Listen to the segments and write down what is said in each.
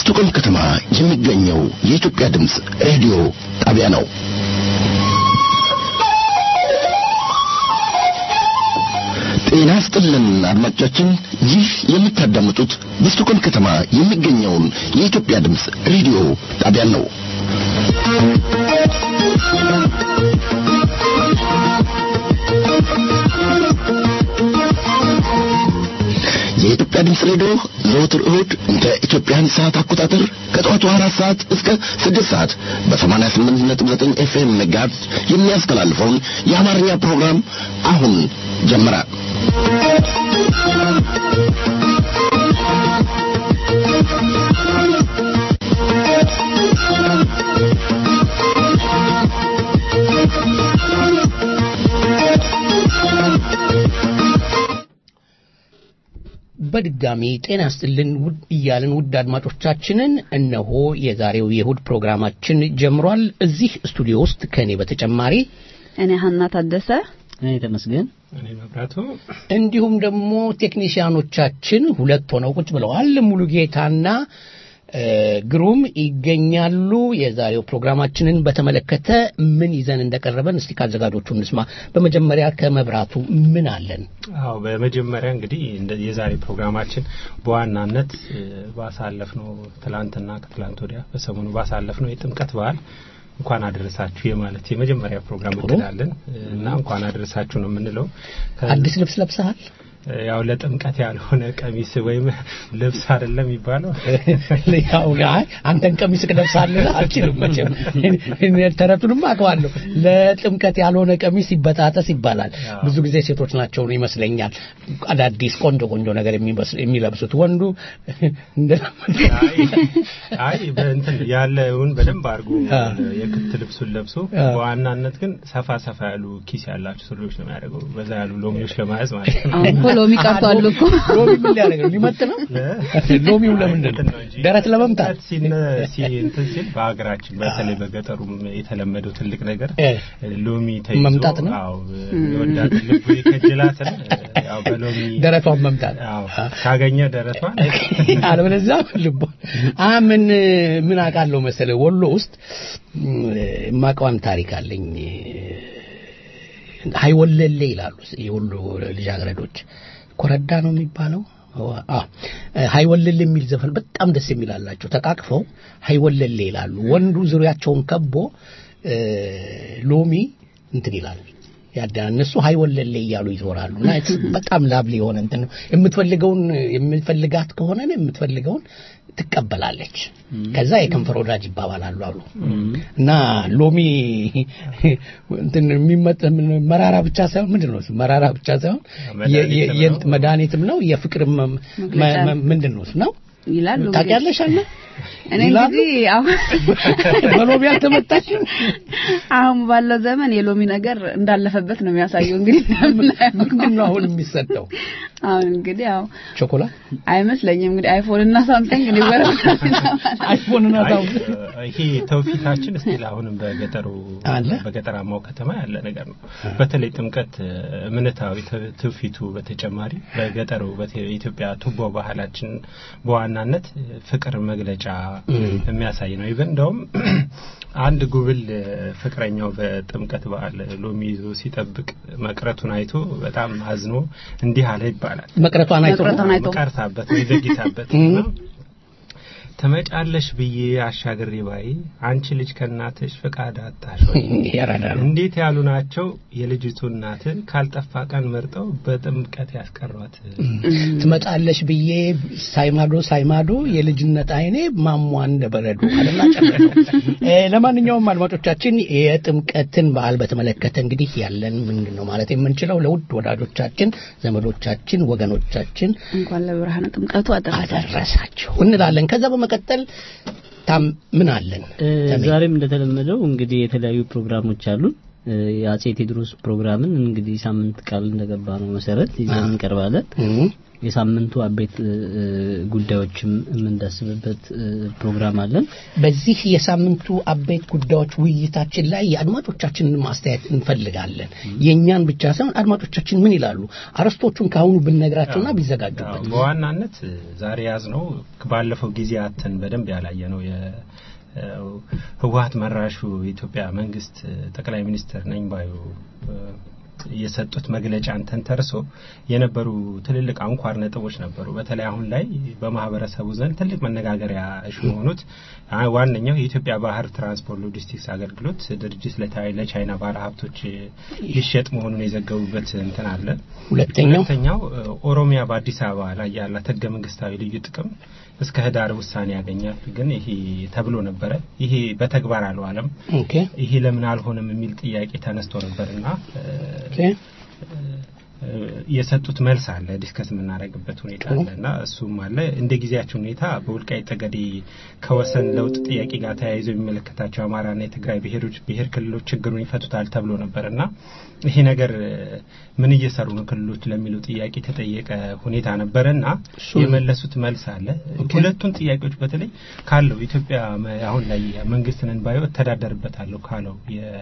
በስቶኮልም ከተማ የሚገኘው የኢትዮጵያ ድምፅ ሬዲዮ ጣቢያ ነው። ጤና ስጥልን አድማጮቻችን፣ ይህ የምታዳምጡት በስቶኮልም ከተማ የሚገኘውን የኢትዮጵያ ድምፅ ሬዲዮ ጣቢያን ነው። የኢትዮጵያ ድምፅ ሬዲዮ ዘወትር እሁድ እንደ ኢትዮጵያን ሰዓት አቆጣጠር ከጠዋቱ አራት ሰዓት እስከ ስድስት ሰዓት በሰማንያ ስምንት ነጥብ ዘጠኝ ኤፍኤም ሜጋሄርዝ የሚያስተላልፈውን የአማርኛ ፕሮግራም አሁን ጀመረ። በድጋሚ ጤና ስጥልን ውድ እያልን ውድ አድማጮቻችንን እነሆ የዛሬው የእሁድ ፕሮግራማችን ጀምሯል። እዚህ ስቱዲዮ ውስጥ ከእኔ በተጨማሪ እኔ ሀና ታደሰ፣ እኔ ተመስገን፣ እኔ መብራቱ እንዲሁም ደግሞ ቴክኒሽያኖቻችን ሁለት ሆነው ቁጭ ብለዋል። ሙሉጌታና ግሩም ይገኛሉ። የዛሬው ፕሮግራማችንን በተመለከተ ምን ይዘን እንደቀረበን እስቲ ከአዘጋጆቹ እንስማ። በመጀመሪያ ከመብራቱ ምን አለን? አዎ በመጀመሪያ እንግዲህ የዛሬ ፕሮግራማችን በዋናነት ባሳለፍነው ትላንትና ከትላንት ወዲያ በሰሞኑ ባሳለፍነው የጥምቀት በዓል እንኳን አደረሳችሁ የማለት የመጀመሪያ ፕሮግራም እቅዳለን እና እንኳን አደረሳችሁ ነው የምንለው። አዲስ ልብስ ለብሰሃል? ያው ለጥምቀት ያልሆነ ቀሚስ ወይም ልብስ አይደለም የሚባለው። ያው አይ አንተን ቀሚስ ለብሳለህ አልችልም መቼም ተረቱንም አውቀዋለሁ። ለጥምቀት ያልሆነ ቀሚስ ይበጣጠስ ይባላል። ብዙ ጊዜ ሴቶች ናቸው ይመስለኛል አዳዲስ ቆንጆ ቆንጆ ነገር የሚለብሱት። ወንዱ አይ በእንትን ያለውን በደንብ አድርጎ የክት ልብሱን ለብሶ በዋናነት ግን ሰፋ ሰፋ ያሉ ኪስ ያላቸው ሱሪዎች ነው የሚያደርገው። በዛ ያሉ ሎሚዎች ለመያዝ ማለት ነው። ሎሚ ቀርቷል እኮ ሎሚ ምን ሊያደርግ ነው? ሊመጥ ነው? ሎሚው ለምንድን ነው? ደረት ለመምታት እንትን ሲል በሀገራችን በተለይ በገጠሩም የተለመደው ትልቅ ነገር ሎሚ ተይዞ መምታት ነው። አዎ የወዳት ልቡ የከጀላትን ያው በሎሚ ደረቷን መምታት አዎ ካገኘ ደረቷን አለበለዚያ ልቧ አ ምን ምን አውቃለሁ መሰለህ ወሎ ውስጥ የማውቀዋን ታሪክ አለኝ። ሀይወለሌ ይላሉ የወሎ ልጃገረዶች። ኮረዳ ነው የሚባለው። ሀይወለሌ የሚል ዘፈን በጣም ደስ የሚላላቸው ተቃቅፈው ሀይወለሌ ይላሉ። ወንዱ ዙሪያቸውን ከቦ ሎሚ እንትን ይላል ያዳ እነሱ ሀይወለሌ እያሉ ይዞራሉ። እና በጣም ላብሊ የሆነ እንትን ነው። የምትፈልገውን የምትፈልጋት ከሆነ የምትፈልገውን ትቀበላለች። ከዛ የከንፈር ወዳጅ ይባባላሉ አሉ እና ሎሚ እንትን የሚመጥ መራራ ብቻ ሳይሆን ምንድን ነው መራራ ብቻ ሳይሆን መድኃኒትም ነው የፍቅር ምንድን ነው ነው ይላሉ። ታውቂያለሽ አለ እኔ እንግዲህ አሁን በሎሚ አልተመታችም። አሁን ባለው ዘመን የሎሚ ነገር እንዳለፈበት ነው የሚያሳየው። እንግዲህ ምንድን ነው አሁን የሚሰጠው? አሁን እንግዲህ ያው ቾኮላት አይመስለኝም። እንግዲህ አይፎን እና ሳምሰንግ ሊወራ አይፎን እና ይሄ ተውፊታችን እስቲል አሁንም በገጠሩ አለ በገጠራማው ከተማ ያለ ነገር ነው። በተለይ ጥምቀት እምነታዊ ትውፊቱ በተጨማሪ በገጠሩ በኢትዮጵያ ቱቦ ባህላችን በዋናነት ፍቅር መግለጫ የሚያሳይ ነው። ይበን እንደውም አንድ ጉብል ፍቅረኛው በጥምቀት በዓል ሎሚ ይዞ ሲጠብቅ መቅረቱን አይቶ በጣም አዝኖ እንዲህ አለ ይባላል። መቅረቷን አይቶ መቅረቷን አይቶ ቀርታበት ወይ ዘግይታበት ነው ተመጫለሽ ብዬ አሻግሬ ባይ አንቺ ልጅ ከእናትሽ ፍቃድ አጣሽ ወይ? ያራዳሉ። እንዴት ያሉ ናቸው የልጅቱ እናትን ካልጠፋ ቀን መርጠው በጥምቀት ያስቀሯት። ትመጣለሽ ብዬ ሳይማዶ ሳይማዶ የልጅነት አይኔ ማሟ እንደ በረዶ አለና ጨረሰው። ለማንኛውም አድማጮቻችን የጥምቀትን በዓል በተመለከተ እንግዲህ ያለን ምንድን ነው ማለት የምንችለው ለውድ ወዳጆቻችን፣ ዘመዶቻችን፣ ወገኖቻችን እንኳን ለብርሃነ ጥምቀቱ አደረሳችሁ አደረሳችሁ እንላለን። ከዛ በመቀጠል ታም ምን አለን? ዛሬም እንደተለመደው እንግዲህ የተለያዩ ፕሮግራሞች አሉ። የአጼ ቴዎድሮስ ፕሮግራምን እንግዲህ ሳምንት ቃል እንደገባ ነው መሰረት ይዘን እንቀርባለን። የሳምንቱ አበይት ጉዳዮችም የምንዳስብበት ፕሮግራም አለን። በዚህ የሳምንቱ አበይት ጉዳዮች ውይይታችን ላይ የአድማጮቻችንን ማስተያየት እንፈልጋለን። የእኛን ብቻ ሳይሆን አድማጮቻችን ምን ይላሉ? አርዕስቶቹን ከአሁኑ ብንነግራቸውና ቢዘጋጁበት። በዋናነት ዛሬ ያዝ ነው ባለፈው ጊዜያትን በደንብ ያላየ ነው ህወሀት መራሹ የኢትዮጵያ መንግስት ጠቅላይ ሚኒስትር ነኝ ባዩ የሰጡት መግለጫን ተንተርሶ የነበሩ ትልልቅ አንኳር ነጥቦች ነበሩ። በተለይ አሁን ላይ በማህበረሰቡ ዘንድ ትልቅ መነጋገሪያ እሹ የሆኑት ዋነኛው የኢትዮጵያ ባህር ትራንስፖርት ሎጂስቲክስ አገልግሎት ድርጅት ለቻይና ባለ ሀብቶች ሊሸጥ መሆኑን የዘገቡበት እንትን አለ። ሁለተኛው ሁለተኛው ኦሮሚያ በአዲስ አበባ ላይ ያላት ህገ መንግስታዊ ልዩ ጥቅም እስከ ህዳር ውሳኔ ያገኛል። ግን ይሄ ተብሎ ነበረ። ይሄ በተግባር አልዋለም። ኦኬ ይሄ ለምን አልሆነም የሚል ጥያቄ ተነስቶ ነበርና ኦኬ የሰጡት መልስ አለ ዲስከስ የምናደርግበት ሁኔታ አለ እና እሱም አለ እንደ ጊዜያቸው ሁኔታ በወልቃይት ጠገዴ ከወሰን ለውጥ ጥያቄ ጋር ተያይዞ የሚመለከታቸው አማራና የትግራይ ብሔሮች ብሔር ክልሎች ችግሩን ይፈቱታል ተብሎ ነበር እና ይሄ ነገር ምን እየሰሩ ነው ክልሎች ለሚለው ጥያቄ የተጠየቀ ሁኔታ ነበረ እና የመለሱት መልስ አለ ሁለቱን ጥያቄዎች በተለይ ካለው ኢትዮጵያ አሁን ላይ መንግስትንን ባየው እተዳደርበታለሁ ካለው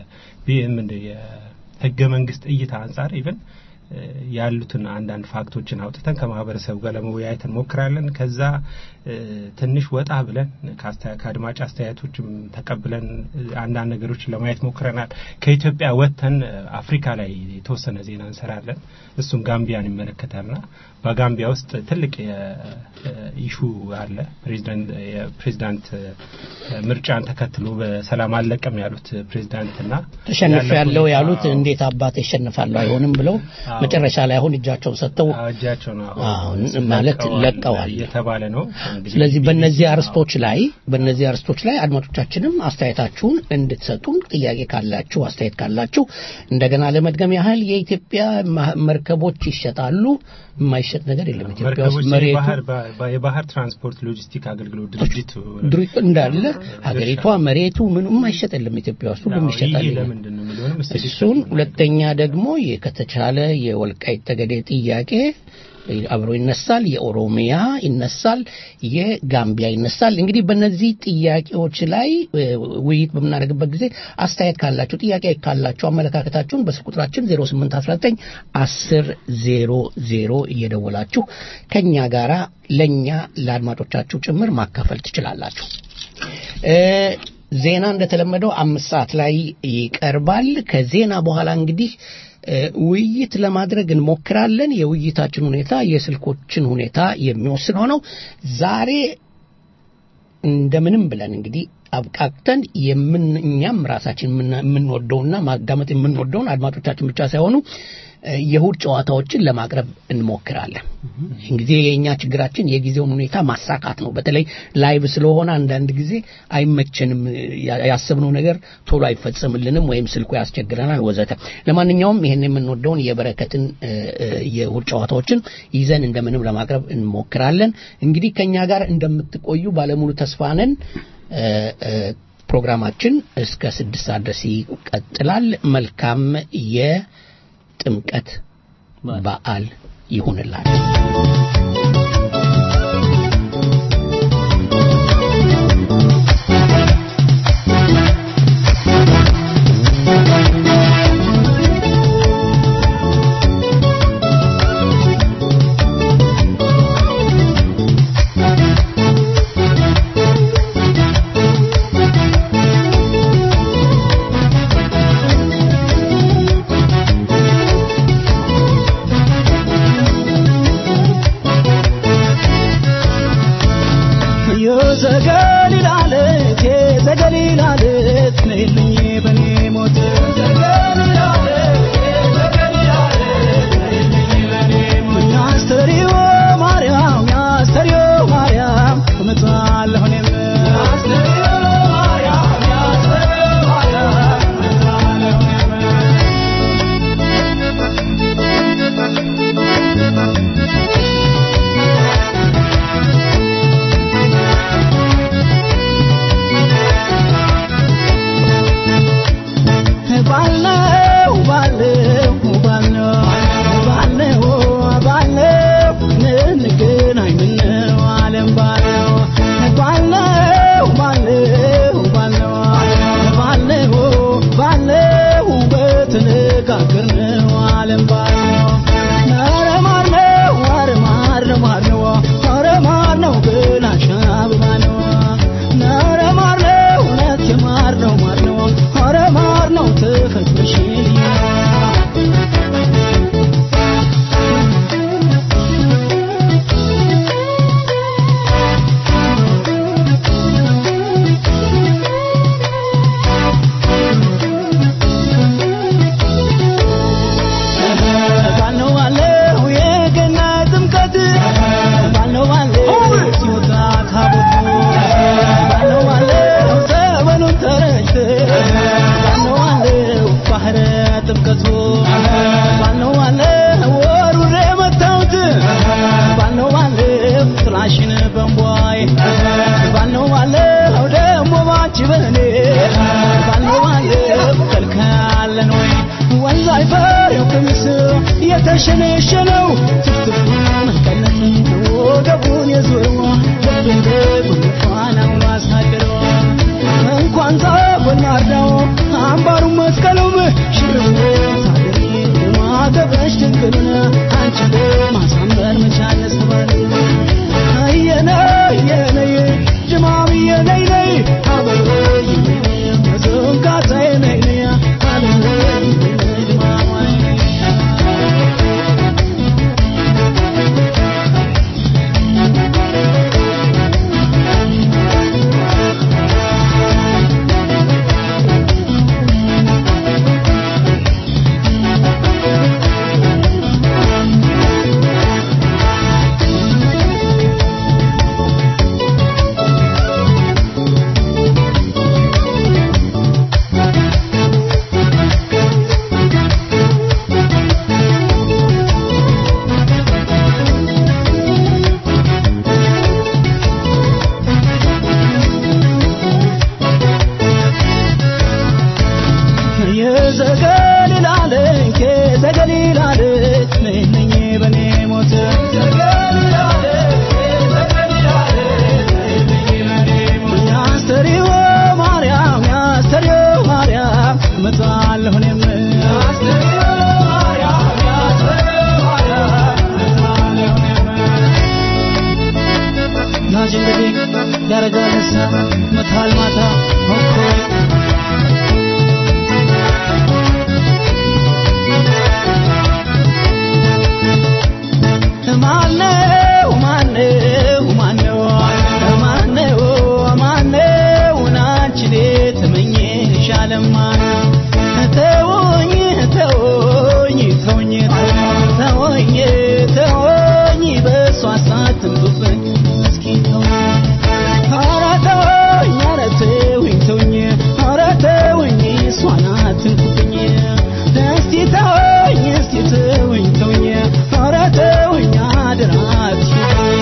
የህገ መንግስት እይታ አንጻር ኢቨን ያሉትን አንዳንድ ፋክቶችን አውጥተን ከማህበረሰቡ ጋር ለመወያየት እንሞክራለን። ከዛ ትንሽ ወጣ ብለን ከአድማጭ አስተያየቶችም ተቀብለን አንዳንድ ነገሮችን ለማየት ሞክረናል። ከኢትዮጵያ ወጥተን አፍሪካ ላይ የተወሰነ ዜና እንሰራለን። እሱም ጋምቢያን ይመለከታልና በጋምቢያ ውስጥ ትልቅ ኢሹ አለ። ፕሬዚዳንት ምርጫን ተከትሎ በሰላም አለቀም ያሉት ፕሬዚዳንትና ተሸንፍ ያለው ያሉት እንዴት አባት ይሸንፋለሁ አይሆንም ብለው መጨረሻ ላይ አሁን እጃቸውን ሰጥተው እጃቸውን አሁን ማለት ለቀዋል እየተባለ ነው። ስለዚህ በእነዚህ አርስቶች ላይ በእነዚህ አርስቶች ላይ አድማጮቻችንም አስተያየታችሁን እንድትሰጡን ጥያቄ ካላችሁ አስተያየት ካላችሁ እንደገና ለመድገም ያህል የኢትዮጵያ መርከቦች ይሸጣሉ። የማይሸጥ ነገር የለም። ኢትዮጵያ ውስጥ መሬቱ የባህር ትራንስፖርት ሎጂስቲክ አገልግሎት ድርጅት ድርጅት እንዳለ ሀገሪቷ መሬቱ ምንም የማይሸጥ የለም። ኢትዮጵያ ውስጥ ሁሉም ይሸጣል። ለምንድን ነው የሚለውንም እሱን ሁለተኛ ደግሞ ከተቻለ የወልቃይት ጠገዴ ጥያቄ አብሮ ይነሳል። የኦሮሚያ ይነሳል። የጋምቢያ ይነሳል። እንግዲህ በእነዚህ ጥያቄዎች ላይ ውይይት በምናደርግበት ጊዜ አስተያየት ካላችሁ፣ ጥያቄ ካላችሁ አመለካከታችሁን በስልክ ቁጥራችን 0819 10 00 እየደወላችሁ ከኛ ጋራ ለኛ ለአድማጮቻችሁ ጭምር ማካፈል ትችላላችሁ። ዜና እንደተለመደው አምስት ሰዓት ላይ ይቀርባል። ከዜና በኋላ እንግዲህ ውይይት ለማድረግ እንሞክራለን። የውይይታችን ሁኔታ የስልኮችን ሁኔታ የሚወስን ሆነው ዛሬ እንደምንም ብለን እንግዲህ አብቃቅተን የምን እኛም ራሳችን የምንወደውና ማዳመጥ የምንወደውን አድማጮቻችን ብቻ ሳይሆኑ የእሁድ ጨዋታዎችን ለማቅረብ እንሞክራለን። እንግዲህ የእኛ ችግራችን የጊዜውን ሁኔታ ማሳካት ነው። በተለይ ላይቭ ስለሆነ አንዳንድ ጊዜ አይመቸንም፣ ያሰብነው ነገር ቶሎ አይፈጸምልንም፣ ወይም ስልኩ ያስቸግረናል ወዘተ። ለማንኛውም ይህን የምንወደውን የበረከትን የእሁድ ጨዋታዎችን ይዘን እንደምንም ለማቅረብ እንሞክራለን። እንግዲህ ከእኛ ጋር እንደምትቆዩ ባለሙሉ ተስፋ ነን። ፕሮግራማችን እስከ ስድስት ሰዓት ድረስ ይቀጥላል። መልካም የጥምቀት በዓል ይሁንላችሁ። Thank you. አንቺ በኔ ባለው ባለው ከልካለን ወይ ወንዝ አይፈሬው ቀሚስ የተሸነሸነው ትፍትፉ መቀነት ወገቡን የዞረው ልቤን በጉንፋናውን አሳደረው እንኳን ዛጎን ማርዳው አምባሩ መስቀሉም ሽርም ታደሪ ማተበሽ ድንግልን አንቺ ማሳመር መቻል ያስተባል እየነ እየነይ ጅማም እየነይ ነይ አበበይ መዘንጋታ ነይ ነይ አበበይ ጅማም የዘገሊላለች የዘገሊላለች ነኝ በኔ ሞት ያስተሪው ማርያም ያስተሪው ማርያም እመጣለሁ እኔም ናጅ እንግዲህ ያረጋል ሳ መታል ማታ ሆኮይ ማነው ማነው ማነው ማነው ማነው ናንቺን ትመኝሻለማ ተወኝ ተወኝ ተወኝ ተወኝ ተወኝ በእሷ ሳትምጡብኝ እስኪ ተወኝ ኧረ ተወኝ ኧረ ተወኝ ተወኝ ኧረ ተወኝ እሷን አትንኩብኝ እስቲ ተወኝ እስቲ ተወኝ ተወኝ ኧረ ተወኝ አደራ አትሽኝ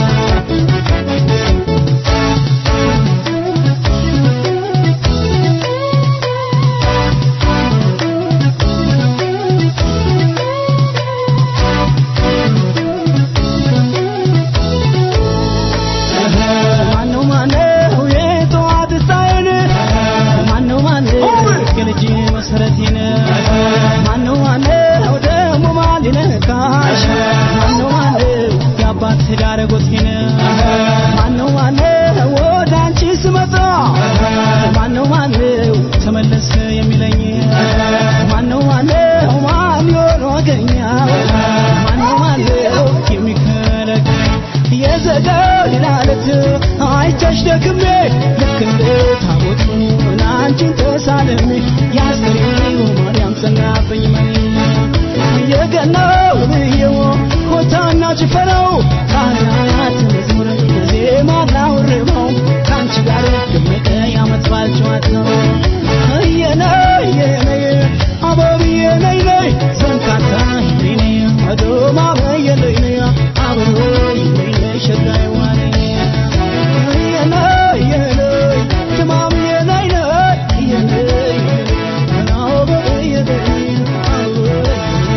ማነው ማነው የጠዋት ፀሐይን ማነው ማነው የልጅ መሰረቴን ማነው ማነው ደግሞ ማን ሊነካሽ ማነው ማነው የአባት ትዳር ጎቴን ማነው ማነው ወደ አንቺ ስመጣ ማነው ማነው ተመለስ የሚለኝ ማነው ማነው ማን ይሆን ወገኛ ማነው ማነው የሚከለክለኝ የዘጋው ሊላለት አይቻሽ ደክሜ ልክ እንደ ታቦቱ አንቺን ተሳልሜ ያስተሪው ማርያም ጸናብኝ መኔ የገናው ብየው ሆታና ጭፈራው ካህናት መዝሙር ዜማና ውርባው ከአንቺ ጋር ደመቀ ያመት በዓል ጨዋታው እየነይ እየነይ አበብዬ ነይ ነይ ዘንካታ ነይ ነይ አዶማ በየነይ ነይ አበቦይ ነይ ነይ ሸጋይ ዋኔ እየነይ እየነይ ትማምዬ ነይ ነይ እየነይ አበብዬ ነይ አበቦይ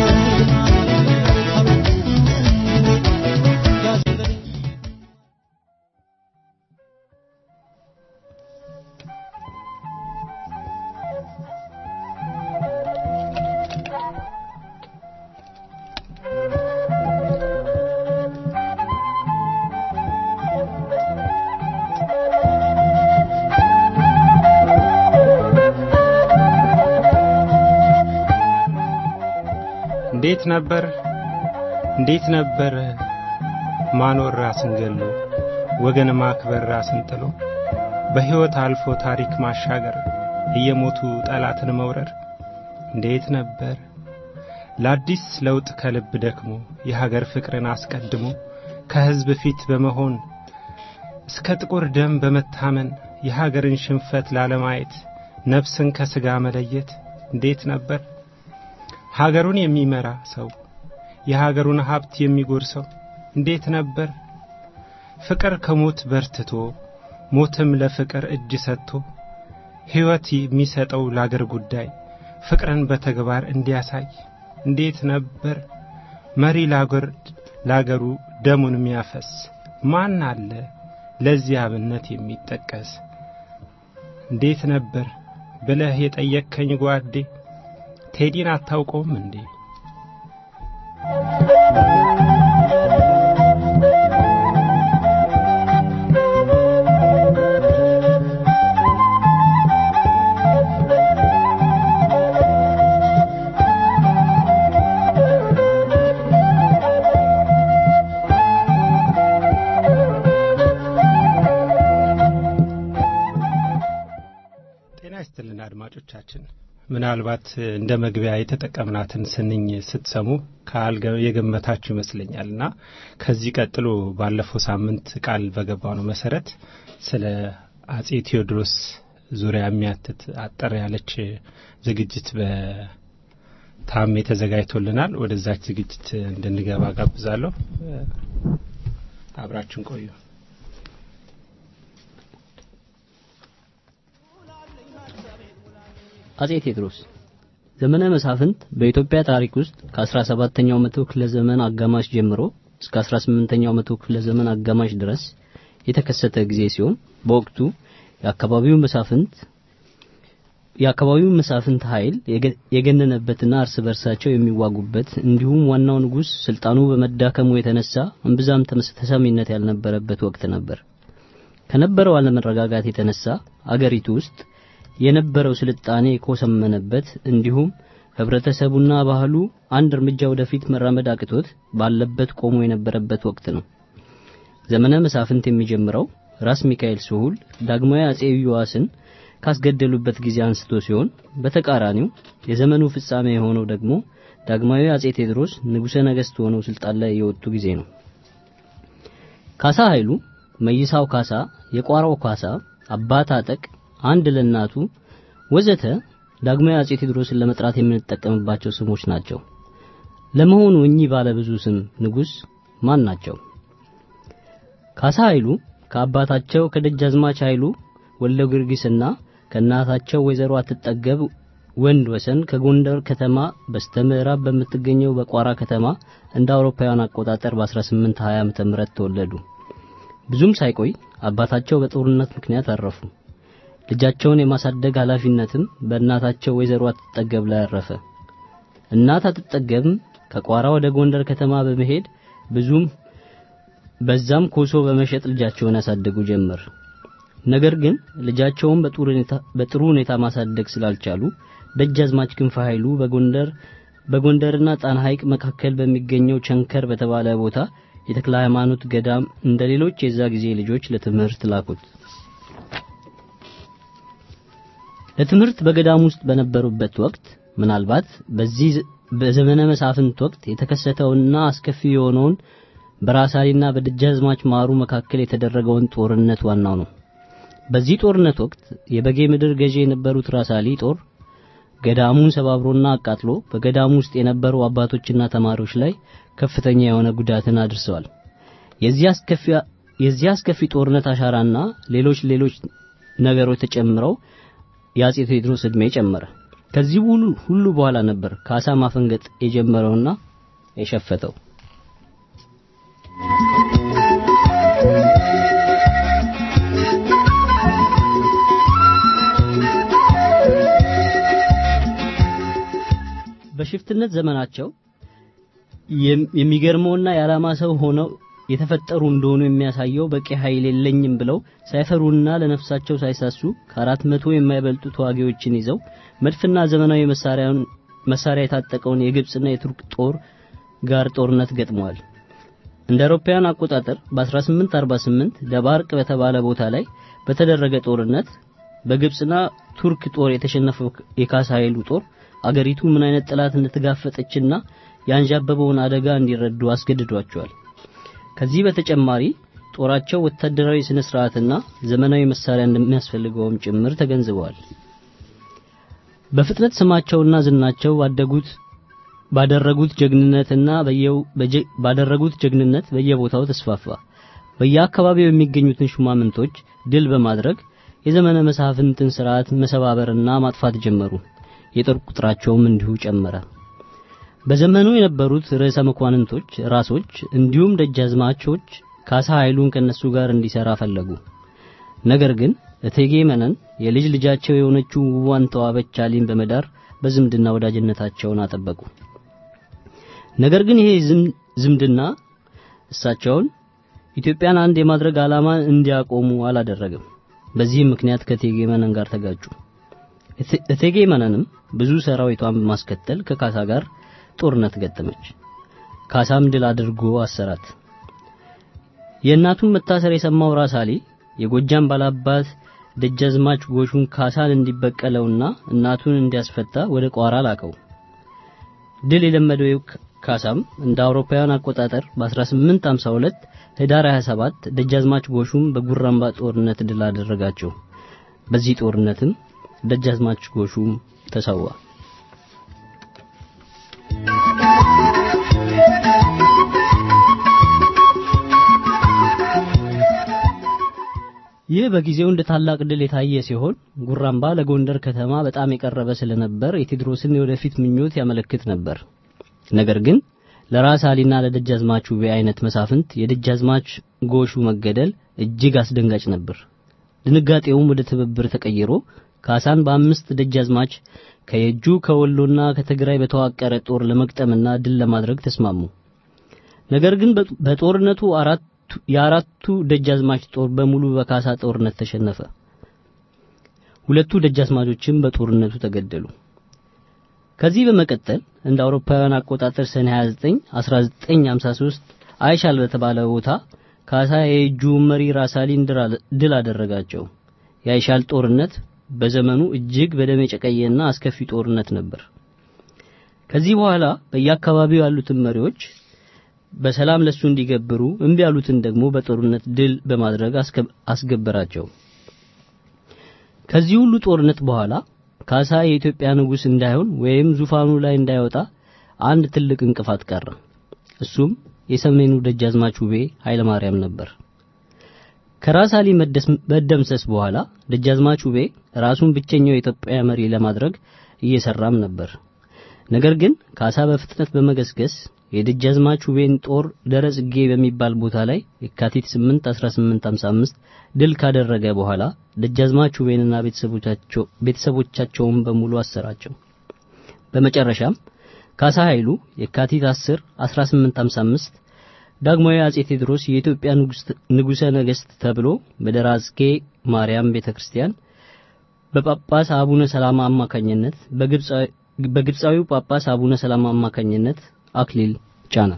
እንዴት ነበር እንዴት ነበር ማኖር ራስን ገሎ ወገን ማክበር ራስን ጥሎ በሕይወት አልፎ ታሪክ ማሻገር እየሞቱ ጠላትን መውረር እንዴት ነበር ለአዲስ ለውጥ ከልብ ደክሞ የሀገር ፍቅርን አስቀድሞ ከሕዝብ ፊት በመሆን እስከ ጥቁር ደም በመታመን የሀገርን ሽንፈት ላለማየት ነፍስን ከሥጋ መለየት እንዴት ነበር ሀገሩን የሚመራ ሰው የሀገሩን ሀብት የሚጎርሰው እንዴት ነበር ፍቅር ከሞት በርትቶ ሞትም ለፍቅር እጅ ሰጥቶ ሕይወት የሚሰጠው ለአገር ጉዳይ ፍቅርን በተግባር እንዲያሳይ እንዴት ነበር መሪ ለአገር ለአገሩ ደሙን የሚያፈስ ማን አለ ለዚህ አብነት የሚጠቀስ እንዴት ነበር ብለህ የጠየቅከኝ ጓዴ ቴዲን አታውቀውም እንዴ? ጤና ይስጥልን አድማጮቻችን። ምናልባት እንደ መግቢያ የተጠቀምናትን ስንኝ ስትሰሙ ከአልገ የገመታችሁ ይመስለኛል እና ከዚህ ቀጥሎ ባለፈው ሳምንት ቃል በገባው ነው መሰረት ስለ አጼ ቴዎድሮስ ዙሪያ የሚያትት አጠር ያለች ዝግጅት በታሜ ተዘጋጅቶልናል። ወደዛች ዝግጅት እንድንገባ ጋብዛለሁ። አብራችን ቆዩ። አጼ ቴዎድሮስ ዘመነ መሳፍንት በኢትዮጵያ ታሪክ ውስጥ ከ17ኛው መቶ ክፍለ ዘመን አጋማሽ ጀምሮ እስከ 18ኛው መቶ ክፍለ ዘመን አጋማሽ ድረስ የተከሰተ ጊዜ ሲሆን በወቅቱ የአካባቢው መሳፍንት የአካባቢው መሳፍንት ኃይል የገነነበትና እርስ በርሳቸው የሚዋጉበት እንዲሁም ዋናው ንጉሥ ስልጣኑ በመዳከሙ የተነሳ እምብዛም ተሰሚነት ያልነበረበት ወቅት ነበር። ከነበረው አለመረጋጋት የተነሳ አገሪቱ ውስጥ የነበረው ስልጣኔ የኮሰመነበት እንዲሁም ህብረተሰቡና ባህሉ አንድ እርምጃ ወደፊት መራመድ አቅቶት ባለበት ቆሞ የነበረበት ወቅት ነው። ዘመነ መሳፍንት የሚጀምረው ራስ ሚካኤል ስሁል ዳግማዊ አጼ ዮሐስን ካስገደሉበት ጊዜ አንስቶ ሲሆን በተቃራኒው የዘመኑ ፍጻሜ የሆነው ደግሞ ዳግማዊ አጼ ቴዎድሮስ ንጉሠ ነገሥት ሆነው ስልጣን ላይ የወጡ ጊዜ ነው። ካሳ ኃይሉ፣ መይሳው ካሳ፣ የቋራው ካሳ፣ አባ ታጠቅ፣ አንድ ለእናቱ ወዘተ ዳግማዊ አጼ ቴዎድሮስን ለመጥራት የምንጠቀምባቸው ስሞች ናቸው። ለመሆኑ እኚህ ባለ ብዙ ስም ንጉሥ ማን ናቸው? ካሳ ኃይሉ ከአባታቸው ከደጃዝማች ኃይሉ ወልደ ጊዮርጊስና ከእናታቸው ወይዘሮ አትጠገብ ወንድ ወሰን ከጎንደር ከተማ በስተምዕራብ በምትገኘው በቋራ ከተማ እንደ አውሮፓውያን አቆጣጠር በ1820 ዓ.ም ተወለዱ። ብዙም ሳይቆይ አባታቸው በጦርነት ምክንያት አረፉ። ልጃቸውን የማሳደግ ኃላፊነትም በእናታቸው ወይዘሮ አትጠገብ ላይ አረፈ። እናት አትጠገብም ከቋራ ወደ ጎንደር ከተማ በመሄድ ብዙም በዛም ኮሶ በመሸጥ ልጃቸውን ያሳደጉ ጀመር። ነገር ግን ልጃቸውን በጥሩ ሁኔታ ማሳደግ ስላልቻሉ ደጃዝማች ክንፈ ኃይሉ በጎንደር በጎንደርና ጣና ሐይቅ መካከል በሚገኘው ቸንከር በተባለ ቦታ የተክለ ሃይማኖት ገዳም እንደ ሌሎች የዛ ጊዜ ልጆች ለትምህርት ላኩት። ለትምህርት በገዳም ውስጥ በነበሩበት ወቅት ምናልባት በዚህ በዘመነ መሳፍንት ወቅት የተከሰተውና አስከፊ የሆነውን በራሳሊና በደጃዝማች ማሩ መካከል የተደረገውን ጦርነት ዋናው ነው። በዚህ ጦርነት ወቅት የበጌ ምድር ገዢ የነበሩት ራሳሊ ጦር ገዳሙን ሰባብሮና አቃጥሎ በገዳሙ ውስጥ የነበሩ አባቶችና ተማሪዎች ላይ ከፍተኛ የሆነ ጉዳትን አድርሰዋል። የዚህ አስከፊ ጦርነት አሻራና ሌሎች ሌሎች ነገሮች ተጨምረው የአጼ ቴዎድሮስ ዕድሜ ጨመረ። ከዚህ ሁሉ ሁሉ በኋላ ነበር ካሳ ማፈንገጥ የጀመረውና የሸፈተው። በሽፍትነት ዘመናቸው የሚገርመውና የዓላማ ሰው ሆነው የተፈጠሩ እንደሆኑ የሚያሳየው በቂ ኃይል የለኝም ብለው ሳይፈሩና ለነፍሳቸው ሳይሳሱ ከአራት መቶ የማይበልጡ ተዋጊዎችን ይዘው መድፍና ዘመናዊ መሳሪያውን መሳሪያ የታጠቀውን የግብጽና የቱርክ ጦር ጋር ጦርነት ገጥመዋል። እንደ አውሮፓውያን አቆጣጠር በ1848 ደባርቅ በተባለ ቦታ ላይ በተደረገ ጦርነት በግብጽና ቱርክ ጦር የተሸነፈው የካሳ ኃይሉ ጦር አገሪቱ ምን አይነት ጠላት እንደተጋፈጠችና ያንዣበበውን አደጋ እንዲረዱ አስገድዷቸዋል። ከዚህ በተጨማሪ ጦራቸው ወታደራዊ ስነ ስርዓትና ዘመናዊ መሳሪያ እንደሚያስፈልገውም ጭምር ተገንዝበዋል። በፍጥነት ስማቸውና ዝናቸው ባደጉት ባደረጉት ጀግንነትና በየው ባደረጉት ጀግንነት በየቦታው ተስፋፋ። በየአካባቢው የሚገኙትን ሹማምንቶች ድል በማድረግ የዘመነ መሳፍንትን ስርዓት መሰባበርና ማጥፋት ጀመሩ። የጦር ቁጥራቸውም እንዲሁ ጨመረ። በዘመኑ የነበሩት ርዕሰ መኳንንቶች ራሶች እንዲሁም ደጃዝማቾች ካሳ ኃይሉን ከነሱ ጋር እንዲሰራ ፈለጉ። ነገር ግን እቴጌ መነን የልጅ ልጃቸው የሆነችው ውቧን ተዋበች አሊን በመዳር በዝምድና ወዳጅነታቸውን አጠበቁ። ነገር ግን ይሄ ዝምድና እሳቸውን ኢትዮጵያን አንድ የማድረግ ዓላማ እንዲያቆሙ አላደረገም። በዚህም ምክንያት ከእቴጌ መነን ጋር ተጋጩ። እቴጌ መነንም ብዙ ሰራዊቷን በማስከተል ከካሳ ጋር ጦርነት ገጠመች። ካሳም ድል አድርጎ አሰራት። የእናቱን መታሰር የሰማው ራስ አሊ የጎጃም ባላባት ደጃዝማች ጎሹን ካሳን እንዲበቀለውና እናቱን እንዲያስፈታ ወደ ቋራ ላከው። ድል የለመደው ካሳም እንደ አውሮፓውያን አቆጣጠር በ1852 ህዳር 27 ደጃዝማች ጎሹም በጉራምባ ጦርነት ድል አደረጋቸው። በዚህ ጦርነትም ደጃዝማች ጎሹም ተሰዋ። ይህ በጊዜው እንደ ታላቅ ድል የታየ ሲሆን ጉራምባ ለጎንደር ከተማ በጣም የቀረበ ስለነበር የቴዎድሮስን የወደፊት ምኞት ያመለክት ነበር። ነገር ግን ለራስ አሊና ለደጃዝማች ውቤ አይነት መሳፍንት የደጃዝማች ጎሹ መገደል እጅግ አስደንጋጭ ነበር። ድንጋጤውም ወደ ትብብር ተቀይሮ ካሳን በአምስት ደጃዝማች ከየጁ ከወሎና ከትግራይ በተዋቀረ ጦር ለመግጠምና ድል ለማድረግ ተስማሙ። ነገር ግን በጦርነቱ አራት የአራቱ ደጃዝማች ጦር በሙሉ በካሳ ጦርነት ተሸነፈ። ሁለቱ ደጃዝማቾችም በጦርነቱ ተገደሉ። ከዚህ በመቀጠል እንደ አውሮፓውያን አቆጣጠር ሰኔ 29 1953 አይሻል በተባለ ቦታ ካሳ የእጁ መሪ ራሳሊን ድል አደረጋቸው። የአይሻል ጦርነት በዘመኑ እጅግ በደም የጨቀየና አስከፊ ጦርነት ነበር። ከዚህ በኋላ በየአካባቢው ያሉትን መሪዎች በሰላም ለሱ እንዲገብሩ እምቢ ያሉትን ደግሞ በጦርነት ድል በማድረግ አስገበራቸው። ከዚህ ሁሉ ጦርነት በኋላ ካሳ የኢትዮጵያ ንጉሥ እንዳይሆን ወይም ዙፋኑ ላይ እንዳይወጣ አንድ ትልቅ እንቅፋት ቀረ። እሱም የሰሜኑ ደጃዝማች ውቤ ኃይለ ማርያም ነበር። ከራስ አሊ መደምሰስ በኋላ ደጃዝማች ውቤ ራሱን ብቸኛው የኢትዮጵያ መሪ ለማድረግ እየሰራም ነበር። ነገር ግን ካሳ በፍጥነት በመገስገስ የደጃዝማች ውቤን ጦር ደረ ጽጌ በሚባል ቦታ ላይ የካቲት 8 1855 ድል ካደረገ በኋላ ደጃዝማች ውቤንና ቤተሰቦቻቸው ቤተሰቦቻቸውን በሙሉ አሰራቸው። በመጨረሻም ካሳ ኃይሉ የካቲት 10 1855 ዳግማዊ አጼ ቴዎድሮስ የኢትዮጵያ ንጉሠ ነገሥት ተብሎ በደራዝጌ ማርያም ቤተክርስቲያን በጳጳስ አቡነ ሰላማ አማካኝነት በግብፃዊው ጳጳስ አቡነ ሰላማ አማካኝነት አክሊል ጫነ።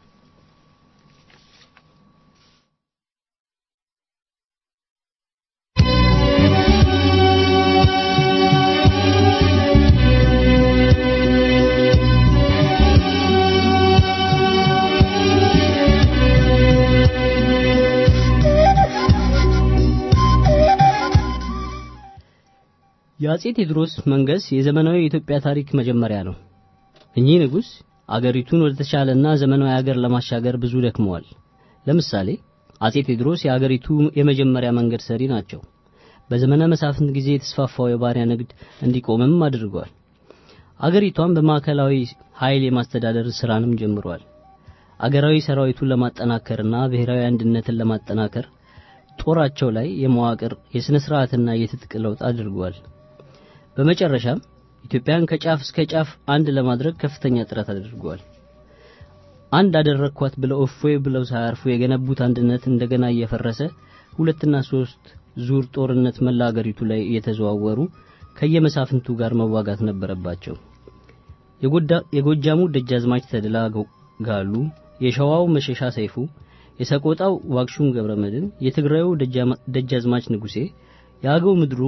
የአጼ ቴዎድሮስ መንገስ የዘመናዊ የኢትዮጵያ ታሪክ መጀመሪያ ነው። እኚህ ንጉሥ አገሪቱን ወደ ተሻለና ዘመናዊ ሀገር ለማሻገር ብዙ ደክመዋል። ለምሳሌ አጼ ቴዎድሮስ የአገሪቱ የመጀመሪያ መንገድ ሰሪ ናቸው። በዘመነ መሳፍንት ጊዜ የተስፋፋው የባሪያ ንግድ እንዲቆምም አድርገዋል። አገሪቷን በማዕከላዊ ኃይል የማስተዳደር ስራንም ጀምረዋል። አገራዊ ሰራዊቱን ለማጠናከርና ብሔራዊ አንድነትን ለማጠናከር ጦራቸው ላይ የመዋቅር የሥነ ሥርዓትና የትጥቅ ለውጥ አድርገዋል። በመጨረሻም ኢትዮጵያን ከጫፍ እስከ ጫፍ አንድ ለማድረግ ከፍተኛ ጥረት አድርገዋል። አንድ አደረግኳት ብለው እፎይ ብለው ሳያርፉ የገነቡት አንድነት እንደገና እየፈረሰ ሁለትና ሶስት ዙር ጦርነት መላ አገሪቱ ላይ እየተዘዋወሩ ከየመሳፍንቱ ጋር መዋጋት ነበረባቸው። የጎጃሙ ደጃዝማች ተድላ ጋሉ፣ የሸዋው መሸሻ ሰይፉ፣ የሰቆጣው ዋግሹም ገብረ መድን፣ የትግራዩ ደጃዝማች ንጉሴ፣ የአገው ምድሩ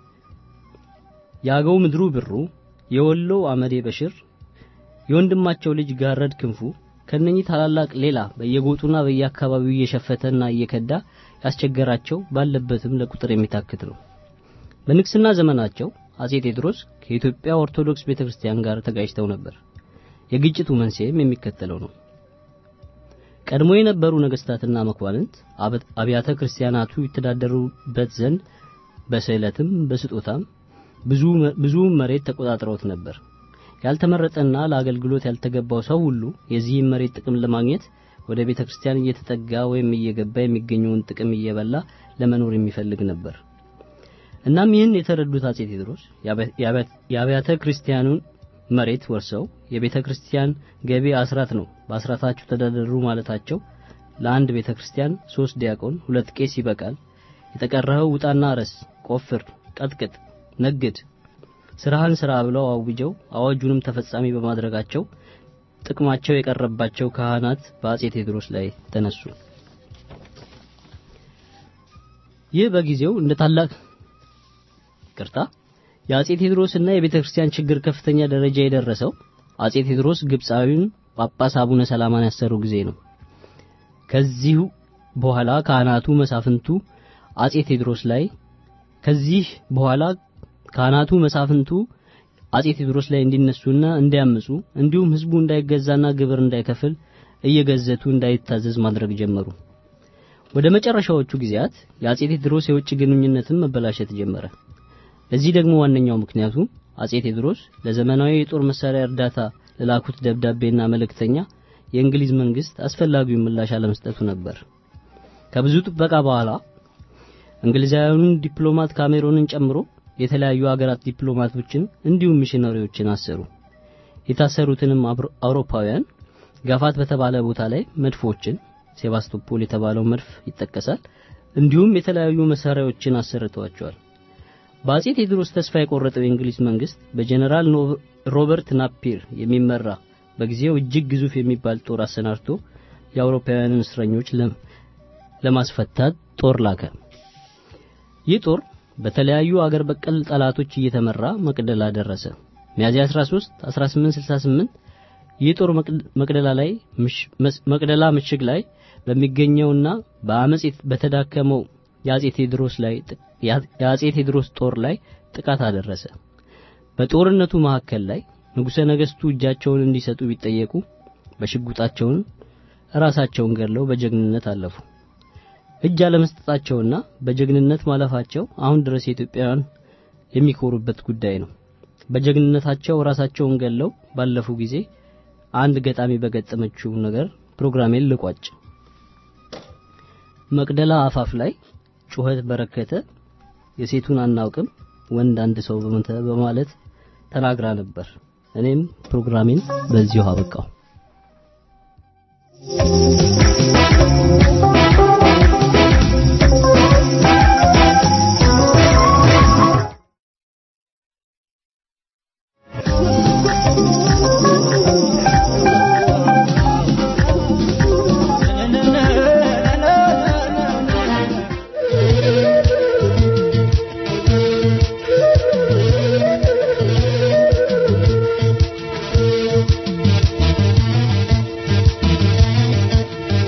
የአገው ምድሩ ብሩ፣ የወሎ አመዴ በሽር፣ የወንድማቸው ልጅ ጋረድ ክንፉ ከነኚህ ታላላቅ ሌላ በየጎጡና በየአካባቢው እየሸፈተና እየከዳ ያስቸገራቸው ባለበትም ለቁጥር የሚታክት ነው። በንግስና ዘመናቸው አጼ ቴዎድሮስ ከኢትዮጵያ ኦርቶዶክስ ቤተክርስቲያን ጋር ተጋጭተው ነበር። የግጭቱ መንስኤም የሚከተለው ነው። ቀድሞ የነበሩ ነገስታትና መኳንንት አብያተ ክርስቲያናቱ ይተዳደሩበት ዘንድ በስዕለትም በስጦታም ብዙ ብዙ መሬት ተቆጣጥረውት ነበር። ያልተመረጠና ለአገልግሎት ያልተገባው ሰው ሁሉ የዚህን መሬት ጥቅም ለማግኘት ወደ ቤተ ክርስቲያን እየተጠጋ ወይም እየገባ የሚገኘውን ጥቅም እየበላ ለመኖር የሚፈልግ ነበር። እናም ይህን የተረዱት አጼ ቴዎድሮስ የአብያተ ክርስቲያኑን መሬት ወርሰው የቤተ ክርስቲያን ገቢ አስራት ነው፣ በአስራታችሁ ተዳደሩ ማለታቸው ለአንድ ቤተ ክርስቲያን ሶስት ዲያቆን፣ ሁለት ቄስ ይበቃል፣ የተቀረኸው ውጣና ረስ፣ ቆፍር፣ ቀጥቅጥ፣ ነግድ፣ ስራህን ስራ ብለው አውጀው አዋጁንም ተፈጻሚ በማድረጋቸው ጥቅማቸው የቀረባቸው ካህናት በአጼ ቴዎድሮስ ላይ ተነሱ። ይህ በጊዜው እንደ ታላቅ ቅርታ የአጼ ቴዎድሮስና የቤተ ክርስቲያን ችግር ከፍተኛ ደረጃ የደረሰው አጼ ቴዎድሮስ ግብፃዊውን ጳጳስ አቡነ ሰላማን ያሰሩ ጊዜ ነው። ከዚሁ በኋላ ካህናቱ መሳፍንቱ አጼ ቴዎድሮስ ላይ ከዚህ በኋላ ካህናቱ መሳፍንቱ አጼ ቴዎድሮስ ላይ እንዲነሱና እንዲያምፁ እንዲሁም ህዝቡ እንዳይገዛና ግብር እንዳይከፍል እየገዘቱ እንዳይታዘዝ ማድረግ ጀመሩ። ወደ መጨረሻዎቹ ጊዜያት የአጼ ቴዎድሮስ የውጭ ግንኙነትን መበላሸት ጀመረ። ለዚህ ደግሞ ዋነኛው ምክንያቱ አጼ ቴዎድሮስ ለዘመናዊ የጦር መሳሪያ እርዳታ ለላኩት ደብዳቤና መልእክተኛ የእንግሊዝ መንግስት አስፈላጊውን ምላሽ አለመስጠቱ ነበር። ከብዙ ጥበቃ በኋላ እንግሊዛውያኑን ዲፕሎማት ካሜሮንን ጨምሮ የተለያዩ ሀገራት ዲፕሎማቶችን እንዲሁም ሚሽነሪዎችን አሰሩ። የታሰሩትንም አውሮፓውያን ጋፋት በተባለ ቦታ ላይ መድፎችን ሴባስቶፖል የተባለው መድፍ ይጠቀሳል። እንዲሁም የተለያዩ መሳሪያዎችን አሰርተዋቸዋል። በአጼ ቴዎድሮስ ተስፋ የቆረጠው የእንግሊዝ መንግስት በጀነራል ሮበርት ናፒር የሚመራ በጊዜው እጅግ ግዙፍ የሚባል ጦር አሰናድቶ የአውሮፓውያንን እስረኞች ለማስፈታት ጦር ላከ። ይህ ጦር በተለያዩ አገር በቀል ጠላቶች እየተመራ መቅደላ ደረሰ። ሚያዝያ 13 1868 ይህ ጦር መቅደላ ላይ መቅደላ ምሽግ ላይ በሚገኘውና በአመጽ በተዳከመው የአጼ ቴዎድሮስ ላይ የአጼ ቴዎድሮስ ጦር ላይ ጥቃት አደረሰ። በጦርነቱ መካከል ላይ ንጉሠ ነገሥቱ እጃቸውን እንዲሰጡ ቢጠየቁ በሽጉጣቸውን ራሳቸውን ገድለው በጀግንነት አለፉ። እጅ አለመስጠታቸውና በጀግንነት ማለፋቸው አሁን ድረስ የኢትዮጵያውያን የሚኮሩበት ጉዳይ ነው። በጀግንነታቸው ራሳቸውን ገድለው ባለፉ ጊዜ አንድ ገጣሚ በገጠመችው ነገር ፕሮግራሜን ልቋጭ። መቅደላ አፋፍ ላይ ጩኸት በረከተ፣ የሴቱን አናውቅም ወንድ አንድ ሰው በሞተ በማለት ተናግራ ነበር። እኔም ፕሮግራሜን በዚሁ አበቃው። Thank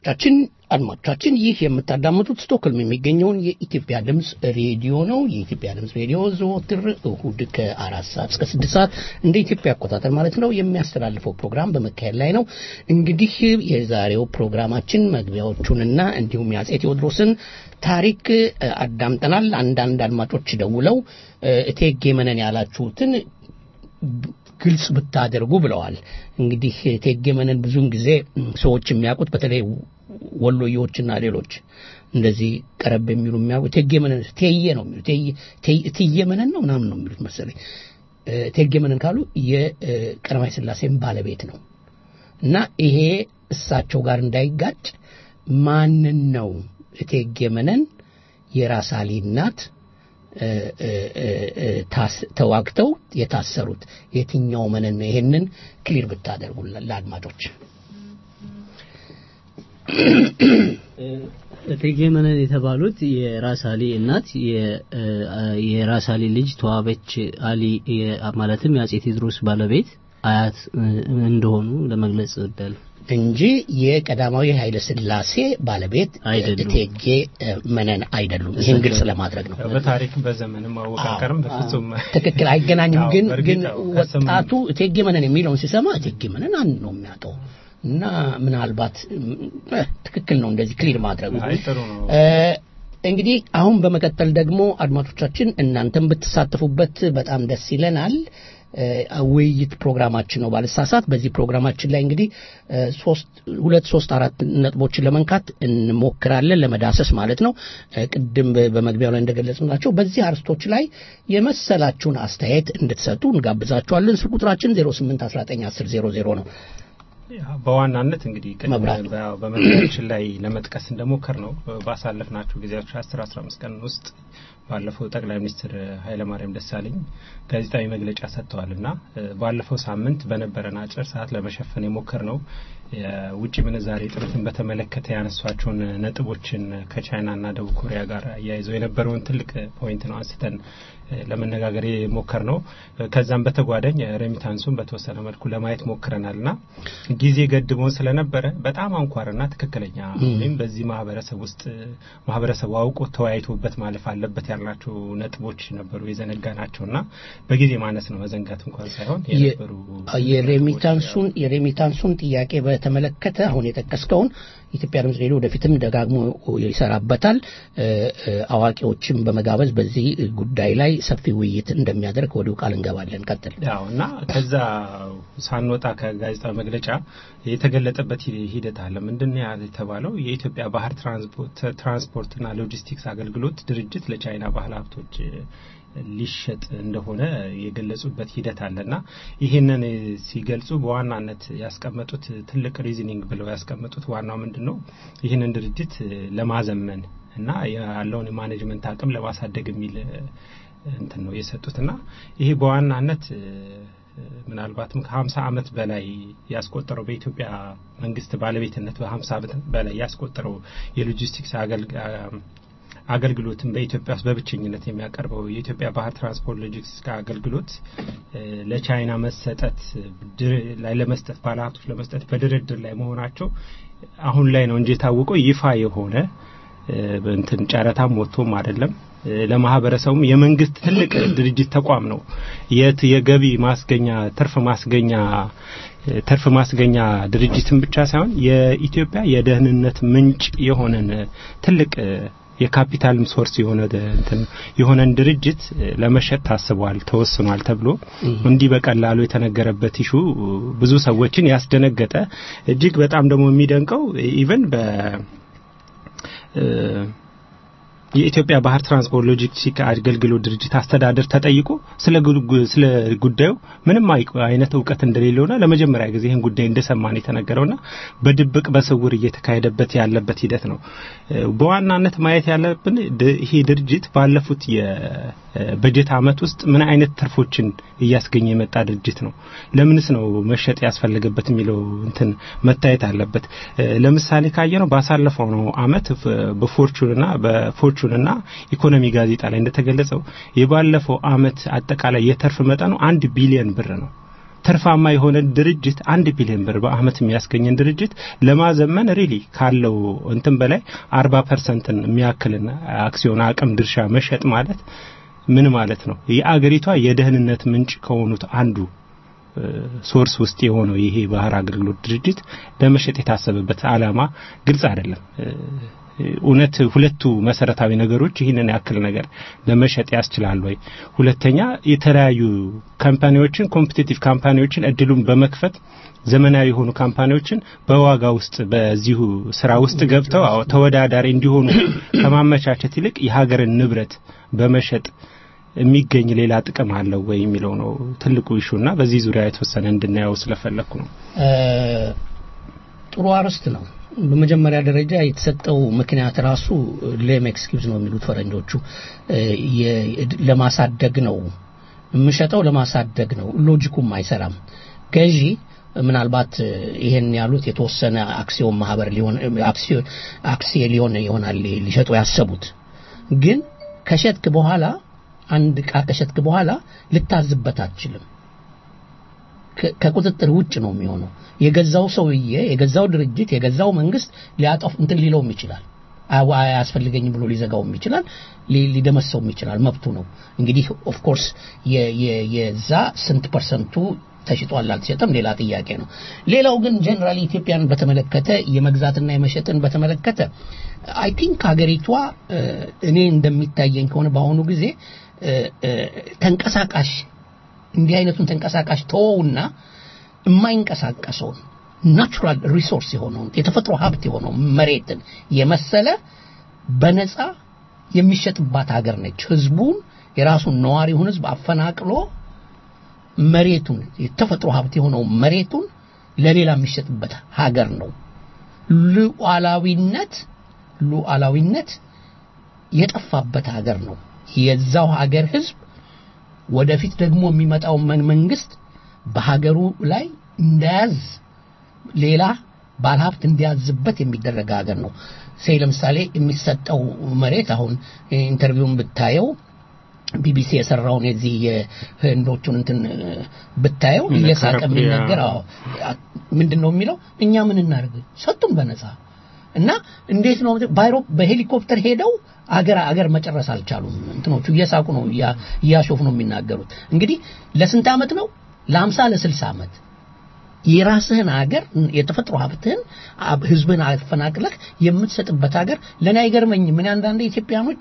አድማጮቻችን አድማጮቻችን ይህ የምታዳምጡት ስቶክሆልም የሚገኘውን የኢትዮጵያ ድምፅ ሬዲዮ ነው። የኢትዮጵያ ድምፅ ሬዲዮ ዘወትር እሁድ ከአራት ሰዓት እስከ ስድስት ሰዓት እንደ ኢትዮጵያ አቆጣጠር ማለት ነው የሚያስተላልፈው ፕሮግራም በመካሄድ ላይ ነው። እንግዲህ የዛሬው ፕሮግራማችን መግቢያዎቹንና እንዲሁም የአጼ ቴዎድሮስን ታሪክ እ፣ አዳምጠናል። አንዳንድ አድማጮች ደውለው እ፣ እቴጌ መነን ያላችሁትን ግልጽ ብታደርጉ ብለዋል። እንግዲህ እቴጌ መነን ብዙውን ጊዜ ም፣ ሰዎች የሚያውቁት በተለይ ወሎዬዎችና ሌሎች እንደዚህ ቀረብ የሚሉ የሚያውቁት እቴጌ መነን ቴዬ ነው የሚሉት ቴዬ- ቴዬ- እትዬ መነን ነው ምናምን ነው የሚሉት መሰለኝ። እ፣ እቴጌ መነን ካሉ የቀዳማዊ ሥላሴም ባለቤት ነው እና ይሄ እሳቸው ጋር እንዳይጋጭ ማንን ነው እቴጌ መነን የራስ አሊ እናት እ፣ እ፣ እ፣ እ፣ ታስ- ተዋግተው የታሰሩት የትኛው መነን ነው? ይሄንን ክሊር ብታደርጉ ለአድማጮች። እቴጌ መነን የተባሉት የራስ አሊ እናት የ- እ- የራስ አሊ ልጅ ተዋበች አሊ የ- ማለትም የአጼ ቴዎድሮስ ባለቤት አያት እ፣ እንደሆኑ ለመግለጽ እወዳለሁ። እንጂ የቀዳማዊ ኃይለ ሥላሴ ባለቤት አይደሉም። እቴጌ እ፣ መነን አይደሉም። ይህን ግልጽ ለማድረግ ነው። በታሪክ በዘመንም አወቃቀርም በፍጹም ትክክል አይገናኝም። አዎ፣ ግን በእርግጥ ግን አዎ፣ ከስም- ወጣቱ እቴጌ መነን የሚለውን ሲሰማ እቴጌ መነን አንድ ነው የሚያውቀው እና ምናልባት እ፣ ትክክል ነው እንደዚህ ክሊር ማድረጉ። አይ ጥሩ ነው። እ፣ እንግዲህ አሁን በመቀጠል ደግሞ አድማጮቻችን እናንተም ብትሳተፉበት በጣም ደስ ይለናል። እ፣ ውይይት ፕሮግራማችን ነው ባልሳሳት። በዚህ ፕሮግራማችን ላይ እንግዲህ እ፣ ሶስት ሁለት ሶስት አራት ነጥቦችን ለመንካት እንሞክራለን ለመዳሰስ ማለት ነው። እ፣ ቅድም በ- በመግቢያው ላይ እንደገለጽናቸው በዚህ አርስቶች ላይ የመሰላችሁን አስተያየት እንድትሰጡ እንጋብዛችኋለን። ስልክ ቁጥራችን 08191000 ነው። ያ፣ በዋናነት እንግዲህ ቅድም መብራት። በ- በመግቢያችን ላይ ለመጥቀስ እንደሞከር ነው ባሳለፍናቸው ጊዜያቶች 10 15 ቀን ውስጥ ባለፈው ጠቅላይ ሚኒስትር ኃይለማርያም ደሳለኝ ጋዜጣዊ መግለጫ ሰጥተዋል እና እ፣ ባለፈው ሳምንት በነበረን አጭር ሰዓት ለመሸፈን የሞከር ነው የውጭ ምንዛሬ እጥረትን በተመለከተ ያነሷቸውን ነጥቦችን ከቻይናና ደቡብ ኮሪያ ጋር አያይዘው የነበረውን ትልቅ ፖይንት ነው አንስተን እ፣ ለመነጋገር የሞከር ነው። ከዛም በተጓዳኝ ሬሚታንሱን በተወሰነ መልኩ ለማየት ሞክረናል እና ጊዜ ገድቦን ስለነበረ በጣም አንኳርና ትክክለኛ ወይም በዚህ ማህበረሰብ ውስጥ ማህበረሰቡ አውቆ ተወያይቶበት ማለፍ አለበት ያልናቸው ነጥቦች ነበሩ የዘነጋ ናቸው እና በጊዜ ማነስ ነው መዘንጋት እንኳን ሳይሆን የነበሩ የሬሚታንሱን የሬሚታንሱን ጥያቄ በተመለከተ አሁን የጠቀስከውን ኢትዮጵያ ድምጽ ሬዲዮ ወደፊትም ደጋግሞ ይሰራበታል። እ፣ እ፣ አዋቂዎችን በመጋበዝ በዚህ ጉዳይ ላይ ሰፊ ውይይት እንደሚያደርግ ወዲሁ ቃል እንገባለን። ቀጥል። ያው እና ከዛ ሳንወጣ ከጋዜጣዊ መግለጫ የተገለጠበት ሂ- ሂደት አለ። ምንድን ነው ያለ የተባለው የኢትዮጵያ ባህር ትራንስፖርት ትራንስፖርትና ሎጂስቲክስ አገልግሎት ድርጅት ለቻይና ባህል ሀብቶች እ፣ ሊሸጥ እንደሆነ የገለጹበት ሂደት አለና ይህንን እ፣ ሲገልጹ በዋናነት ያስቀመጡት ትልቅ ሪዝኒንግ ብለው ያስቀመጡት ዋናው ምንድን ነው ይህንን ድርጅት እ፣ ለማዘመን እና ያለውን የማኔጅመንት አቅም ለማሳደግ የሚል እ፣ እንትን ነው የሰጡት እና ይሄ በዋናነት እ፣ ምናልባትም ከ50 ዓመት በላይ ያስቆጠረው በኢትዮጵያ መንግስት ባለቤትነት በ50 ዓመት በላይ ያስቆጠረው የሎጂስቲክስ አገልግ- አገልግሎትን በኢትዮጵያ ውስጥ በብቸኝነት የሚያቀርበው የኢትዮጵያ ባህር ትራንስፖርት ሎጂስቲክስ አገልግሎት እ፣ ለቻይና መሰጠት ድር- ላይ ለመስጠት ባለሀብቶች ለመስጠት በድርድር ላይ መሆናቸው አሁን ላይ ነው እንጂ የታወቀው ይፋ የሆነ እ፣ እንትን ጨረታም ወጥቶም አይደለም። እ፣ ለማህበረሰቡም የመንግስት ትልቅ ድርጅት ተቋም ነው። የት የገቢ ማስገኛ ትርፍ ማስገኛ እ፣ ትርፍ ማስገኛ ድርጅትን ብቻ ሳይሆን የኢትዮጵያ የደህንነት ምንጭ የሆነን እ፣ ትልቅ እ፣ የካፒታልም ሶርስ የሆነ ደ- እንትን የሆነን ድርጅት እ፣ ለመሸጥ ታስቧል፣ ተወስኗል ተብሎ እንዲህ በቀላሉ የተነገረበት ኢሹ ብዙ ሰዎችን ያስደነገጠ እጅግ በጣም ደግሞ የሚደንቀው ኢቨን በ እ፣ የኢትዮጵያ ባህር ትራንስፖርት ሎጂስቲክ አገልግሎት ድርጅት አስተዳደር ተጠይቆ ስለ ጉ- ስለ ጉዳዩ ምንም አይ- አይነት እውቀት እንደሌለውና ለመጀመሪያ ጊዜ ይህን ጉዳይ እንደሰማን የተነገረውና በድብቅ በስውር እየተካሄደበት ያለበት ሂደት ነው። እ፣ በዋናነት ማየት ያለብን ድ- ይሄ ድርጅት ባለፉት የበጀት ዓመት ውስጥ ምን አይነት ትርፎችን እያስገኘ የመጣ ድርጅት ነው፣ ለምንስ ነው መሸጥ ያስፈልገበት የሚለው እንትን መታየት አለበት። እ፣ ለምሳሌ ካየ ነው ባሳለፈው ነው አመት ፍ- በፎርቹንና በፎርቹንና ኢኮኖሚ ጋዜጣ ላይ እንደተገለጸው የባለፈው አመት አጠቃላይ የትርፍ መጠኑ አንድ ቢሊዮን ብር ነው። ትርፋማ የሆነ ድርጅት አንድ ቢሊዮን ብር በአመት የሚያስገኝን ድርጅት ለማዘመን ሪሊ ካለው እንትን በላይ አርባ ፐርሰንትን የሚያክልን አክሲዮን አቅም ድርሻ መሸጥ ማለት ምን ማለት ነው? የአገሪቷ የደህንነት ምንጭ ከሆኑት አንዱ ሶርስ ውስጥ የሆነው ይሄ ባህር አገልግሎት ድርጅት ለመሸጥ የታሰበበት አላማ ግልጽ አይደለም። እውነት ሁለቱ መሰረታዊ ነገሮች ይህንን ያክል ነገር ለመሸጥ ያስችላል ወይ? ሁለተኛ የተለያዩ ካምፓኒዎችን ኮምፒቲቲቭ ካምፓኒዎችን እድሉን በመክፈት ዘመናዊ የሆኑ ካምፓኒዎችን በዋጋ ውስጥ በዚሁ ስራ ውስጥ ገብተው አዎ ተወዳዳሪ እንዲሆኑ ከማመቻቸት ይልቅ የሀገርን ንብረት በመሸጥ የሚገኝ ሌላ ጥቅም አለው ወይ የሚለው ነው ትልቁ ኢሹና በዚህ ዙሪያ የተወሰነ እንድናየው ስለፈለኩ ነው። ጥሩ አርዕስት ነው። በመጀመሪያ ደረጃ የተሰጠው ምክንያት ራሱ ሌም ኤክስኪውዝ ነው የሚሉት ፈረንጆቹ ለማሳደግ ነው የምሸጠው ለማሳደግ ነው። ሎጂኩም አይሰራም። ገዢ ምናልባት ይሄን ያሉት የተወሰነ አክሲዮን ማህበር ሊሆን አክሲየ ሊሆን ይሆናል ሊሸጡ ያሰቡት ግን ከሸጥክ በኋላ አንድ እቃ ከሸጥክ በኋላ ልታዝበት አትችልም። ከቁጥጥር ውጭ ነው የሚሆነው። የገዛው ሰውዬ፣ የገዛው ድርጅት፣ የገዛው መንግስት ሊያጠፍ እንትን ሊለውም ይችላል። አያስፈልገኝም ብሎ ሊዘጋውም ይችላል፣ ሊደመሰውም ይችላል። መብቱ ነው። እንግዲህ ኦፍ ኮርስ የዛ ስንት ፐርሰንቱ ተሽጧል አልተሸጠም ሌላ ጥያቄ ነው። ሌላው ግን ጀነራሊ ኢትዮጵያን በተመለከተ የመግዛትና የመሸጥን በተመለከተ አይ ቲንክ ሀገሪቷ እኔ እንደሚታየኝ ከሆነ በአሁኑ ጊዜ ተንቀሳቃሽ እንዲህ አይነቱን ተንቀሳቃሽ ተወውና የማይንቀሳቀሰውን ናቹራል ሪሶርስ የሆነውን የተፈጥሮ ሀብት የሆነው መሬትን የመሰለ በነፃ የሚሸጥባት ሀገር ነች። ህዝቡን የራሱን ነዋሪውን ህዝብ አፈናቅሎ መሬቱን የተፈጥሮ ሀብት የሆነው መሬቱን ለሌላ የሚሸጥበት ሀገር ነው። ሉዓላዊነት ሉዓላዊነት የጠፋበት ሀገር ነው። የዛው ሀገር ህዝብ ወደፊት ደግሞ የሚመጣው መንግስት በሀገሩ ላይ እንዳያዝ ሌላ ባለሀብት እንዲያዝበት የሚደረግ ሀገር ነው። ሴይ ለምሳሌ የሚሰጠው መሬት አሁን ኢንተርቪውን ብታየው ቢቢሲ የሰራውን የዚህ የህንዶቹን እንትን ብታየው እየሳቀ የሚናገር አዎ ምንድን ነው የሚለው እኛ ምን እናደርግ ሰጡን በነፃ እና እንዴት ነው ባይሮ በሄሊኮፕተር ሄደው አገር አገር መጨረስ አልቻሉም እንትኖቹ እየሳቁ ነው እያሾፉ ነው የሚናገሩት እንግዲህ ለስንት ዓመት ነው ለአምሳ ለስልሳ ዓመት የራስህን ሀገር የተፈጥሮ ሀብትህን ህዝብህን አፈናቅለህ የምትሰጥበት ሀገር ለእኔ አይገርመኝም። ምን አንዳንድ ኢትዮጵያኖች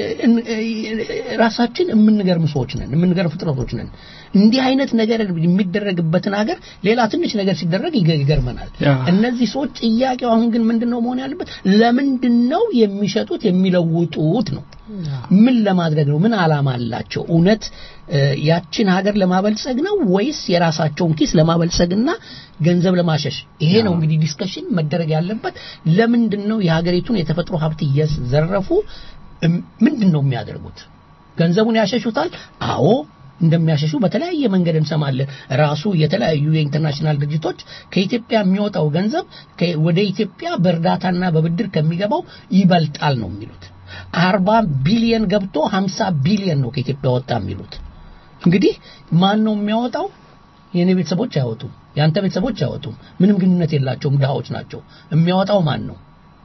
ራሳችን የምንገርም ሰዎች ነን፣ የምንገርም ፍጥረቶች ነን። እንዲህ አይነት ነገር የሚደረግበትን ሀገር ሌላ ትንሽ ነገር ሲደረግ ይገርመናል። እነዚህ ሰዎች ጥያቄው አሁን ግን ምንድን ነው መሆን ያለበት? ለምንድን ነው የሚሸጡት የሚለውጡት ነው? ምን ለማድረግ ነው? ምን አላማ አላቸው? እውነት ያችን ሀገር ለማበልጸግ ነው ወይስ የራሳቸውን ኪስ ለማበልጸግና ገንዘብ ለማሸሽ? ይሄ ነው እንግዲህ ዲስከሽን መደረግ ያለበት። ለምንድን ነው የሀገሪቱን የተፈጥሮ ሀብት እየዘረፉ ምንድን ነው የሚያደርጉት? ገንዘቡን ያሸሹታል? አዎ እንደሚያሸሹ በተለያየ መንገድ እንሰማለን። ራሱ የተለያዩ የኢንተርናሽናል ድርጅቶች ከኢትዮጵያ የሚወጣው ገንዘብ ወደ ኢትዮጵያ በእርዳታና በብድር ከሚገባው ይበልጣል ነው የሚሉት። አርባ ቢሊየን ገብቶ ሀምሳ ቢሊየን ነው ከኢትዮጵያ ወጣ የሚሉት። እንግዲህ ማን ነው የሚያወጣው? የእኔ ቤተሰቦች አያወጡም፣ የአንተ ቤተሰቦች አያወጡም። ምንም ግንኙነት የላቸውም፣ ድሃዎች ናቸው። የሚያወጣው ማን ነው?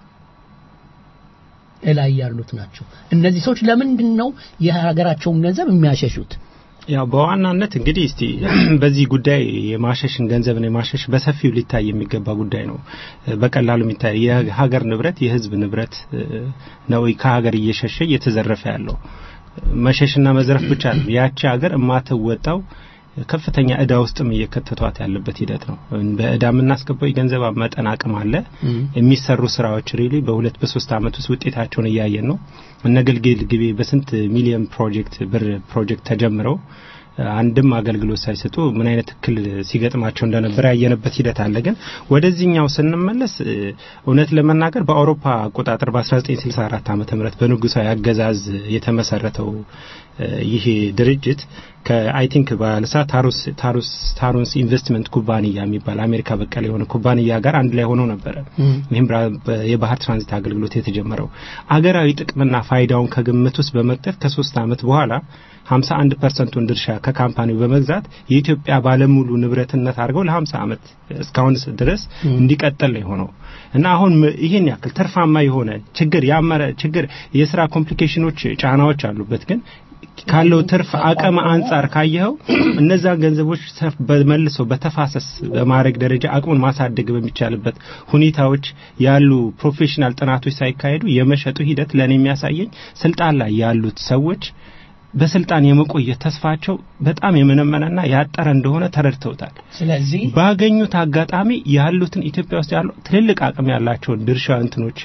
እላይ ያሉት ናቸው። እነዚህ ሰዎች ለምንድን ነው የሀገራቸውን ገንዘብ የሚያሸሹት? ያው በዋናነት እንግዲህ እስቲ በዚህ ጉዳይ የማሸሽን ገንዘብን የማሸሽ በሰፊው ሊታይ የሚገባ ጉዳይ ነው። በቀላሉ የሚታይ የሀገር ንብረት የህዝብ ንብረት ነው ከሀገር እየሸሸ እየተዘረፈ ያለው። መሸሽና መዝረፍ ብቻ ነው ያቺ ሀገር የማትወጣው ከፍተኛ እዳ ውስጥም እየከተቷት ያለበት ሂደት ነው። በእዳ የምናስገባው የገንዘብ መጠን አቅም አለ። የሚሰሩ ስራዎች ሪሊ በሁለት በሶስት አመት ውስጥ ውጤታቸውን እያየን ነው። እነ ግልግል ግቤ በስንት ሚሊዮን ፕሮጀክት ብር ፕሮጀክት ተጀምረው አንድም አገልግሎት ሳይሰጡ ምን አይነት እክል ሲገጥማቸው እንደነበር ያየንበት ሂደት አለ። ግን ወደዚህኛው ስንመለስ እውነት ለመናገር በአውሮፓ አቆጣጠር በ1964 ዓመተ ምህረት በንጉሳዊ አገዛዝ የተመሰረተው ይሄ ድርጅት ከአይ ቲንክ ባለሳ ታሩስ ታሩስ ታሩንስ ኢንቨስትመንት ኩባንያ የሚባል አሜሪካ በቀል የሆነ ኩባንያ ጋር አንድ ላይ ሆነው ነበረ። ይህም የባህር ትራንዚት አገልግሎት የተጀመረው አገራዊ ጥቅምና ፋይዳውን ከግምት ውስጥ በመክተት ከሶስት ዓመት በኋላ 51 ፐርሰንቱን ድርሻ ከካምፓኒው በመግዛት የኢትዮጵያ ባለሙሉ ንብረትነት አድርገው ለ50 ዓመት እስካሁን ድረስ እንዲቀጥል ነው የሆነው እና አሁን ይህን ያክል ትርፋማ የሆነ ችግር ያመረ ችግር የስራ ኮምፕሊኬሽኖች ጫናዎች አሉበት ግን ካለው ትርፍ አቅም አንጻር ካየኸው እነዛ ገንዘቦች በመልሰው በተፋሰስ በማድረግ ደረጃ አቅሙን ማሳደግ በሚቻልበት ሁኔታዎች ያሉ ፕሮፌሽናል ጥናቶች ሳይካሄዱ የመሸጡ ሂደት ለእኔ የሚያሳየኝ ስልጣን ላይ ያሉት ሰዎች በስልጣን የመቆየት ተስፋቸው በጣም የመነመነና ያጠረ እንደሆነ ተረድተውታል። ስለዚህ ባገኙት አጋጣሚ ያሉትን ኢትዮጵያ ውስጥ ያሉ ትልልቅ አቅም ያላቸውን ድርሻ እንትኖች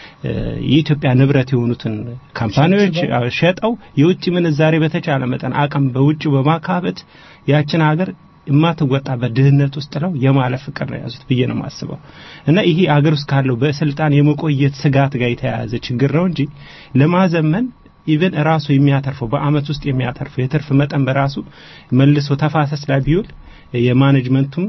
የኢትዮጵያ ንብረት የሆኑትን ካምፓኒዎች ሸጠው የውጭ ምንዛሬ በተቻለ መጠን አቅም በውጭ በማካበት ያችን ሀገር የማትወጣበት ድህነት ውስጥ ነው የማለፍ ፍቅር ነው የያዙት ብዬ ነው የማስበው። እና ይሄ አገር ውስጥ ካለው በስልጣን የመቆየት ስጋት ጋር የተያያዘ ችግር ነው እንጂ ለማዘመን ኢቨን ራሱ የሚያተርፈው በአመት ውስጥ የሚያተርፈው የትርፍ መጠን በራሱ መልሶ ተፋሰስ ላይ ቢውል የማኔጅመንቱም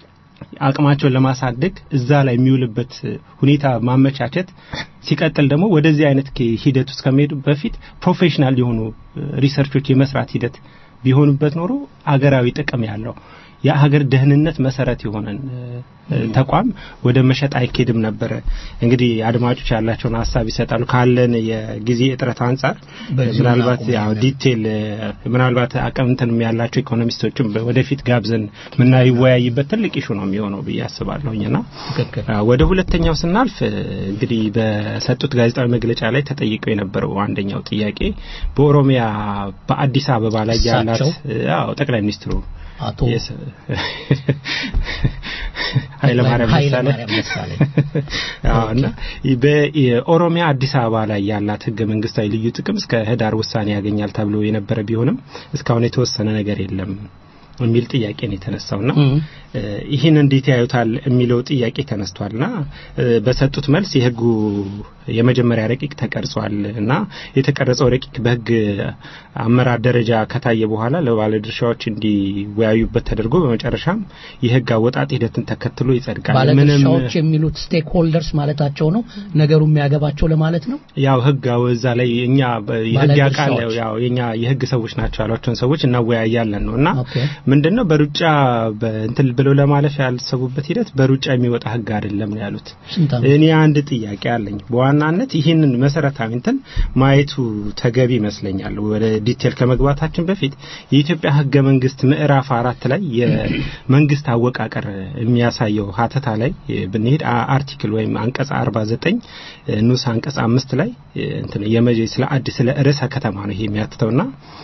አቅማቸውን ለማሳደግ እዛ ላይ የሚውልበት ሁኔታ ማመቻቸት ሲቀጥል ደግሞ ወደዚህ አይነት ሂደት ውስጥ ከመሄዱ በፊት ፕሮፌሽናል የሆኑ ሪሰርቾች የመስራት ሂደት ቢሆኑበት ኖሮ አገራዊ ጥቅም ያለው የሀገር ደህንነት መሰረት የሆነን ተቋም ወደ መሸጥ አይኬድም ነበረ። እንግዲህ አድማጮች ያላቸውን ሀሳብ ይሰጣሉ። ካለን የጊዜ እጥረት አንጻር ምናልባት ያው ዲቴል ምናልባት አቅም እንትን ያላቸው ኢኮኖሚስቶችም ወደፊት ጋብዘን ምናይወያይበት ትልቅ ኢሹ ነው የሚሆነው ብዬ አስባለሁኝና ወደ ሁለተኛው ስናልፍ እንግዲህ በሰጡት ጋዜጣዊ መግለጫ ላይ ተጠይቀው የነበረው አንደኛው ጥያቄ በኦሮሚያ በአዲስ አበባ ላይ ያላት አዎ ጠቅላይ ሚኒስትሩ አቶ ኃይለማርያም ደሳለኝ እና በኦሮሚያ አዲስ አበባ ላይ ያላት ህገ መንግስታዊ ልዩ ጥቅም እስከ ህዳር ውሳኔ ያገኛል ተብሎ የነበረ ቢሆንም እስካሁን የተወሰነ ነገር የለም የሚል ጥያቄ ነው የተነሳውና ይህን እንዴት ያዩታል የሚለው ጥያቄ ተነስቷልና በሰጡት መልስ የህጉ የመጀመሪያ ረቂቅ ተቀርጿል እና የተቀረጸው ረቂቅ በህግ አመራር ደረጃ ከታየ በኋላ ለባለድርሻዎች እንዲወያዩበት ተደርጎ በመጨረሻም የህግ አወጣጥ ሂደትን ተከትሎ ይጸድቃል። ባለድርሻዎች የሚሉት ስቴክ ሆልደርስ ማለታቸው ነው። ነገሩ የሚያገባቸው ለማለት ነው። ያው ህግ እዛ ላይ እኛ የህግ ያቃል ያው የኛ የህግ ሰዎች ናቸው ያሏቸውን ሰዎች እናወያያለን ነው እና ምንድነው በሩጫ እንትን ብለው ለማለፍ ያልሰቡበት ሂደት በሩጫ የሚወጣ ህግ አይደለም ነው ያሉት። እኔ አንድ ጥያቄ አለኝ። በዋናነት ይህንን መሰረታዊ እንትን ማየቱ ተገቢ ይመስለኛል። ወደ ዲቴል ከመግባታችን በፊት የኢትዮጵያ ህገ መንግስት ምዕራፍ አራት ላይ የመንግስት አወቃቀር የሚያሳየው ሀተታ ላይ ብንሄድ አርቲክል ወይም አንቀጽ 49 ንዑስ አንቀጽ አምስት ላይ እንትን የመጀ ስለ አዲስ ስለ ርዕሰ ከተማ ነው ይሄ የሚያትተውና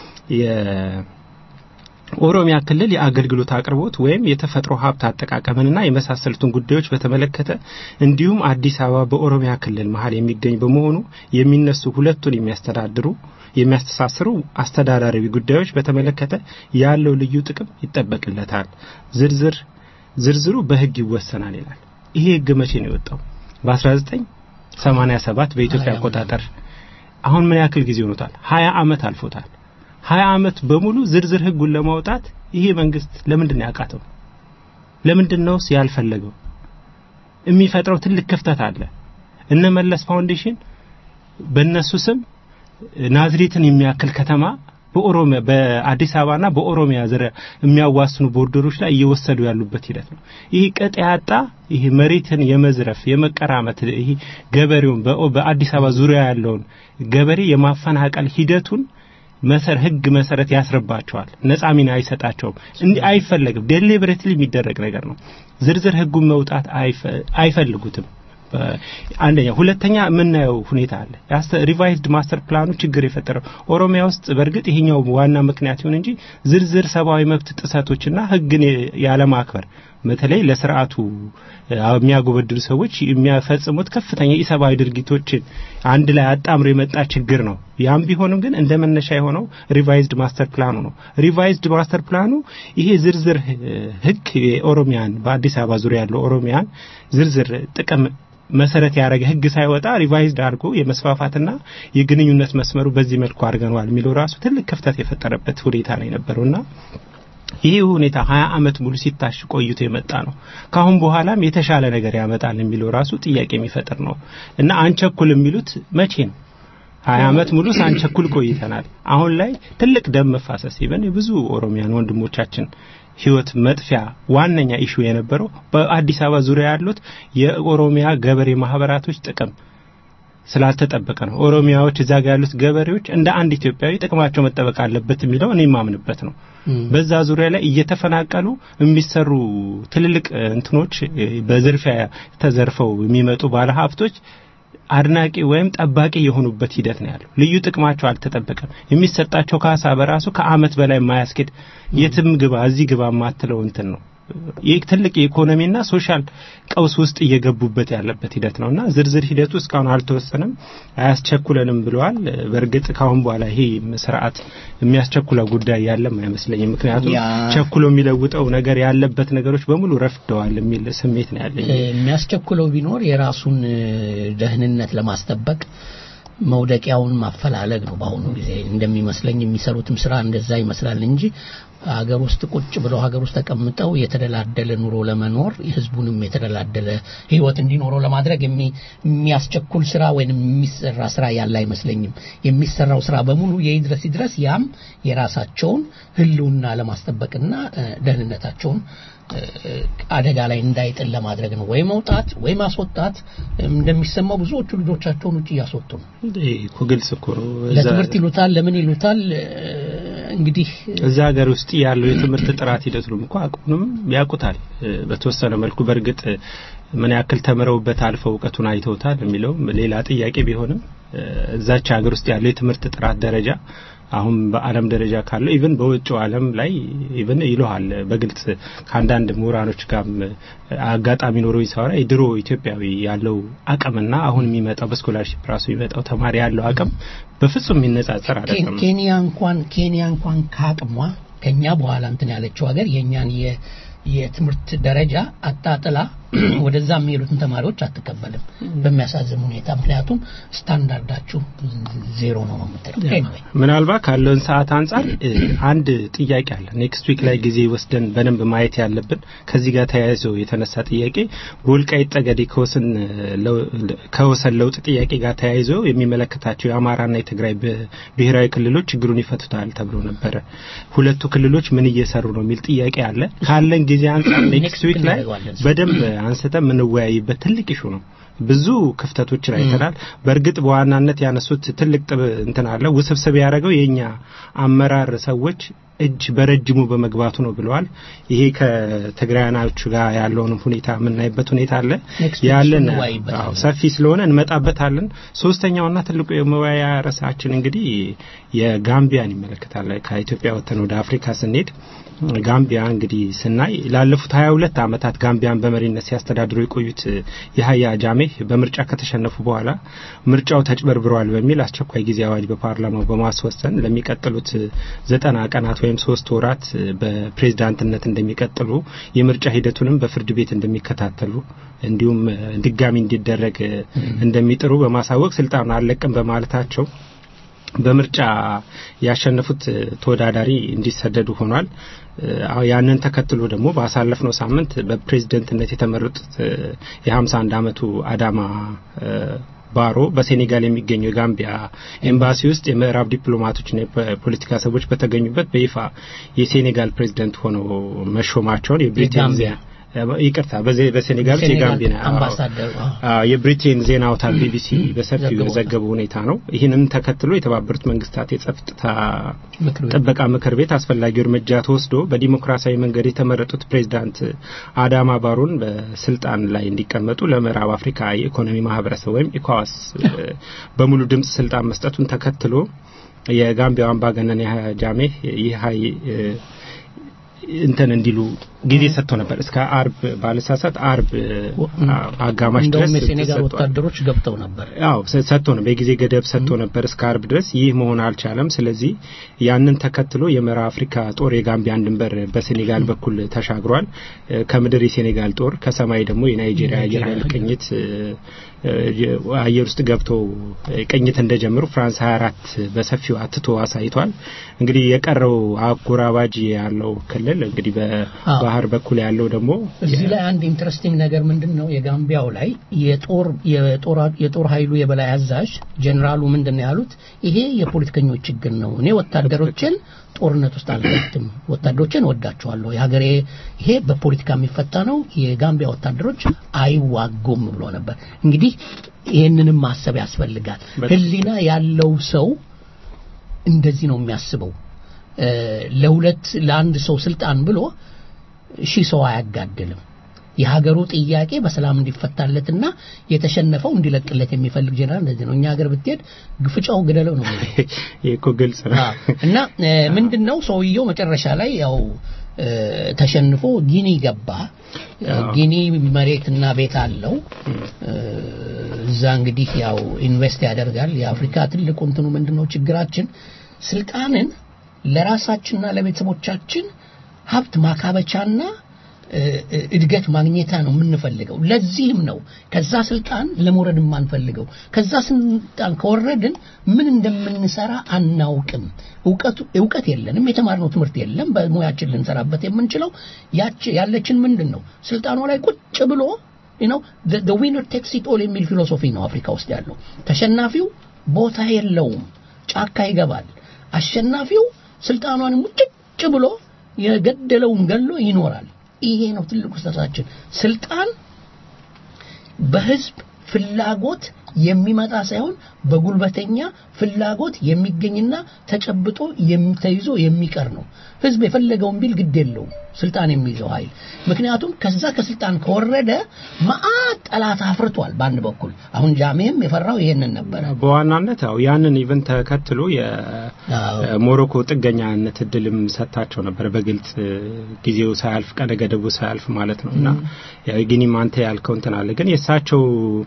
ኦሮሚያ ክልል የአገልግሎት አቅርቦት ወይም የተፈጥሮ ሀብት አጠቃቀምንና የመሳሰሉትን ጉዳዮች በተመለከተ እንዲሁም አዲስ አበባ በኦሮሚያ ክልል መሀል የሚገኝ በመሆኑ የሚነሱ ሁለቱን የሚያስተዳድሩ የሚያስተሳስሩ አስተዳዳራዊ ጉዳዮች በተመለከተ ያለው ልዩ ጥቅም ይጠበቅለታል። ዝርዝር ዝርዝሩ በህግ ይወሰናል ይላል። ይሄ ህግ መቼ ነው የወጣው? በ1987 በኢትዮጵያ አቆጣጠር። አሁን ምን ያክል ጊዜ ሆኖታል? 20 አመት አልፎታል። ሀያ አመት በሙሉ ዝርዝር ህጉን ለማውጣት ይሄ መንግስት ለምንድን ነው ያቃተው? ለምንድን ነውስ ያልፈለገው? የሚፈጥረው ትልቅ ክፍተት አለ። እነ መለስ ፋውንዴሽን በእነሱ ስም ናዝሬትን የሚያክል ከተማ በኦሮሚያ በአዲስ አበባና በኦሮሚያ ዙሪያ የሚያዋስኑ ቦርደሮች ላይ እየወሰዱ ያሉበት ሂደት ነው። ይህ ቅጥ ያጣ ይህ መሬትን የመዝረፍ የመቀራመት ይህ ገበሬውን በአዲስ አበባ ዙሪያ ያለውን ገበሬ የማፈናቀል ሂደቱን መሰር ህግ መሰረት ያስረባቸዋል። ነጻ ሚና አይሰጣቸውም። እንዲህ አይፈለግም። ዴሊብሬትሊ የሚደረግ ነገር ነው። ዝርዝር ህጉን መውጣት አይፈልጉትም። አንደኛ፣ ሁለተኛ የምናየው ሁኔታ አለ። ሪቫይዝድ ማስተር ፕላኑ ችግር የፈጠረው ኦሮሚያ ውስጥ በእርግጥ ይሄኛው ዋና ምክንያት ይሁን እንጂ ዝርዝር ሰብአዊ መብት ጥሰቶችና ህግን ያለማክበር በተለይ ለስርዓቱ የሚያጎበድሉ ሰዎች የሚያፈጽሙት ከፍተኛ የኢሰብአዊ ድርጊቶችን አንድ ላይ አጣምሮ የመጣ ችግር ነው። ያም ቢሆንም ግን እንደ መነሻ የሆነው ሪቫይዝድ ማስተር ፕላኑ ነው። ሪቫይዝድ ማስተር ፕላኑ ይሄ ዝርዝር ህግ የኦሮሚያን በአዲስ አበባ ዙሪያ ያለው ኦሮሚያን ዝርዝር ጥቅም መሰረት ያደረገ ህግ ሳይወጣ ሪቫይዝድ አድርጎ የመስፋፋትና የግንኙነት መስመሩ በዚህ መልኩ አድርገነዋል የሚለው ራሱ ትልቅ ክፍተት የፈጠረበት ሁኔታ ነው የነበረውና ይህ ሁኔታ ሀያ አመት ሙሉ ሲታሽ ቆይቶ የመጣ ነው። ካሁን በኋላም የተሻለ ነገር ያመጣል የሚለው ራሱ ጥያቄ የሚፈጥር ነው እና አንቸኩል የሚሉት መቼ ነው? ሀያ አመት ሙሉ ሳንቸኩል ቆይተናል። አሁን ላይ ትልቅ ደም መፋሰስ ይበን የብዙ ኦሮሚያን ወንድሞቻችን ህይወት መጥፊያ ዋነኛ ኢሹ የነበረው በአዲስ አበባ ዙሪያ ያሉት የኦሮሚያ ገበሬ ማህበራቶች ጥቅም ስላልተጠበቀ ነው። ኦሮሚያዎች እዛ ጋር ያሉት ገበሬዎች እንደ አንድ ኢትዮጵያዊ ጥቅማቸው መጠበቅ አለበት የሚለው እኔ የማምንበት ነው። በዛ ዙሪያ ላይ እየተፈናቀሉ የሚሰሩ ትልልቅ እንትኖች በዝርፊያ ተዘርፈው የሚመጡ ባለሀብቶች አድናቂ ወይም ጠባቂ የሆኑበት ሂደት ነው ያለው። ልዩ ጥቅማቸው አልተጠበቀም። የሚሰጣቸው ካሳ በራሱ ከአመት በላይ የማያስኬድ የትም ግባ እዚህ ግባ የማትለው እንትን ነው። ይህ ትልቅ የኢኮኖሚና ሶሻል ቀውስ ውስጥ እየገቡበት ያለበት ሂደት ነውና ዝርዝር ሂደቱ እስካሁን አልተወሰነም፣ አያስቸኩለንም ብለዋል። በእርግጥ ካሁን በኋላ ይሄ ስርዓት የሚያስቸኩለው ጉዳይ ያለም አይመስለኝም። ምክንያቱም ቸኩሎ የሚለውጠው ነገር ያለበት ነገሮች በሙሉ ረፍደዋል የሚል ስሜት ነው ያለኝ። የሚያስቸኩለው ቢኖር የራሱን ደህንነት ለማስጠበቅ መውደቂያውን ማፈላለግ ነው። በአሁኑ ጊዜ እንደሚመስለኝ የሚሰሩትም ስራ እንደዛ ይመስላል እንጂ ሀገር ውስጥ ቁጭ ብለው ሀገር ውስጥ ተቀምጠው የተደላደለ ኑሮ ለመኖር ህዝቡንም የተደላደለ ህይወት እንዲኖረው ለማድረግ የሚያስቸኩል ስራ ወይም የሚሰራ ስራ ያለ አይመስለኝም። የሚሰራው ስራ በሙሉ የይድረስ ይድረስ ያም የራሳቸውን ህልውና ለማስጠበቅና ደህንነታቸውን አደጋ ላይ እንዳይጥል ለማድረግ ነው። ወይ መውጣት ወይ ማስወጣት። እንደሚሰማው ብዙዎቹ ልጆቻቸውን ውጭ እያስወጡ ነው። እኮ ግልጽ እኮ ነው። ለትምህርት ይሉታል፣ ለምን ይሉታል። እንግዲህ እዛ ሀገር ውስጥ ያለው የትምህርት ጥራት ሂደቱንም እኮ አቁንም ያውቁታል በተወሰነ መልኩ። በእርግጥ ምን ያክል ተምረውበት አልፈው እውቀቱን አይተውታል የሚለው ሌላ ጥያቄ ቢሆንም እዛች ሀገር ውስጥ ያለው የትምህርት ጥራት ደረጃ አሁን በዓለም ደረጃ ካለው ኢቭን በውጭው ዓለም ላይ ኢቭን ይለዋል በግልጽ ከአንዳንድ ምሁራኖች ጋርም አጋጣሚ ኖሮ ይሰራ የድሮ ኢትዮጵያዊ ያለው አቅምና አሁን የሚመጣው በስኮላርሺፕ ራሱ የሚመጣው ተማሪ ያለው አቅም በፍጹም የሚነጻጸር አይደለም። ኬንያ እንኳን ኬንያ እንኳን ከአቅሟ ከኛ በኋላ እንትን ያለችው ሀገር የእኛን የትምህርት ደረጃ አጣጥላ ወደዛ የሚሄዱትን ተማሪዎች አትቀበልም በሚያሳዝን ሁኔታ። ምክንያቱም ስታንዳርዳችሁ ዜሮ ነው ነው የምትለው። ምናልባት ካለውን ሰዓት አንጻር አንድ ጥያቄ አለ። ኔክስት ዊክ ላይ ጊዜ ወስደን በደንብ ማየት ያለብን ከዚህ ጋር ተያይዞ የተነሳ ጥያቄ በወልቃይት ጠገዴ ከወሰን ለውጥ ጥያቄ ጋር ተያይዞ የሚመለከታቸው የአማራና የትግራይ ብሔራዊ ክልሎች ችግሩን ይፈቱታል ተብሎ ነበረ። ሁለቱ ክልሎች ምን እየሰሩ ነው የሚል ጥያቄ አለ። ካለን ጊዜ አንጻር ኔክስት ዊክ ላይ በደንብ አንስተ የምንወያይበት ትልቅ ኢሹ ነው። ብዙ ክፍተቶችን አይተናል። በእርግጥ በዋናነት ያነሱት ትልቅ ጥብ እንትን አለ። ውስብስብ ያደረገው የኛ አመራር ሰዎች እጅ በረጅሙ በመግባቱ ነው ብለዋል። ይሄ ከትግራያኖቹ ጋር ያለውን ሁኔታ የምናይበት ሁኔታ አለ ያለን ሰፊ ስለሆነ እንመጣበታለን። ሶስተኛውና ትልቁ የመወያያ ርዕሳችን እንግዲህ የጋምቢያን ይመለከታል። ከኢትዮጵያ ወጥተን ወደ አፍሪካ ስንሄድ ጋምቢያ እንግዲህ ስናይ ላለፉት ሀያ ሁለት ዓመታት ጋምቢያን በመሪነት ሲያስተዳድሩ የቆዩት የሀያ ጃሜህ በምርጫ ከተሸነፉ በኋላ ምርጫው ተጭበርብሯል በሚል አስቸኳይ ጊዜ አዋጅ በፓርላማው በማስወሰን ለሚቀጥሉት ዘጠና ቀናት ወይም ሶስት ወራት በፕሬዝዳንትነት እንደሚቀጥሉ የምርጫ ሂደቱንም በፍርድ ቤት እንደሚከታተሉ እንዲሁም ድጋሚ እንዲደረግ እንደሚጥሩ በማሳወቅ ስልጣኑን አልለቅም በማለታቸው በምርጫ ያሸነፉት ተወዳዳሪ እንዲሰደዱ ሆኗል። ያንን ተከትሎ ደግሞ ባሳለፍነው ሳምንት በፕሬዝደንትነት የተመረጡት የ51 ዓመቱ አዳማ ባሮ በሴኔጋል የሚገኘው የጋምቢያ ኤምባሲ ውስጥ የምዕራብ ዲፕሎማቶችና የፖለቲካ ሰዎች በተገኙበት በይፋ የሴኔጋል ፕሬዝደንት ሆነው መሾማቸውን የብሪቴን ዜና ይቅርታ በሴኔጋል የጋምቢና አምባሳደር የብሪቴን ዜና አውታር ቢቢሲ በሰፊው የዘገበው ሁኔታ ነው። ይህንም ተከትሎ የተባበሩት መንግስታት የጸጥታ ጥበቃ ምክር ቤት አስፈላጊው እርምጃ ተወስዶ በዲሞክራሲያዊ መንገድ የተመረጡት ፕሬዚዳንት አዳማ ባሮን በስልጣን ላይ እንዲቀመጡ ለምዕራብ አፍሪካ የኢኮኖሚ ማህበረሰብ ወይም ኢኳዋስ በሙሉ ድምጽ ስልጣን መስጠቱን ተከትሎ የጋምቢያው አምባገነን ያህያ ጃሜህ ይህ እንትን እንዲሉ ጊዜ ሰጥቶ ነበር እስከ አርብ ባለሳሳት አርብ አጋማሽ ድረስ እንደውም የሴኔጋል ሰጥቷል። ወታደሮች ገብተው ነበር። አዎ ሰ- ሰጥቶ ነው በጊዜ ገደብ ሰጥቶ ነበር እስከ አርብ ድረስ። ይህ መሆን አልቻለም። ስለዚህ ያንን ተከትሎ የምዕራብ አፍሪካ ጦር የጋምቢያን ድንበር በሴኔጋል በኩል ተሻግሯል። እ፣ ከምድር የሴኔጋል ጦር ከሰማይ ደግሞ የናይጄሪያ አየር ኃይል ቅኝት እ፣ እ፣ አየር ውስጥ ገብተው እ፣ ቅኝት እንደጀመሩ ፍራንስ 24 በሰፊው አትቶ አሳይቷል። እንግዲህ የቀረው አጎራባጅ ያለው ክልል እንግዲህ በባህር በኩል ያለው ደግሞ እዚህ ላይ አንድ ኢንትረስቲንግ ነገር ምንድን ነው የጋምቢያው ላይ የጦር የጦር የጦር ኃይሉ የበላይ አዛዥ ጀኔራሉ ምንድን ነው ያሉት ይሄ የፖለቲከኞች ችግር ነው እኔ ወታደሮችን ጦርነት ውስጥ አልከትም ወታደሮችን ወዳቸዋለሁ የሀገሬ ይሄ በፖለቲካ የሚፈታ ነው የጋምቢያ ወታደሮች አይዋጉም ብሎ ነበር እንግዲህ ይህንንም ማሰብ ያስፈልጋል ህሊና ያለው ሰው እንደዚህ ነው የሚያስበው እ፣ ለሁለት ለአንድ ሰው ስልጣን ብሎ ሺህ ሰው አያጋድልም የሀገሩ ጥያቄ በሰላም እንዲፈታለትና የተሸነፈው እንዲለቅለት የሚፈልግ ጀነራል እንደዚህ ነው እኛ ሀገር ብትሄድ ግፍጫው ግደለው ነው የሚለው ይህ እኮ ግልጽ ነው። አዎ። እና ምንድን ነው ሰውየው መጨረሻ ላይ ያው እ፣ ተሸንፎ ጊኒ ገባ አዎ። ጊኒ መሬትና ቤት አለው እ፣ እዛ እንግዲህ ያው ኢንቨስት ያደርጋል የአፍሪካ ትልቁ እንትኑ ምንድነው ችግራችን ስልጣንን ለራሳችንና ለቤተሰቦቻችን ሀብት ማካበቻና እ፣ እ፣ እድገት ማግኘታ ነው የምንፈልገው ለዚህም ነው ከዛ ስልጣን ለመውረድ የማንፈልገው ከዛ ስልጣን ከወረድን ምን እንደምንሰራ አናውቅም እውቀቱ እውቀት የለንም የተማርነው ትምህርት የለም በሙያችን ልንሰራበት የምንችለው ያች ያለችን ምንድን ነው ስልጣኗ ላይ ቁጭ ብሎ ነው the winner takes it all የሚል ፊሎሶፊ ነው አፍሪካ ውስጥ ያለው ተሸናፊው ቦታ የለውም ጫካ ይገባል አሸናፊው ስልጣኗን ሙጭጭ ብሎ የገደለውን ገሎ ይኖራል ይሄ ነው ትልቁ ስህተታችን ስልጣን በህዝብ ፍላጎት የሚመጣ ሳይሆን በጉልበተኛ ፍላጎት የሚገኝና ተጨብጦ የሚ- ተይዞ የሚቀር ነው ህዝብ የፈለገውን ቢል ግድ የለውም ስልጣን የሚይዘው ኃይል ምክንያቱም ከዛ ከስልጣን ከወረደ መዓት ጠላት አፍርቷል በአንድ በኩል አሁን ጃሜም የፈራው ይሄንን ነበረ በዋናነት ያው ያንን ኢቨንት ተከትሎ አዎ። የሞሮኮ ጥገኛነት እድልም ሰጥታቸው ነበር በግልጽ እ፣ ጊዜው ሳያልፍ ቀነ ገደቡ ሳያልፍ ማለት ነው እና ያው ጊኒም አንተ ያልከው እንትን አለ ግን የእሳቸው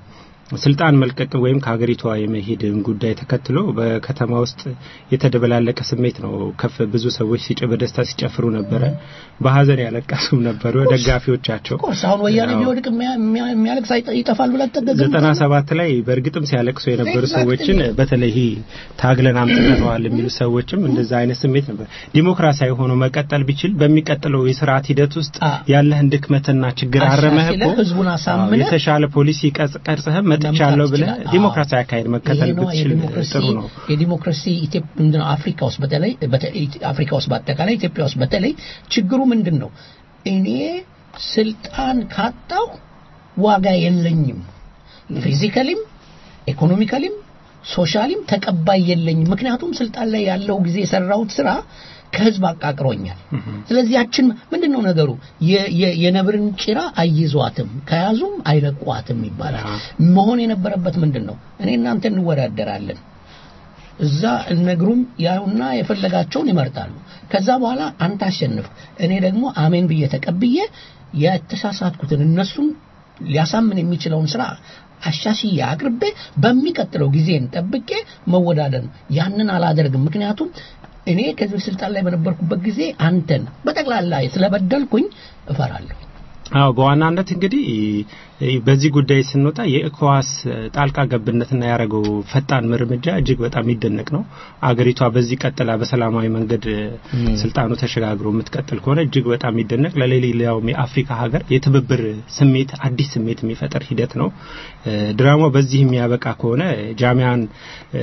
ስልጣን መልቀቅ ወይም ከሀገሪቷ የመሄድን ጉዳይ ተከትሎ በከተማ ውስጥ የተደበላለቀ ስሜት ነው። ከፍ ብዙ ሰዎች ሲጭ በደስታ ሲጨፍሩ ነበረ፣ በሀዘን ያለቀሱም ነበሩ ደጋፊዎቻቸው። ኮርስ አሁን ወያኔ ያው ቢወድቅ የሚያ- የሚያ- የሚያለቅስ አይጠ- ይጠፋል ብላ ተገዘም ዘጠና ሰባት ላይ በእርግጥም ሲያለቅሱ የነበሩ Exactly. ሰዎችን በተለይ ይሄ ታግለን አምጥተነዋል የሚሉ ሰዎችም እንደዛ አይነት ስሜት ነበር። ዲሞክራሲያዊ ሆኖ መቀጠል ቢችል በሚቀጥለው የስርዓት ሂደት ውስጥ አ- ያለህን ድክመትና ችግር አረመህ እኮ አሻሽለህ ህዝቡን አሳምነህ አዎ፣ የተሻለ ፖሊሲ ቀርጽ- ቀርጸህ መጥቻለሁ መምጣት ብለህ ይችላል። ዲሞክራሲያዊ አካሄድ መከተል ይሄ ነው ብትችል የዲሞክራሲ ጥሩ ነው። የዲሞክራሲ ኢትዮጵ- ምንድን ነው አፍሪካ ውስጥ በተለይ በተለይ አፍሪካ ውስጥ በአጠቃላይ ኢትዮጵያ ውስጥ በተለይ ችግሩ ምንድን ነው? እኔ ስልጣን ካጣው ዋጋ የለኝም፣ ፊዚካሊም ኢኮኖሚካሊም ሶሻሊም ተቀባይ የለኝም። ምክንያቱም ስልጣን ላይ ያለው ጊዜ የሰራሁት ስራ ከህዝብ አቃቅሮኛል። ስለዚህ ያችን ምንድን ነው ነገሩ የ- የ- የነብርን ጭራ አይዟትም ከያዙም አይለቋትም ይባላል። መሆን የነበረበት ምንድን ነው? እኔ እናንተ እንወዳደራለን እዛ እነግሩም ያዩና የፈለጋቸውን ይመርጣሉ። ከዛ በኋላ አንተ አሸንፍ፣ እኔ ደግሞ አሜን ብዬ ተቀብዬ የተሳሳትኩትን እነሱን ሊያሳምን የሚችለውን ስራ አሻሽዬ አቅርቤ በሚቀጥለው ጊዜን ጠብቄ መወዳደር ነው። ያንን አላደርግም። ምክንያቱም እኔ ከዚህ ስልጣን ላይ በነበርኩበት ጊዜ አንተን በጠቅላላ ስለበደልኩኝ እፈራለሁ። አዎ በዋናነት እንግዲህ እ፣ በዚህ ጉዳይ ስንወጣ የኢኮዋስ ጣልቃ ገብነትና ያደረገው ፈጣን እርምጃ እጅግ በጣም የሚደነቅ ነው። አገሪቷ በዚህ ቀጥላ በሰላማዊ መንገድ እ፣ ስልጣኑ ተሸጋግሮ የምትቀጥል ከሆነ እጅግ በጣም የሚደነቅ ለሌላውም የአፍሪካ ሀገር የትብብር ስሜት አዲስ ስሜት የሚፈጠር ሂደት ነው። እ፣ ድራማው በዚህ የሚያበቃ ከሆነ ጃሚያን እ፣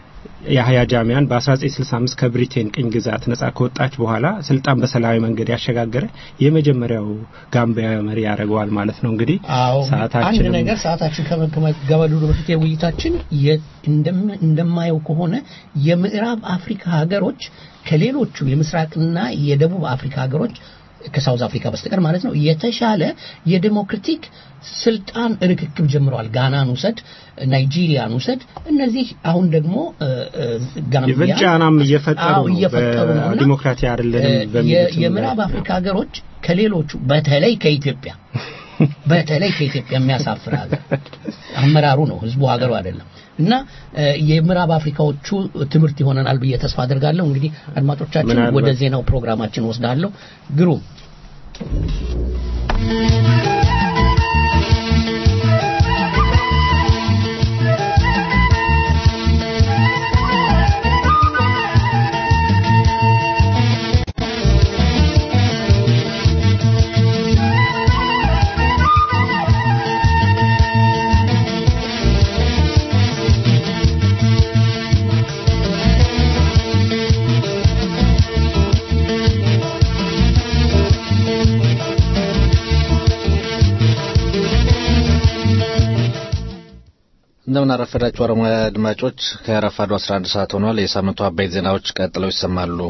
የሀያ ጃሚያን በ1965 ከብሪቴን ቅኝ ግዛት ነጻ ከወጣች በኋላ ስልጣን በሰላማዊ መንገድ ያሸጋገረ የመጀመሪያው ጋምቢያ መሪ ያደርገዋል ማለት ነው። እንግዲህ አዎ አንድ ሰዓታችንም ነገር ሰዓታችን ከመ- ከመገባደዱ በፊት የውይይታችን የ- እንደም- እንደማየው ከሆነ የምዕራብ አፍሪካ ሀገሮች ከሌሎቹ የምስራቅና የደቡብ አፍሪካ ሀገሮች ከሳውዝ አፍሪካ በስተቀር ማለት ነው የተሻለ የዴሞክራቲክ ስልጣን ርክክብ ጀምረዋል። ጋናን ውሰድ፣ ናይጄሪያን ውሰድ። እነዚህ አሁን ደግሞ እ፣ እ፣ ጋምቢያ ኢቨን ጫናም እየፈጠሩ አዎ፣ ነው። እየፈጠሩ ነው እና በዲሞክራሲ አይደለንም የ- በሚሉትም የምዕራብ ላይ። አፍሪካ ሀገሮች ከሌሎቹ በተለይ ከኢትዮጵያ በተለይ ከኢትዮጵያ የሚያሳፍር ሀገር አመራሩ ነው፣ ህዝቡ ሀገሩ አይደለም። እና እ፣ የምዕራብ አፍሪካዎቹ ትምህርት ይሆነናል ብዬ ተስፋ አድርጋለሁ። እንግዲህ አድማጮቻችን ምናልባት- ወደ ዜናው ፕሮግራማችን ወስዳለሁ። ግሩም እንደምን አረፈዳችሁ አረማዊ አድማጮች ከረፋዱ 11 ሰዓት ሆኗል። የሳምንቱ አበይት ዜናዎች ቀጥለው ይሰማሉ።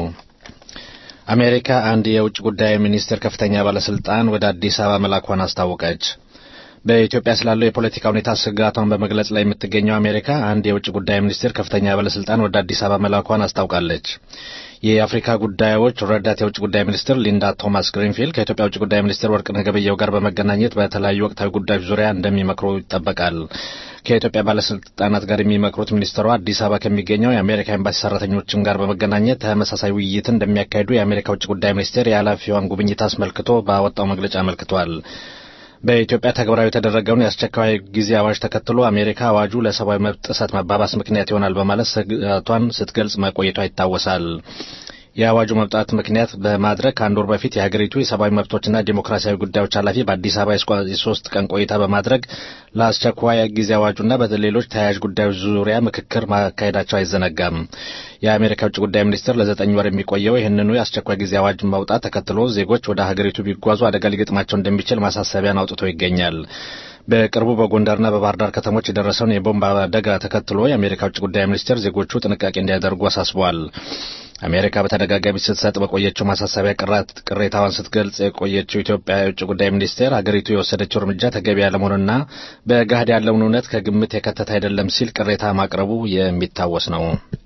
አሜሪካ አንድ የውጭ ጉዳይ ሚኒስቴር ከፍተኛ ባለስልጣን ወደ አዲስ አበባ መላኳን አስታወቀች። በኢትዮጵያ ስላለው የፖለቲካ ሁኔታ ስጋቷን በመግለጽ ላይ የምትገኘው አሜሪካ አንድ የውጭ ጉዳይ ሚኒስቴር ከፍተኛ ባለስልጣን ወደ አዲስ አበባ መላኳን አስታውቃለች። የአፍሪካ ጉዳዮች ረዳት የውጭ ጉዳይ ሚኒስትር ሊንዳ ቶማስ ግሪንፊልድ ከኢትዮጵያ ውጭ ጉዳይ ሚኒስትር ወርቅነህ ገበየሁ ጋር በመገናኘት በተለያዩ ወቅታዊ ጉዳዮች ዙሪያ እንደሚመክሩ ይጠበቃል። ከኢትዮጵያ ባለስልጣናት ጋር የሚመክሩት ሚኒስትሯ አዲስ አበባ ከሚገኘው የአሜሪካ ኤምባሲ ሰራተኞችም ጋር በመገናኘት ተመሳሳይ ውይይትን እንደሚያካሂዱ የአሜሪካ ውጭ ጉዳይ ሚኒስቴር የኃላፊዋን ጉብኝት አስመልክቶ ባወጣው መግለጫ አመልክቷል። በኢትዮጵያ ተግባራዊ የተደረገውን የአስቸኳይ ጊዜ አዋጅ ተከትሎ አሜሪካ አዋጁ ለሰብአዊ መብት ጥሰት መባባስ ምክንያት ይሆናል በማለት ስጋቷን ስትገልጽ መቆየቷ ይታወሳል። የአዋጁ መምጣት ምክንያት በማድረግ ከአንድ ወር በፊት የሀገሪቱ የሰብአዊ መብቶችና ዲሞክራሲያዊ ጉዳዮች ኃላፊ በአዲስ አበባ የስኳ- የሶስት ቀን ቆይታ በማድረግ ለአስቸኳይ ጊዜ አዋጁና በሌሎች ተያያዥ ጉዳዮች ዙሪያ ምክክር ማካሄዳቸው አይዘነጋም። የአሜሪካ ውጭ ጉዳይ ሚኒስትር ለዘጠኝ ወር የሚቆየው ይህንኑ የአስቸኳይ ጊዜ አዋጅ መውጣት ተከትሎ ዜጎች ወደ ሀገሪቱ ቢጓዙ አደጋ ሊገጥማቸው እንደሚችል ማሳሰቢያን አውጥቶ ይገኛል። በቅርቡ በጎንደርና በባህር ዳር ከተሞች የደረሰውን የቦምብ አደጋ ተከትሎ የአሜሪካ ውጭ ጉዳይ ሚኒስቴር ዜጎቹ ጥንቃቄ እንዲያደርጉ አሳስቧል። አሜሪካ በተደጋጋሚ ስትሰጥ በቆየችው ማሳሰቢያ ቅራት ቅሬታዋን ስትገልጽ የቆየችው ኢትዮጵያ የውጭ ጉዳይ ሚኒስቴር ሀገሪቱ የወሰደችው እርምጃ ተገቢ ያለመሆኑና በገሃድ ያለውን እውነት ከግምት የከተተ አይደለም ሲል ቅሬታ ማቅረቡ የሚታወስ ነው።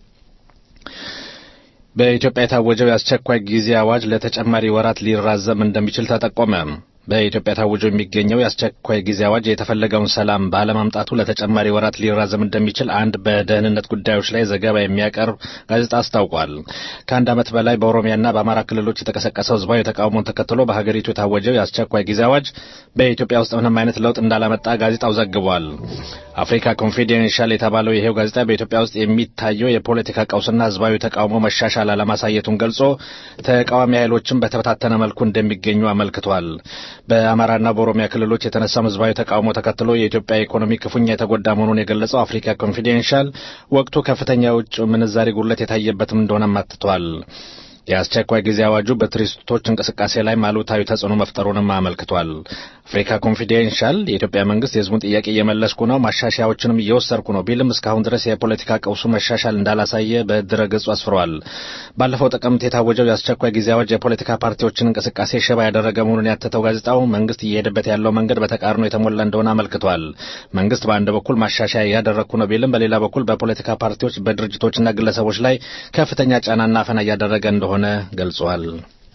በኢትዮጵያ የታወጀው የአስቸኳይ ጊዜ አዋጅ ለተጨማሪ ወራት ሊራዘም እንደሚችል ተጠቆመ። በኢትዮጵያ ታውጆ የሚገኘው የአስቸኳይ ጊዜ አዋጅ የተፈለገውን ሰላም ባለማምጣቱ ለተጨማሪ ወራት ሊራዘም እንደሚችል አንድ በደህንነት ጉዳዮች ላይ ዘገባ የሚያቀርብ ጋዜጣ አስታውቋል። ከአንድ ዓመት በላይ በኦሮሚያና በአማራ ክልሎች የተቀሰቀሰው ህዝባዊ ተቃውሞን ተከትሎ በሀገሪቱ የታወጀው የአስቸኳይ ጊዜ አዋጅ በኢትዮጵያ ውስጥ ምንም አይነት ለውጥ እንዳላመጣ ጋዜጣው ዘግቧል። አፍሪካ ኮንፊደንሻል የተባለው ይሄው ጋዜጣ በኢትዮጵያ ውስጥ የሚታየው የፖለቲካ ቀውስና ህዝባዊ ተቃውሞ መሻሻል አለማሳየቱን ገልጾ ተቃዋሚ ኃይሎችን በተበታተነ መልኩ እንደሚገኙ አመልክቷል። በአማራና በኦሮሚያ ክልሎች የተነሳው ህዝባዊ ተቃውሞ ተከትሎ የኢትዮጵያ ኢኮኖሚ ክፉኛ የተጎዳ መሆኑን የገለጸው አፍሪካ ኮንፊደንሻል ወቅቱ ከፍተኛ የውጭ ምንዛሪ ጉድለት የታየበትም እንደሆነም አትቷል። የአስቸኳይ ጊዜ አዋጁ በቱሪስቶች እንቅስቃሴ ላይ አሉታዊ ተጽዕኖ መፍጠሩንም አመልክቷል። አፍሪካ ኮንፊደንሻል የኢትዮጵያ መንግስት የህዝቡን ጥያቄ እየመለስኩ ነው፣ ማሻሻያዎችንም እየወሰድኩ ነው ቢልም እስካሁን ድረስ የፖለቲካ ቀውሱ መሻሻል እንዳላሳየ በድረ ገጹ አስፍሯል። ባለፈው ጥቅምት የታወጀው የአስቸኳይ ጊዜ አዋጅ የፖለቲካ ፓርቲዎችን እንቅስቃሴ ሽባ ያደረገ መሆኑን ያተተው ጋዜጣው መንግስት እየሄደበት ያለው መንገድ በተቃርኖ የተሞላ እንደሆነ አመልክቷል። መንግስት በአንድ በኩል ማሻሻያ እያደረግኩ ነው ቢልም በሌላ በኩል በፖለቲካ ፓርቲዎች፣ በድርጅቶችና ግለሰቦች ላይ ከፍተኛ ጫናና አፈና እያደረገ እንደሆነ ገልጿል።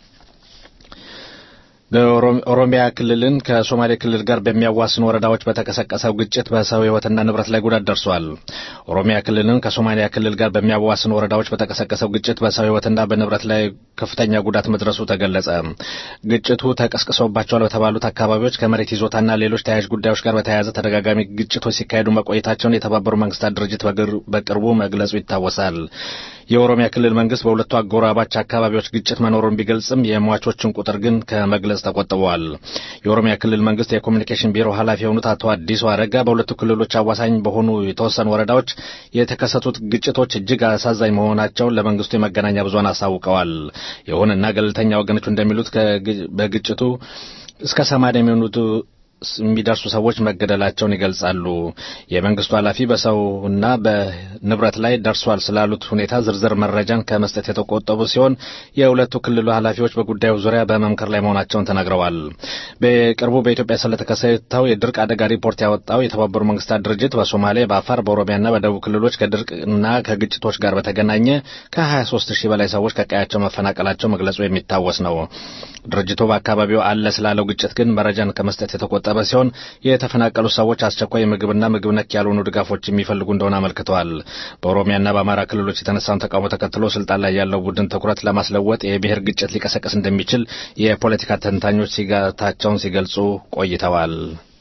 በኦሮሚያ ክልልን ከሶማሌ ክልል ጋር በሚያዋስኑ ወረዳዎች በተቀሰቀሰው ግጭት በሰው ህይወትና ንብረት ላይ ጉዳት ደርሷል። ኦሮሚያ ክልልን ከሶማሊያ ክልል ጋር በሚያዋስኑ ወረዳዎች በተቀሰቀሰው ግጭት በሰው ህይወትና በንብረት ላይ ከፍተኛ ጉዳት መድረሱ ተገለጸ። ግጭቱ ተቀስቅሰውባቸዋል በተባሉት አካባቢዎች ከመሬት ይዞታና ሌሎች ተያያዥ ጉዳዮች ጋር በተያያዘ ተደጋጋሚ ግጭቶች ሲካሄዱ መቆየታቸውን የተባበሩ መንግስታት ድርጅት በቅርቡ መግለጹ ይታወሳል። የኦሮሚያ ክልል መንግስት በሁለቱ አጎራባች አካባቢዎች ግጭት መኖሩን ቢገልጽም የሟቾችን ቁጥር ግን ከመግለጽ ተቆጥበዋል። የኦሮሚያ ክልል መንግስት የኮሚኒኬሽን ቢሮ ኃላፊ የሆኑት አቶ አዲሱ አረጋ በሁለቱ ክልሎች አዋሳኝ በሆኑ የተወሰኑ ወረዳዎች የተከሰቱት ግጭቶች እጅግ አሳዛኝ መሆናቸውን ለመንግስቱ የመገናኛ ብዙኃን አሳውቀዋል። ይሁንና ገለልተኛ ወገኖች እንደሚሉት በግጭቱ እስከ ሰማንያ የሚሆኑት የሚደርሱ ሰዎች መገደላቸውን ይገልጻሉ። የመንግስቱ ኃላፊ በሰውና በንብረት ላይ ደርሷል ስላሉት ሁኔታ ዝርዝር መረጃን ከመስጠት የተቆጠቡ ሲሆን የሁለቱ ክልሉ ኃላፊዎች በጉዳዩ ዙሪያ በመምከር ላይ መሆናቸውን ተናግረዋል። በቅርቡ በኢትዮጵያ ስለተከሰተው የድርቅ አደጋ ሪፖርት ያወጣው የተባበሩ መንግስታት ድርጅት በሶማሌ፣ በአፋር፣ በኦሮሚያና በደቡብ ክልሎች ከድርቅና ከግጭቶች ጋር በተገናኘ ከ23 ሺህ በላይ ሰዎች ከቀያቸው መፈናቀላቸው መግለጹ የሚታወስ ነው። ድርጅቱ በአካባቢው አለ ስላለው ግጭት ግን መረጃን ከመስጠት የተቆጠበ ሲሆን የተፈናቀሉ ሰዎች አስቸኳይ ምግብና ምግብ ነክ ያልሆኑ ድጋፎች የሚፈልጉ እንደሆነ አመልክተዋል። በኦሮሚያና በአማራ ክልሎች የተነሳውን ተቃውሞ ተከትሎ ስልጣን ላይ ያለው ቡድን ትኩረት ለማስለወጥ የብሔር ግጭት ሊቀሰቀስ እንደሚችል የፖለቲካ ተንታኞች ስጋታቸውን ሲገልጹ ቆይተዋል።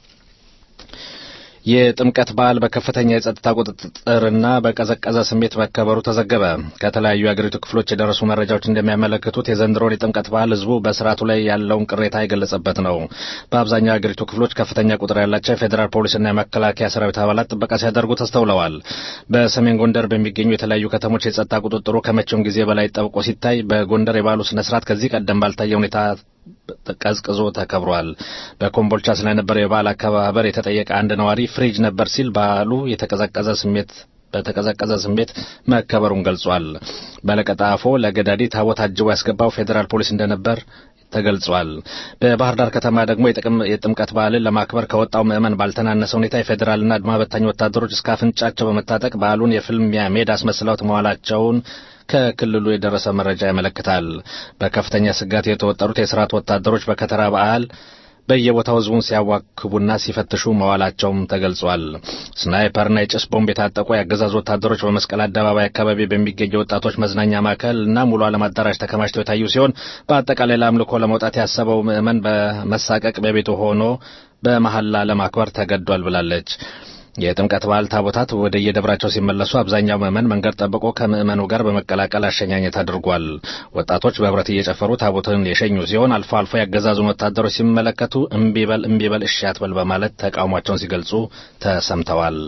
የጥምቀት በዓል በከፍተኛ የጸጥታ ቁጥጥርና በቀዘቀዘ ስሜት መከበሩ ተዘገበ። ከተለያዩ የአገሪቱ ክፍሎች የደረሱ መረጃዎች እንደሚያመለክቱት የዘንድሮን የጥምቀት በዓል ሕዝቡ በስርዓቱ ላይ ያለውን ቅሬታ የገለጸበት ነው። በአብዛኛው የአገሪቱ ክፍሎች ከፍተኛ ቁጥር ያላቸው የፌዴራል ፖሊስና የመከላከያ ሰራዊት አባላት ጥበቃ ሲያደርጉ ተስተውለዋል። በሰሜን ጎንደር በሚገኙ የተለያዩ ከተሞች የጸጥታ ቁጥጥሩ ከመቼውም ጊዜ በላይ ጠብቆ ሲታይ፣ በጎንደር የበዓሉ ስነ ስርዓት ከዚህ ቀደም ባልታየ ሁኔታ ቀዝቅዞ ተከብሯል። በኮምቦልቻ ስለነበረው የበዓል አከባበር የተጠየቀ አንድ ነዋሪ ፍሪጅ ነበር ሲል በዓሉ የተቀዘቀዘ ስሜት በተቀዘቀዘ ስሜት መከበሩን ገልጿል። በለቀጣፎ ለገዳዲ ታቦት አጅቦ ያስገባው ፌዴራል ፖሊስ እንደነበር ተገልጿል። በባህር ዳር ከተማ ደግሞ የጥምቀት በዓልን ለማክበር ከወጣው ምዕመን ባልተናነሰ ሁኔታ የፌዴራልና አድማ በታኝ ወታደሮች እስከ አፍንጫቸው በመታጠቅ በዓሉን የፍልሚያ ሜዳ አስመስለውት መዋላቸውን ከክልሉ የደረሰ መረጃ ያመለክታል። በከፍተኛ ስጋት የተወጠሩት የስርዓት ወታደሮች በከተራ በዓል በየቦታው ህዝቡን ሲያዋክቡና ሲፈትሹ መዋላቸውም ተገልጿል። ስናይፐርና የጭስ ቦምብ የታጠቁ የአገዛዙ ወታደሮች በመስቀል አደባባይ አካባቢ በሚገኝ የወጣቶች መዝናኛ ማዕከል እና ሙሉ ዓለም አዳራሽ ተከማችተው የታዩ ሲሆን በአጠቃላይ ለአምልኮ ለመውጣት ያሰበው ምዕመን በመሳቀቅ በቤቱ ሆኖ በመሐላ ለማክበር ተገዷል ብላለች። የጥምቀት በዓል ታቦታት ወደ የደብራቸው ሲመለሱ አብዛኛው ምዕመን መንገድ ጠብቆ ከምዕመኑ ጋር በመቀላቀል አሸኛኘት አድርጓል። ወጣቶች በህብረት እየጨፈሩ ታቦትን የሸኙ ሲሆን አልፎ አልፎ ያገዛዙን ወታደሮች ሲመለከቱ እምቢበል እምቢበል እሺ አትበል በማለት ተቃውሟቸውን ሲገልጹ ተሰምተዋል።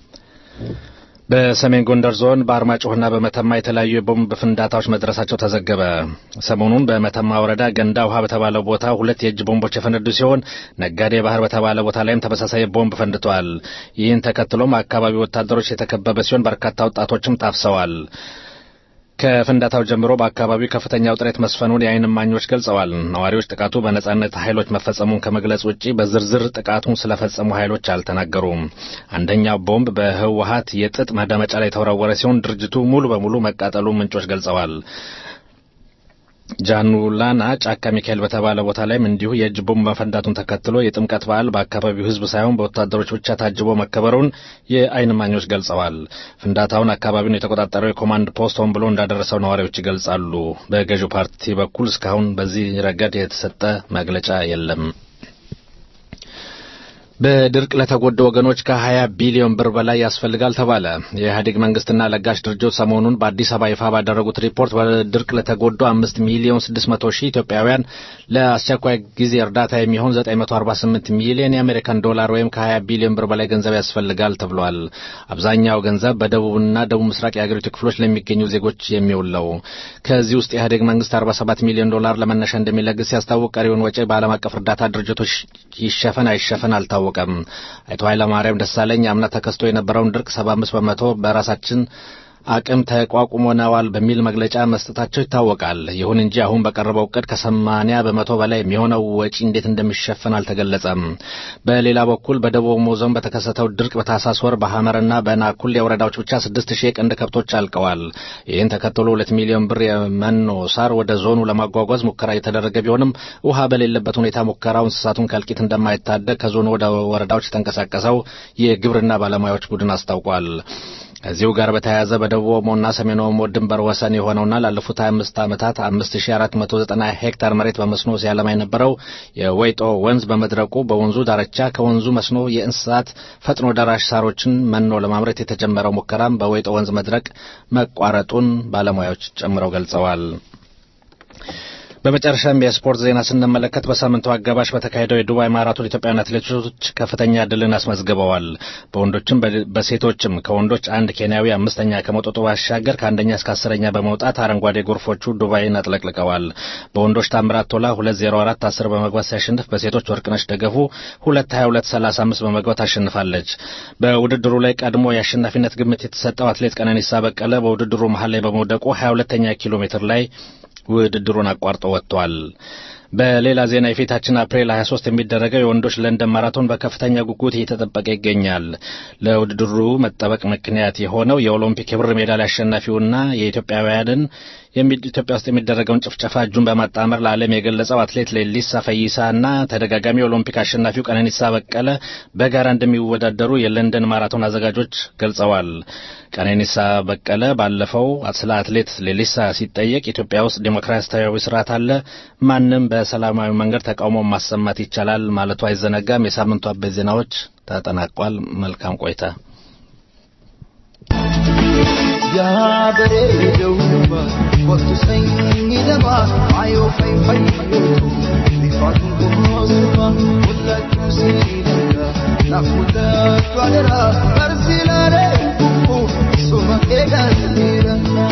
በሰሜን ጎንደር ዞን በአርማጭሆና በመተማ የተለያዩ የቦምብ ፍንዳታዎች መድረሳቸው ተዘገበ። ሰሞኑን በመተማ ወረዳ ገንዳ ውሃ በተባለው ቦታ ሁለት የእጅ ቦምቦች የፈነዱ ሲሆን ነጋዴ ባህር በተባለ ቦታ ላይም ተመሳሳይ ቦምብ ፈንድቷል። ይህን ተከትሎም አካባቢው ወታደሮች የተከበበ ሲሆን በርካታ ወጣቶችም ታፍሰዋል። ከፍንዳታው ጀምሮ በአካባቢው ከፍተኛ ውጥረት መስፈኑን የዓይን እማኞች ገልጸዋል። ነዋሪዎች ጥቃቱ በነጻነት ኃይሎች መፈጸሙን ከመግለጽ ውጪ በዝርዝር ጥቃቱን ስለፈጸሙ ኃይሎች አልተናገሩም። አንደኛው ቦምብ በህወሀት የጥጥ ማዳመጫ ላይ የተወረወረ ሲሆን ድርጅቱ ሙሉ በሙሉ መቃጠሉ ምንጮች ገልጸዋል። ጃኑላና ጫካ ሚካኤል በተባለ ቦታ ላይም እንዲሁ የእጅ ቦምብ መፈንዳቱን ተከትሎ የጥምቀት በዓል በአካባቢው ሕዝብ ሳይሆን በወታደሮች ብቻ ታጅቦ መከበሩን የዓይን እማኞች ገልጸዋል። ፍንዳታውን አካባቢውን የተቆጣጠረው የኮማንድ ፖስት ሆን ብሎ እንዳደረሰው ነዋሪዎች ይገልጻሉ። በገዢው ፓርቲ በኩል እስካሁን በዚህ ረገድ የተሰጠ መግለጫ የለም። በድርቅ ለተጎዱ ወገኖች ከ20 ቢሊዮን ብር በላይ ያስፈልጋል ተባለ። የኢህአዴግ መንግስትና ለጋሽ ድርጅቶች ሰሞኑን በአዲስ አበባ ይፋ ባደረጉት ሪፖርት በድርቅ ለተጎዱ 5 ሚሊዮን 600 ሺህ ኢትዮጵያውያን ለአስቸኳይ ጊዜ እርዳታ የሚሆን 948 ሚሊዮን የአሜሪካን ዶላር ወይም ከ20 ቢሊዮን ብር በላይ ገንዘብ ያስፈልጋል ተብሏል። አብዛኛው ገንዘብ በደቡብና ደቡብ ምስራቅ የአገሪቱ ክፍሎች ለሚገኙ ዜጎች የሚውል ነው። ከዚህ ውስጥ የኢህአዴግ መንግስት 47 ሚሊዮን ዶላር ለመነሻ እንደሚለግስ ሲያስታውቅ ቀሪውን ወጪ በዓለም አቀፍ እርዳታ ድርጅቶች ይሸፈን አይሸፈን አልታወቀም። አቶ ኃይለማርያም ደሳለኝ አምና ተከስቶ የነበረውን ድርቅ 75 በመቶ በራሳችን አቅም ተቋቁመነዋል በሚል መግለጫ መስጠታቸው ይታወቃል። ይሁን እንጂ አሁን በቀረበው እቅድ ከሰማንያ በመቶ በላይ የሚሆነው ወጪ እንዴት እንደሚሸፈን አልተገለጸም። በሌላ በኩል በደቡብ ኦሞ ዞን በተከሰተው ድርቅ በታህሳስ ወር በሐመርና በናኩል የወረዳዎች ብቻ ስድስት ሺህ የቀንድ ከብቶች አልቀዋል። ይህን ተከትሎ ሁለት ሚሊዮን ብር የመኖ ሳር ወደ ዞኑ ለማጓጓዝ ሙከራ የተደረገ ቢሆንም ውሃ በሌለበት ሁኔታ ሙከራው እንስሳቱን ከእልቂት እንደማይታደግ ከዞኑ ወደ ወረዳዎች የተንቀሳቀሰው የግብርና ባለሙያዎች ቡድን አስታውቋል። ከዚሁ ጋር በተያያዘ በደቡብ ኦሞና ሰሜን ኦሞ ድንበር ወሰን የሆነውና ላለፉት 25 ዓመታት 5490 ሄክታር መሬት በመስኖ ሲያለማ የነበረው የወይጦ ወንዝ በመድረቁ በወንዙ ዳርቻ ከወንዙ መስኖ የእንስሳት ፈጥኖ ደራሽ ሳሮችን መኖ ለማምረት የተጀመረው ሙከራም በወይጦ ወንዝ መድረቅ መቋረጡን ባለሙያዎች ጨምረው ገልጸዋል። በመጨረሻም የስፖርት ዜና ስንመለከት በሳምንቱ አጋባሽ በተካሄደው የዱባይ ማራቶን ኢትዮጵያውያን አትሌቶች ከፍተኛ ድልን አስመዝግበዋል። በወንዶችም በሴቶችም ከወንዶች አንድ ኬንያዊ አምስተኛ ከመውጣቱ ባሻገር ከአንደኛ እስከ አስረኛ በመውጣት አረንጓዴ ጎርፎቹ ዱባይን አጥለቅልቀዋል። በወንዶች ታምራት ቶላ ሁለት ዜሮ አራት አስር በመግባት ሲያሸንፍ በሴቶች ወርቅነሽ ደገፉ ሁለት ሀያ ሁለት ሰላሳ አምስት በመግባት አሸንፋለች። በውድድሩ ላይ ቀድሞ የአሸናፊነት ግምት የተሰጠው አትሌት ቀነኒሳ በቀለ በውድድሩ መሀል ላይ በመውደቁ ሀያ ሁለተኛ ኪሎ ሜትር ላይ ውድድሩን አቋርጦ ወጥቷል። በሌላ ዜና የፊታችን አፕሪል 23 የሚደረገው የወንዶች ለንደን ማራቶን በከፍተኛ ጉጉት እየተጠበቀ ይገኛል። ለውድድሩ መጠበቅ ምክንያት የሆነው የኦሎምፒክ የብር ሜዳሊያ አሸናፊውና የኢትዮጵያውያንን ኢትዮጵያ ውስጥ የሚደረገውን ጭፍጨፋ እጁን በማጣመር ለዓለም የገለጸው አትሌት ሌሊሳ ፈይሳና ተደጋጋሚ የኦሎምፒክ አሸናፊው ቀነኒሳ በቀለ በጋራ እንደሚወዳደሩ የለንደን ማራቶን አዘጋጆች ገልጸዋል። ቀነኒሳ በቀለ ባለፈው ስለ አትሌት ሌሊሳ ሲጠየቅ ኢትዮጵያ ውስጥ ዴሞክራሲያዊ ስርዓት አለ፣ ማንም በሰላማዊ መንገድ ተቃውሞ ማሰማት ይቻላል ማለቱ አይዘነጋም። የሳምንቱ አበይት ዜናዎች ተጠናቋል። መልካም ቆይታ። ያበሬደው ወቅቱ ሰኝ ለማ አዮ ፈይ ፈይ ሊፋቱን ቆሞሱማ ሁላችሁ ሲለካ ናፉላችሁ አደራ በርሲላለ ሱመ ኤጋስሊላ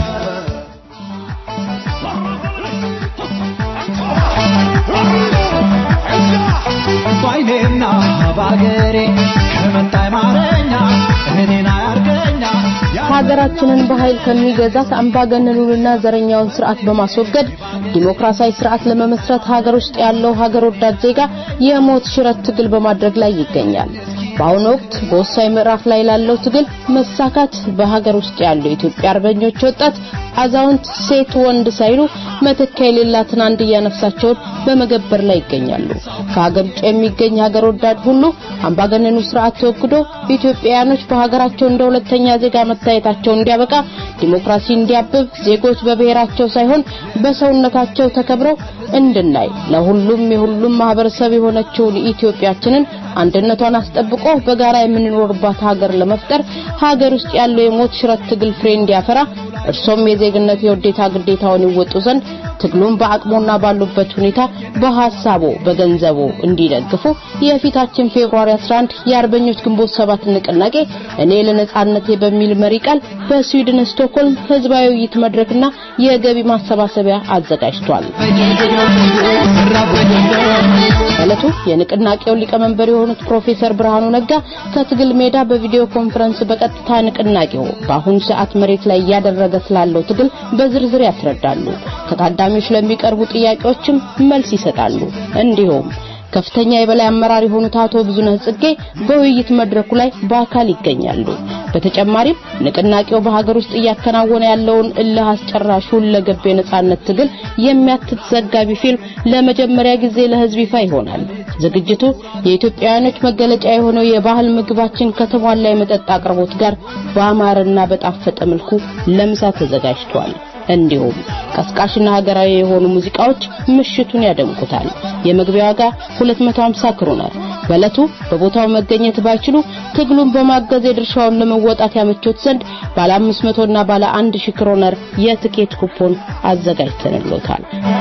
ባይኔና ባገሬ ከመጣይ ማረኛ እኔና ያርገኛ ሀገራችንን በኃይል ከሚገዛት አምባገነኑንና ዘረኛውን ስርዓት በማስወገድ ዲሞክራሲያዊ ስርዓት ለመመስረት ሀገር ውስጥ ያለው ሀገር ወዳድ ዜጋ የሞት ሽረት ትግል በማድረግ ላይ ይገኛል። በአሁኑ ወቅት በወሳኝ ምዕራፍ ላይ ላለው ትግል መሳካት በሀገር ውስጥ ያሉ የኢትዮጵያ አርበኞች ወጣት፣ አዛውንት፣ ሴት፣ ወንድ ሳይሉ መተኪያ የሌላትን አንድያ ነፍሳቸውን በመገበር ላይ ይገኛሉ። ከሀገር ውጭ የሚገኝ ሀገር ወዳድ ሁሉ አምባገነኑ ስርዓት ተወግዶ ኢትዮጵያውያኖች በሀገራቸው እንደ ሁለተኛ ዜጋ መታየታቸው እንዲያበቃ፣ ዲሞክራሲ እንዲያብብ፣ ዜጎች በብሔራቸው ሳይሆን በሰውነታቸው ተከብረው እንድናይ ለሁሉም የሁሉም ማህበረሰብ የሆነችውን ኢትዮጵያችንን አንድነቷን አስጠብቆ በጋራ የምንኖርባት ሀገር ለመፍጠር ሀገር ውስጥ ያለው የሞት ሽረት ትግል ፍሬ እንዲያፈራ እርሶም የዜግነት የውዴታ ግዴታውን ይወጡ ዘንድ ትግሉን በአቅሞና ባሉበት ሁኔታ በሐሳቦ በገንዘቦ እንዲደግፉ የፊታችን ፌብሩዋሪ 11 የአርበኞች ግንቦት ሰባት ንቅናቄ እኔ ለነጻነቴ በሚል መሪ ቃል በስዊድን ስቶክሆልም ህዝባዊ ውይይት መድረክና የገቢ ማሰባሰቢያ አዘጋጅቷል። ዕለቱ የንቅናቄው ሊቀመንበር የሆኑት ፕሮፌሰር ብርሃኑ ነጋ ከትግል ሜዳ በቪዲዮ ኮንፈረንስ በቀጥታ ንቅናቄው በአሁኑ ሰዓት መሬት ላይ እያደረገ ስላለው ትግል በዝርዝር ያስረዳሉ። ከታዳሚዎች ለሚቀርቡ ጥያቄዎችም መልስ ይሰጣሉ። እንዲሁም ከፍተኛ የበላይ አመራር የሆኑት አቶ ብዙነህ ጽጌ በውይይት መድረኩ ላይ በአካል ይገኛሉ። በተጨማሪም ንቅናቄው በሀገር ውስጥ እያከናወነ ያለውን እልህ አስጨራሽ ሁለገብ የነጻነት ትግል የሚያትት ዘጋቢ ፊልም ለመጀመሪያ ጊዜ ለህዝብ ይፋ ይሆናል። ዝግጅቱ የኢትዮጵያውያኖች መገለጫ የሆነው የባህል ምግባችን ከተሟላ የመጠጥ አቅርቦት ጋር በአማረና በጣፈጠ መልኩ ለምሳ ተዘጋጅቷል። እንዲሁም ቀስቃሽና ሀገራዊ የሆኑ ሙዚቃዎች ምሽቱን ያደምቁታል። የመግቢያ ዋጋ 250 ክሮነር። በዕለቱ በቦታው መገኘት ባይችሉ ትግሉን በማገዝ የድርሻውን ለመወጣት ያመቾት ዘንድ ባለ 500 እና ባለ 1000 ክሮነር የትኬት ኩፖን አዘጋጅተንሎታል።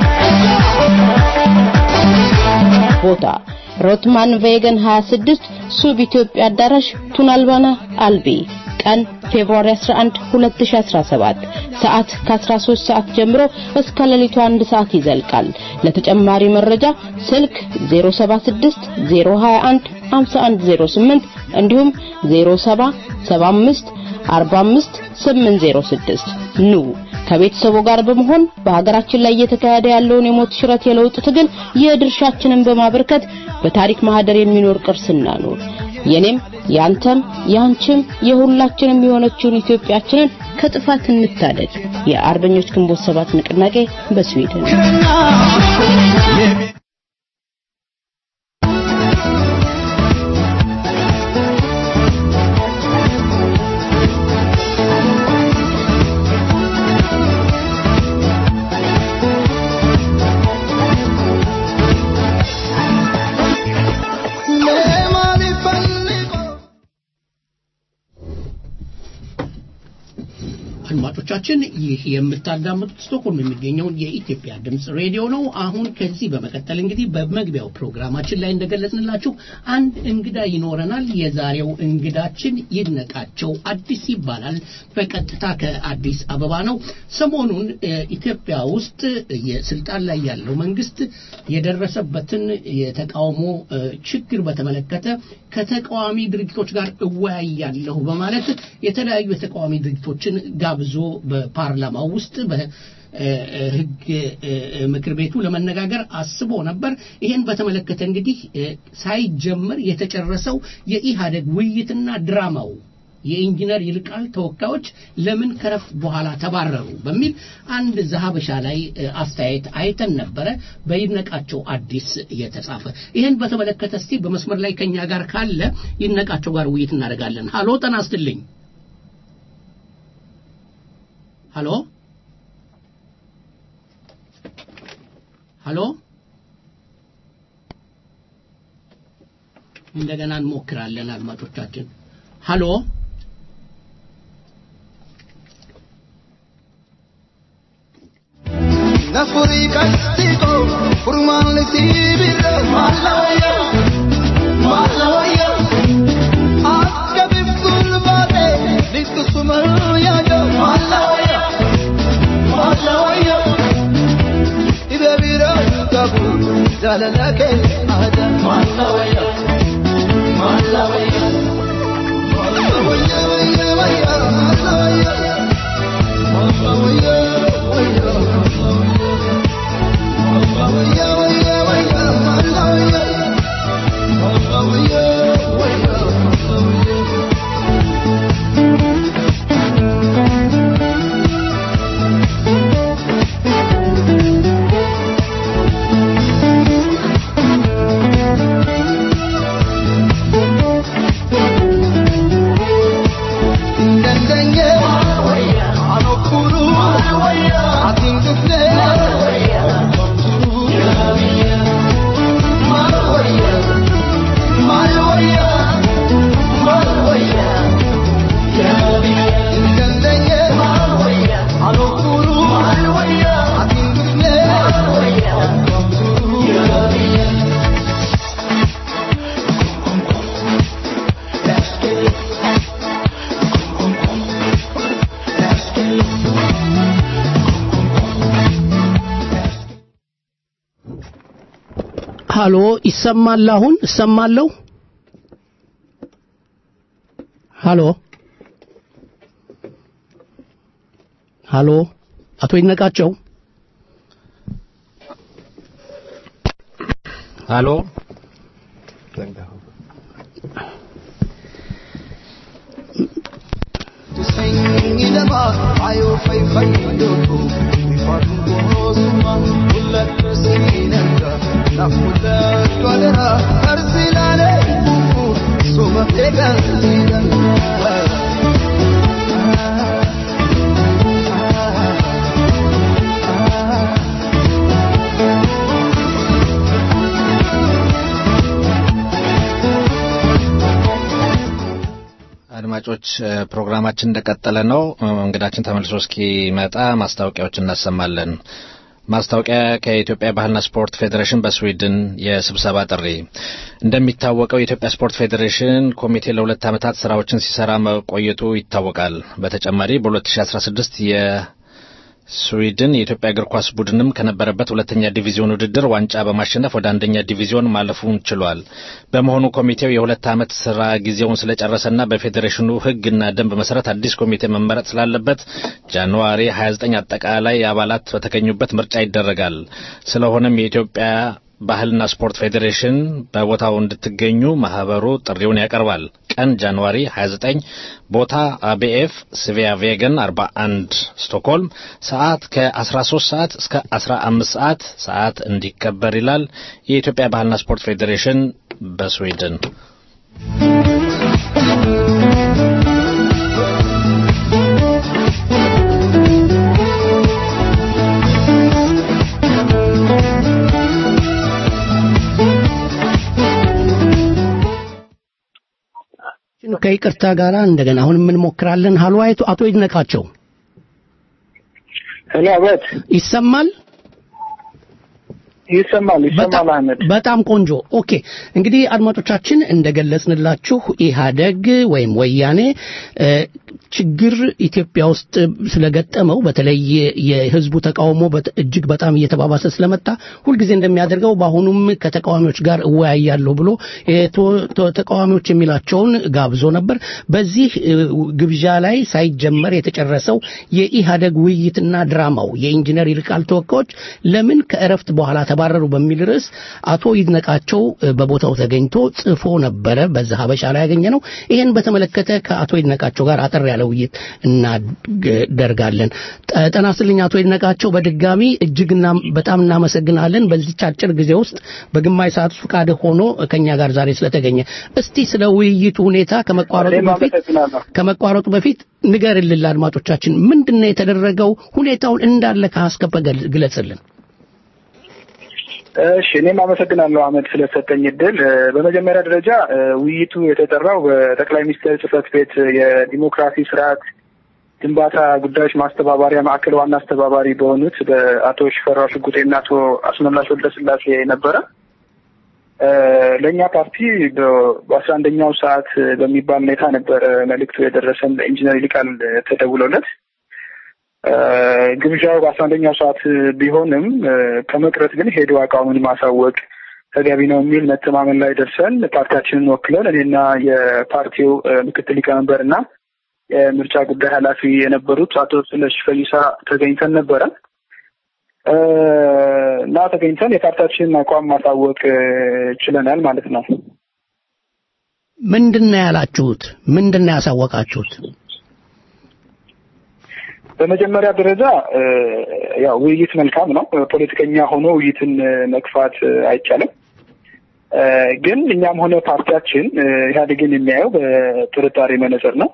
ቦታ ሮትማን ቬገን 26 ሱብ ኢትዮጵያ አዳራሽ ቱናልባና አልቢ ቀን ፌብሩዋሪ 11 2017 ሰዓት ከ13 ሰዓት ጀምሮ እስከ ሌሊቱ 1 ሰዓት ይዘልቃል። ለተጨማሪ መረጃ ስልክ 076 021 5108 እንዲሁም 0775 45 806 ኑ ከቤተሰቡ ጋር በመሆን በሀገራችን ላይ እየተካሄደ ያለውን የሞት ሽረት የለውጥ ትግል የድርሻችንን በማበርከት በታሪክ ማህደር የሚኖር ቅርስና ኑር። የኔም ያንተም ያንቺም የሁላችንም የሆነችውን ኢትዮጵያችንን ከጥፋት እንታደግ። የአርበኞች ግንቦት ሰባት ንቅናቄ በስዊድን አድማጮቻችን ይህ የምታዳምጡት ስቶክሆልም የሚገኘውን የኢትዮጵያ ድምፅ ሬዲዮ ነው። አሁን ከዚህ በመቀጠል እንግዲህ በመግቢያው ፕሮግራማችን ላይ እንደገለጽንላችሁ አንድ እንግዳ ይኖረናል። የዛሬው እንግዳችን ይድነቃቸው አዲስ ይባላል። በቀጥታ ከአዲስ አበባ ነው። ሰሞኑን እ፣ ኢትዮጵያ ውስጥ የስልጣን ላይ ያለው መንግስት የደረሰበትን የተቃውሞ እ፣ ችግር በተመለከተ ከተቃዋሚ ድርጅቶች ጋር እወያያለሁ በማለት የተለያዩ የተቃዋሚ ድርጅቶችን ጋብዞ በፓርላማው ውስጥ በህግ ምክር ቤቱ ለመነጋገር አስቦ ነበር። ይህን በተመለከተ እንግዲህ እ፣ ሳይጀመር የተጨረሰው የኢህአደግ ውይይትና ድራማው የኢንጂነር ይልቃል ተወካዮች ለምን ከረፍት በኋላ ተባረሩ በሚል አንድ ዘሀበሻ ላይ እ፣ አስተያየት አይተን ነበረ በይድነቃቸው አዲስ የተጻፈ ይህን በተመለከተ እስቲ በመስመር ላይ ከኛ ጋር ካለ ይድነቃቸው ጋር ውይይት እናደርጋለን ሀሎ ጠና አስትልኝ ሀሎ ሀሎ እንደገና እንሞክራለን አድማጮቻችን ሀሎ Nafuri castigo, furman sibire, malawaya, malawaya. Akka biftul bade, littu sumarya jo, malawaya, malawaya. Ibe bira kabu, jalalake ada, malawaya, malawaya. Malawaya, waya, waya, malawaya. Malawaya, waya, ሀሎ ይሰማል አሁን እሰማለሁ ሀሎ ሀሎ አቶ ይድነቃቸው ሀሎ አድማጮች እ፣ ፕሮግራማችን እንደቀጠለ ነው። እ፣ እንግዳችን ተመልሶ እስኪመጣ ማስታወቂያዎች እናሰማለን። ማስታወቂያ ከኢትዮጵያ ባህልና ስፖርት ፌዴሬሽን በስዊድን የስብሰባ ጥሪ። እንደሚታወቀው የኢትዮጵያ ስፖርት ፌዴሬሽን ኮሚቴ ለሁለት ዓመታት ስራዎችን ሲሰራ መቆየቱ ይታወቃል። በተጨማሪ በ2016 የስዊድን የኢትዮጵያ እግር ኳስ ቡድንም ከነበረበት ሁለተኛ ዲቪዚዮን ውድድር ዋንጫ በማሸነፍ ወደ አንደኛ ዲቪዚዮን ማለፉን ችሏል። በመሆኑ ኮሚቴው የሁለት ዓመት ስራ ጊዜውን ስለጨረሰና በፌዴሬሽኑ ሕግና ደንብ መሰረት አዲስ ኮሚቴ መመረጥ ስላለበት ጃንዋሪ 29 አጠቃላይ አባላት በተገኙበት ምርጫ ይደረጋል። ስለሆነም የኢትዮጵያ ባህልና ስፖርት ፌዴሬሽን በቦታው እንድትገኙ ማህበሩ ጥሪውን ያቀርባል። ቀን ጃንዋሪ 29፣ ቦታ አቤኤፍ ስቪያ ቬገን 41 ስቶክሆልም፣ ሰዓት ከ13 ሰዓት እስከ 15 ሰዓት ሰዓት እንዲከበር ይላል የኢትዮጵያ ባህልና ስፖርት ፌዴሬሽን በስዊድን። ከይቅርታ ጋር እንደገና አሁን እንሞክራለን ሀሎ አይቶ አቶ ይድነቃቸው ሄሎ አቤት ይሰማል? ይሰማል ይሰማል አህመድ በጣም ቆንጆ ኦኬ እንግዲህ አድማጮቻችን እንደገለጽንላችሁ ኢህአደግ ወይም ወያኔ እ፣ ችግር ኢትዮጵያ ውስጥ ስለገጠመው በተለይ የህዝቡ ተቃውሞ በት- እጅግ በጣም እየተባባሰ ስለመጣ ሁልጊዜ እንደሚያደርገው በአሁኑም ከተቃዋሚዎች ጋር እወያያለሁ ብሎ የቶ- ቶ- ተቃዋሚዎች የሚላቸውን ጋብዞ ነበር በዚህ እ፣ ግብዣ ላይ ሳይጀመር የተጨረሰው የኢህአደግ ውይይትና ድራማው የኢንጂነር ይልቃል ተወካዮች ለምን ከእረፍት በኋላ ተባረሩ በሚል ርዕስ አቶ ይድነቃቸው እ፣ በቦታው ተገኝቶ ጽፎ ነበረ በዛ ሀበሻ ላይ ያገኘ ነው ይህን በተመለከተ ከአቶ ይድነቃቸው ጋር አጠር ያለ ውይይት እናደርጋለን ጠ- ጤና ይስጥልኝ አቶ ይድነቃቸው በድጋሚ እጅግ እና በጣም እናመሰግናለን በዚች አጭር ጊዜ ውስጥ በግማሽ ሰዓት ውስጥ ፈቃድ ሆኖ ከኛ ጋር ዛሬ ስለተገኘ እስቲ ስለ ውይይቱ ሁኔታ ከመቋረጡ እኔም በፊት አመሰግናለሁ። ከመቋረጡ በፊት ንገርልን ለአድማጮቻችን ምንድን ነው የተደረገው ሁኔታውን እንዳለ ከአስከፈ ገል- ግለጽልን እሺ እኔም አመሰግናለሁ አህመድ ስለሰጠኝ እድል እ፣ በመጀመሪያ ደረጃ እ፣ ውይይቱ የተጠራው በጠቅላይ ሚኒስትር ጽህፈት ቤት የዲሞክራሲ ስርዓት ግንባታ ጉዳዮች ማስተባበሪያ ማዕከል ዋና አስተባባሪ በሆኑት በአቶ ሽፈራው ሽጉጤና አቶ አስመላሽ ወልደስላሴ ነበረ እ፣ ለእኛ ፓርቲ በ- በአስራ አንደኛው ሰዓት በሚባል ሁኔታ ነበረ መልእክቱ የደረሰን ለኢንጂነር ይልቃል ተደውሎለት እ፣ ግብዣው በአስራ አንደኛው ሰዓት ቢሆንም እ፣ ከመቅረት ግን ሄዶ አቋሙን ማሳወቅ ተገቢ ነው የሚል መተማመን ላይ ደርሰን ፓርቲያችንን ወክለን እኔና የፓርቲው እ፣ ምክትል ሊቀመንበር እና የምርጫ ጉዳይ ኃላፊ የነበሩት አቶ ስለሽ ፈይሳ ተገኝተን ነበረ እ፣ እና ተገኝተን የፓርቲያችንን አቋም ማሳወቅ እ፣ ችለናል ማለት ነው። ምንድን ነው ያላችሁት ምንድን ነው ያሳወቃችሁት በመጀመሪያ ደረጃ እ፣ ያው ውይይት መልካም ነው። ፖለቲከኛ ሆኖ ውይይትን እ፣ መግፋት እ፣ አይቻልም። እ፣ ግን እኛም ሆነ ፓርቲያችን እ፣ ኢህአዴግን የሚያየው በጥርጣሬ መነጽር ነው።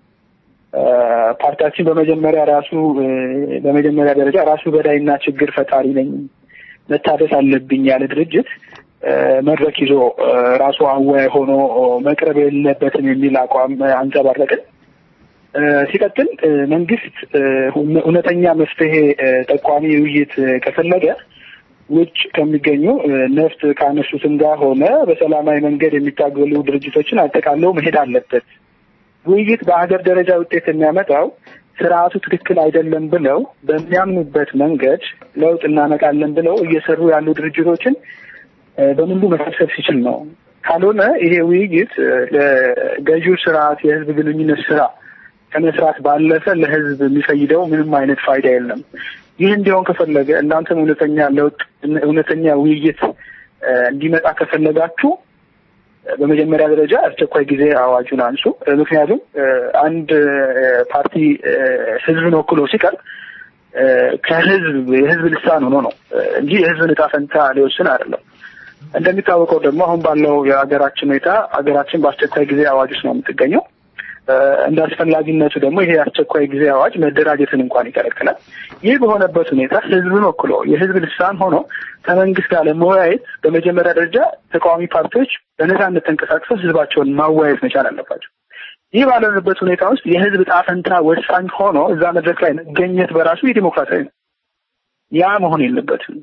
እ፣ ፓርቲያችን በመጀመሪያ ራሱ እ፣ በመጀመሪያ ደረጃ ራሱ በዳይና ችግር ፈጣሪ ነኝ መታደስ አለብኝ ያለ ድርጅት እ፣ መድረክ ይዞ እ፣ ራሱ አወያይ ሆኖ እ፣ መቅረብ የለበትም የሚል አቋም እ፣ አንጸባረቅን። እ፣ ሲቀጥል እ፣ መንግስት እ፣ እውነ- እውነተኛ መፍትሄ እ፣ ጠቋሚ ውይይት እ፣ ከፈለገ ውጭ ከሚገኙ እ፣ ነፍጥ ካነሱትም ጋር ሆነ በሰላማዊ መንገድ የሚታገሉ ድርጅቶችን አጠቃለው መሄድ አለበት። ውይይት በሀገር ደረጃ ውጤት የሚያመጣው ስርዓቱ ትክክል አይደለም ብለው በሚያምኑበት መንገድ ለውጥ እናመጣለን ብለው እየሰሩ ያሉ ድርጅቶችን እ፣ በሙሉ መሰብሰብ ሲችል ነው። ካልሆነ ይሄ ውይይት እ፣ ለገዢው ስርዓት የህዝብ ግንኙነት ስራ ከመስራት ባለፈ ለህዝብ የሚፈይደው ምንም አይነት ፋይዳ የለም። ይህ እንዲሆን ከፈለገ እናንተም እውነተኛ ለውጥ እውነተኛ ውይይት እ፣ እንዲመጣ ከፈለጋችሁ እ፣ በመጀመሪያ ደረጃ አስቸኳይ ጊዜ አዋጁን አንሱ። እ፣ ምክንያቱም እ፣ አንድ እ፣ ፓርቲ እ፣ ህዝብን ወክሎ ሲቀርብ እ፣ ከህዝብ የህዝብ ልሳን ሆኖ ነው እ፣ እንጂ የህዝብን እጣ ፈንታ ሊወስን አይደለም። እንደሚታወቀው ደግሞ አሁን ባለው የሀገራችን ሁኔታ ሀገራችን በአስቸኳይ ጊዜ አዋጅ ውስጥ ነው የምትገኘው። እ፣ እንደ አስፈላጊነቱ ደግሞ ይሄ የአስቸኳይ ጊዜ አዋጅ መደራጀትን እንኳን ይከለክላል። ይህ በሆነበት ሁኔታ ህዝብን ወክሎ የህዝብ ልሳን ሆኖ ከመንግስት ጋር ለመወያየት በመጀመሪያ ደረጃ ተቃዋሚ ፓርቲዎች በነፃነት ተንቀሳቅሰው ህዝባቸውን ማወያየት መቻል አለባቸው። ይህ ባለንበት ሁኔታ ውስጥ የህዝብ ዕጣ ፈንታ ወሳኝ ሆኖ እዛ መድረክ ላይ መገኘት በራሱ የዲሞክራሲያዊ ነው። ያ መሆን የለበትም።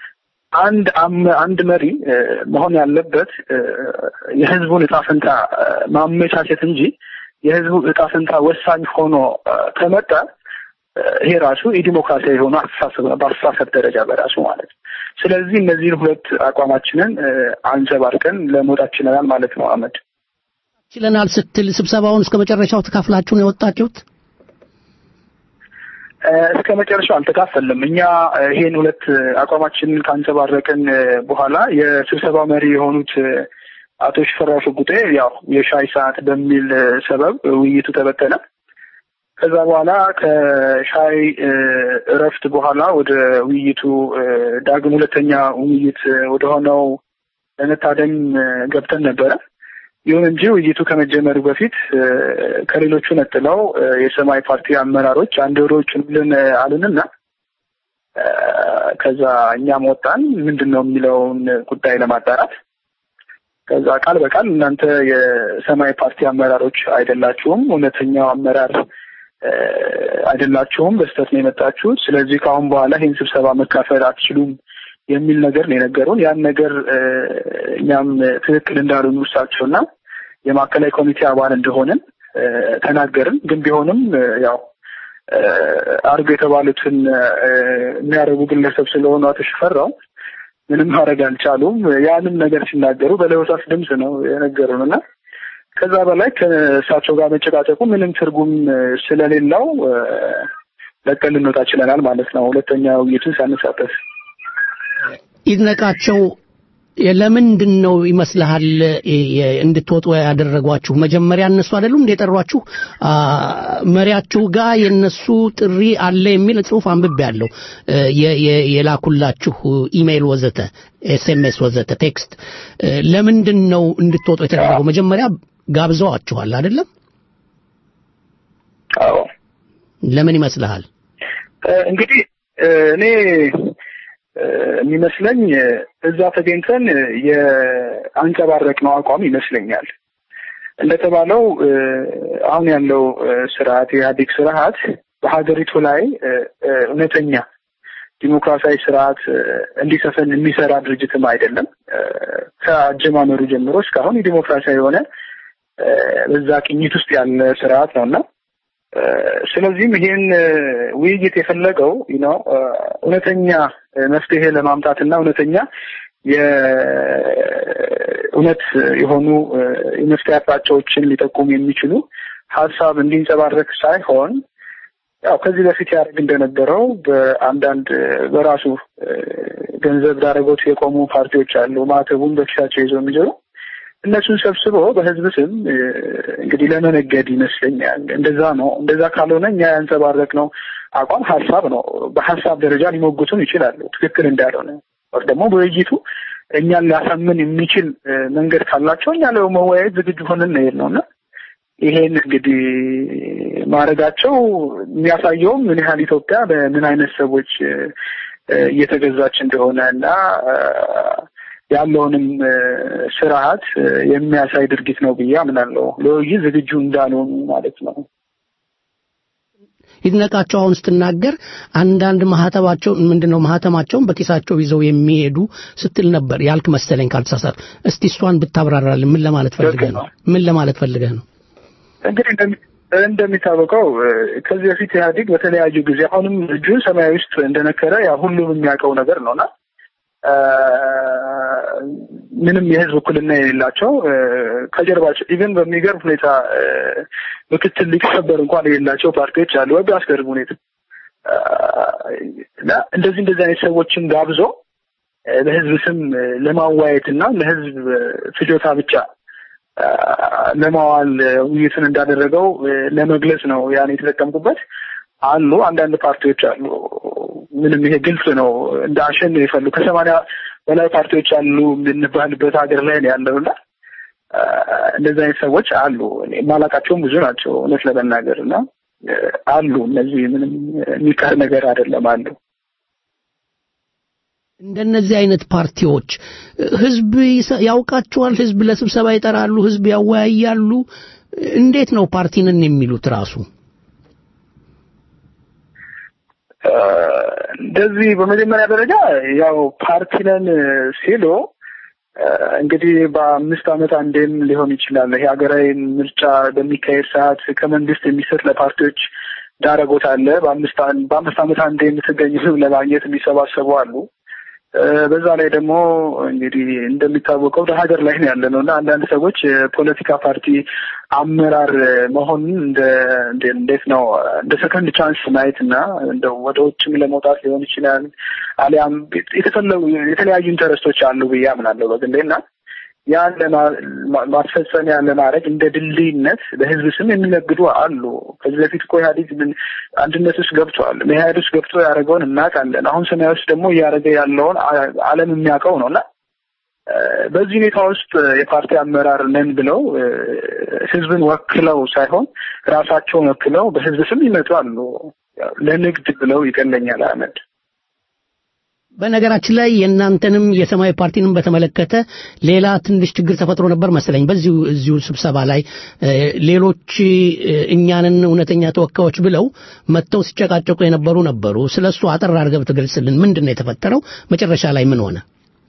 አንድ አም- አንድ መሪ እ፣ መሆን ያለበት እ፣ የህዝቡን ዕጣ ፈንታ እ፣ ማመቻቸት እንጂ የህዝቡ ዕጣ ፈንታ ወሳኝ ሆኖ እ፣ ከመጣ እ፣ ይሄ ራሱ የዲሞክራሲያዊ የሆነ አስተሳሰብ ነው፣ በአስተሳሰብ ደረጃ በራሱ ማለት ነው። ስለዚህ እነዚህን ሁለት አቋማችንን እ፣ አንጸባርቀን ለመውጣት ችለናል ማለት ነው። አመድ ችለናል ስትል ስብሰባውን እስከ መጨረሻው ተካፍላችሁ ነው የወጣችሁት እ፣ እስከ መጨረሻው አልተካፈልም። እኛ እ፣ ይሄን ሁለት እ፣ አቋማችንን ካንጸባረቅን እ፣ በኋላ የስብሰባው መሪ የሆኑት እ፣ አቶ ሽፈራው ሽጉጤ ያው የሻይ ሰዓት በሚል እ፣ ሰበብ ውይይቱ ተበተነ። ከዛ በኋላ ከሻይ እ፣ እረፍት በኋላ ወደ ውይይቱ እ፣ ዳግም ሁለተኛ ውይይት እ፣ ወደ ሆነው ለመታደም እ፣ ገብተን ነበረ። ይሁን እንጂ ውይይቱ ከመጀመሩ በፊት እ፣ ከሌሎቹ ነጥለው እ፣ የሰማያዊ ፓርቲ አመራሮች አንድ ወደ ውጭ ብለን አሉንና እ፣ ከዛ እኛም ወጣን ምንድን ነው የሚለውን ጉዳይ ለማጣራት ከዛ ቃል በቃል እናንተ የሰማያዊ ፓርቲ አመራሮች አይደላችሁም፣ እውነተኛው አመራር አይደላችሁም፣ በስህተት ነው የመጣችሁት። ስለዚህ ከአሁን በኋላ ይህን ስብሰባ መካፈል አትችሉም የሚል ነገር ነው የነገሩን። ያን ነገር እኛም ትክክል እንዳልሆኑ እሳቸውና የማዕከላዊ ኮሚቴ አባል እንደሆንን ተናገርን። ግን ቢሆንም ያው አርግ የተባሉትን የሚያደርጉ ግለሰብ ስለሆኑ አቶ ሽፈራው ምንም ማድረግ አልቻሉም። ያንም ነገር ሲናገሩ በለሆሳስ ድምፅ ነው የነገሩን እና ከዛ በላይ ከእሳቸው ጋር መጨቃጨቁ ምንም ትርጉም ስለሌለው ለቀን ልንወጣ ችለናል ማለት ነው። ሁለተኛ ውይይቱን ሳንሳተፍ ይድነቃቸው ለምንድን ነው ይመስልሃል እንድትወጡ ያደረጓችሁ? መጀመሪያ እነሱ አይደሉም እንደ የጠሯችሁ? መሪያችሁ ጋር የነሱ ጥሪ አለ የሚል ጽሁፍ አንብቤ ያለው የላኩላችሁ ኢሜይል ወዘተ፣ ኤስኤምኤስ ወዘተ፣ ቴክስት ለምንድን ነው እንድትወጡ የተደረገው? መጀመሪያ ጋብዘዋችኋል አይደለም? አዎ። ለምን ይመስልሃል? እንግዲህ እኔ የሚመስለኝ እዛ ተገኝተን የአንጸባረቅነው አቋም ይመስለኛል። እንደተባለው አሁን ያለው ስርዓት የኢህአዴግ ስርዓት በሀገሪቱ ላይ እውነተኛ ዲሞክራሲያዊ ስርዓት እንዲሰፍን የሚሰራ ድርጅትም አይደለም። ከአጀማመሩ ጀምሮ እስካሁን የዲሞክራሲያዊ የሆነ በዛ ቅኝት ውስጥ ያለ ስርዓት ነው እና ስለዚህም ይህን ውይይት የፈለገው ነው እውነተኛ መፍትሄ ለማምጣት እና እውነተኛ የእውነት የሆኑ የመፍትሄ አቅጣጫዎችን ሊጠቁሙ የሚችሉ ሀሳብ እንዲንጸባረቅ ሳይሆን ያው ከዚህ በፊት ያደርግ እንደነበረው በአንዳንድ በራሱ ገንዘብ ዳረጎት የቆሙ ፓርቲዎች አሉ። ማዕተቡን በኪሳቸው ይዘው የሚዞሩ እነሱን ሰብስቦ በህዝብ ስም እንግዲህ ለመነገድ ይመስለኛል። እንደዛ ነው። እንደዛ ካልሆነ እኛ ያንጸባረቅነው አቋም ሀሳብ ነው። በሀሳብ ደረጃ ሊሞግቱን ይችላሉ፣ ትክክል እንዳልሆነ ወር ደግሞ በውይይቱ እኛን ሊያሳምን የሚችል መንገድ ካላቸው እኛ ለመወያየት ዝግጁ ሆነን እንሄድ ነው እና ይሄን እንግዲህ ማድረጋቸው የሚያሳየውም ምን ያህል ኢትዮጵያ በምን አይነት ሰዎች እየተገዛች እንደሆነ እና ያለውንም ስርዓት የሚያሳይ ድርጊት ነው ብዬ አምናለሁ። ለውይይት ዝግጁ እንዳልሆኑ ማለት ነው። ይድነቃቸው አሁን ስትናገር አንዳንድ ማህተባቸው ምንድነው ማህተማቸውን በኪሳቸው ይዘው የሚሄዱ ስትል ነበር ያልክ መሰለኝ ካልተሳሳት። እስቲ እሷን ብታብራራልን ምን ለማለት ፈልገህ ነው? ምን ለማለት ፈልገህ ነው? እንግዲህ እንደሚታወቀው ከዚህ በፊት ኢህአዴግ በተለያዩ ጊዜ አሁንም እጁን ሰማያዊ ውስጥ እንደነከረ ያ ሁሉም የሚያውቀው ነገር ነውና ምንም የህዝብ እኩልና የሌላቸው ከጀርባቸው ኢቨን በሚገርም ሁኔታ ምክትል ሊቀመንበር እንኳን የሌላቸው ፓርቲዎች አሉ። ወይ በአስገርም ሁኔታ እና እንደዚህ እንደዚህ አይነት ሰዎችን ጋብዞ በህዝብ ስም ለማዋየት እና ለህዝብ ፍጆታ ብቻ ለማዋል ውይይቱን እንዳደረገው ለመግለጽ ነው ያን የተጠቀምኩበት። አሉ አንዳንድ ፓርቲዎች አሉ። ምንም ይሄ ግልጽ ነው። እንደ አሸን የፈሉ ከሰማንያ በላይ ፓርቲዎች አሉ የምንባልበት ሀገር ላይ ነው ያለው እና እንደዚህ አይነት ሰዎች አሉ። የማላውቃቸውም ብዙ ናቸው እውነት ለመናገር እና አሉ። እነዚህ ምንም የሚቀር ነገር አይደለም አሉ። እንደነዚህ አይነት ፓርቲዎች ህዝብ ያውቃቸዋል። ህዝብ ለስብሰባ ይጠራሉ፣ ህዝብ ያወያያሉ። እንዴት ነው ፓርቲንን የሚሉት ራሱ? እንደዚህ በመጀመሪያ ደረጃ ያው ፓርቲ ነን ሲሉ እንግዲህ በአምስት ዓመት አንዴም ሊሆን ይችላል። ይሄ ሀገራዊ ምርጫ በሚካሄድ ሰዓት ከመንግስት የሚሰጥ ለፓርቲዎች ዳረጎት አለ። በአምስት በአምስት ዓመት አንዴ የምትገኝ ህዝብ ለማግኘት የሚሰባሰቡ አሉ። በዛ ላይ ደግሞ እንግዲህ እንደሚታወቀው ሀገር ላይ ነው ያለ ነው እና አንዳንድ ሰዎች የፖለቲካ ፓርቲ አመራር መሆኑን እንደ እንዴት ነው እንደ ሰከንድ ቻንስ ማየት እና እንደው ወደ ውጭም ለመውጣት ሊሆን ይችላል አሊያም የተፈለጉ የተለያዩ ኢንተረስቶች አሉ ብዬ አምናለሁ በግሌ እና ያን ማስፈጸሚያ ለማድረግ እንደ ድልድይነት በህዝብ ስም የሚነግዱ አሉ። ከዚህ በፊት እኮ ኢህአዴግ አንድነት ውስጥ ገብቷል። ኢህአዴግ ውስጥ ገብቶ ያደረገውን እናውቃለን። አሁን ሰማያዊ ውስጥ ደግሞ እያደረገ ያለውን ዓለም የሚያውቀው ነው እና በዚህ ሁኔታ ውስጥ የፓርቲ አመራር ነን ብለው ህዝብን ወክለው ሳይሆን ራሳቸውን ወክለው በህዝብ ስም ይመጡ አሉ። ለንግድ ብለው ይቀለኛል አህመድ በነገራችን ላይ የእናንተንም የሰማያዊ ፓርቲንም በተመለከተ ሌላ ትንሽ ችግር ተፈጥሮ ነበር መሰለኝ። በዚሁ እዚሁ ስብሰባ ላይ እ፣ ሌሎች እ፣ እኛንን እውነተኛ ተወካዮች ብለው መጥተው ሲጨቃጨቁ የነበሩ ነበሩ። ስለ እሱ አጠር አድርገህ ብትገልጽልን ምንድን ነው የተፈጠረው? መጨረሻ ላይ ምን ሆነ?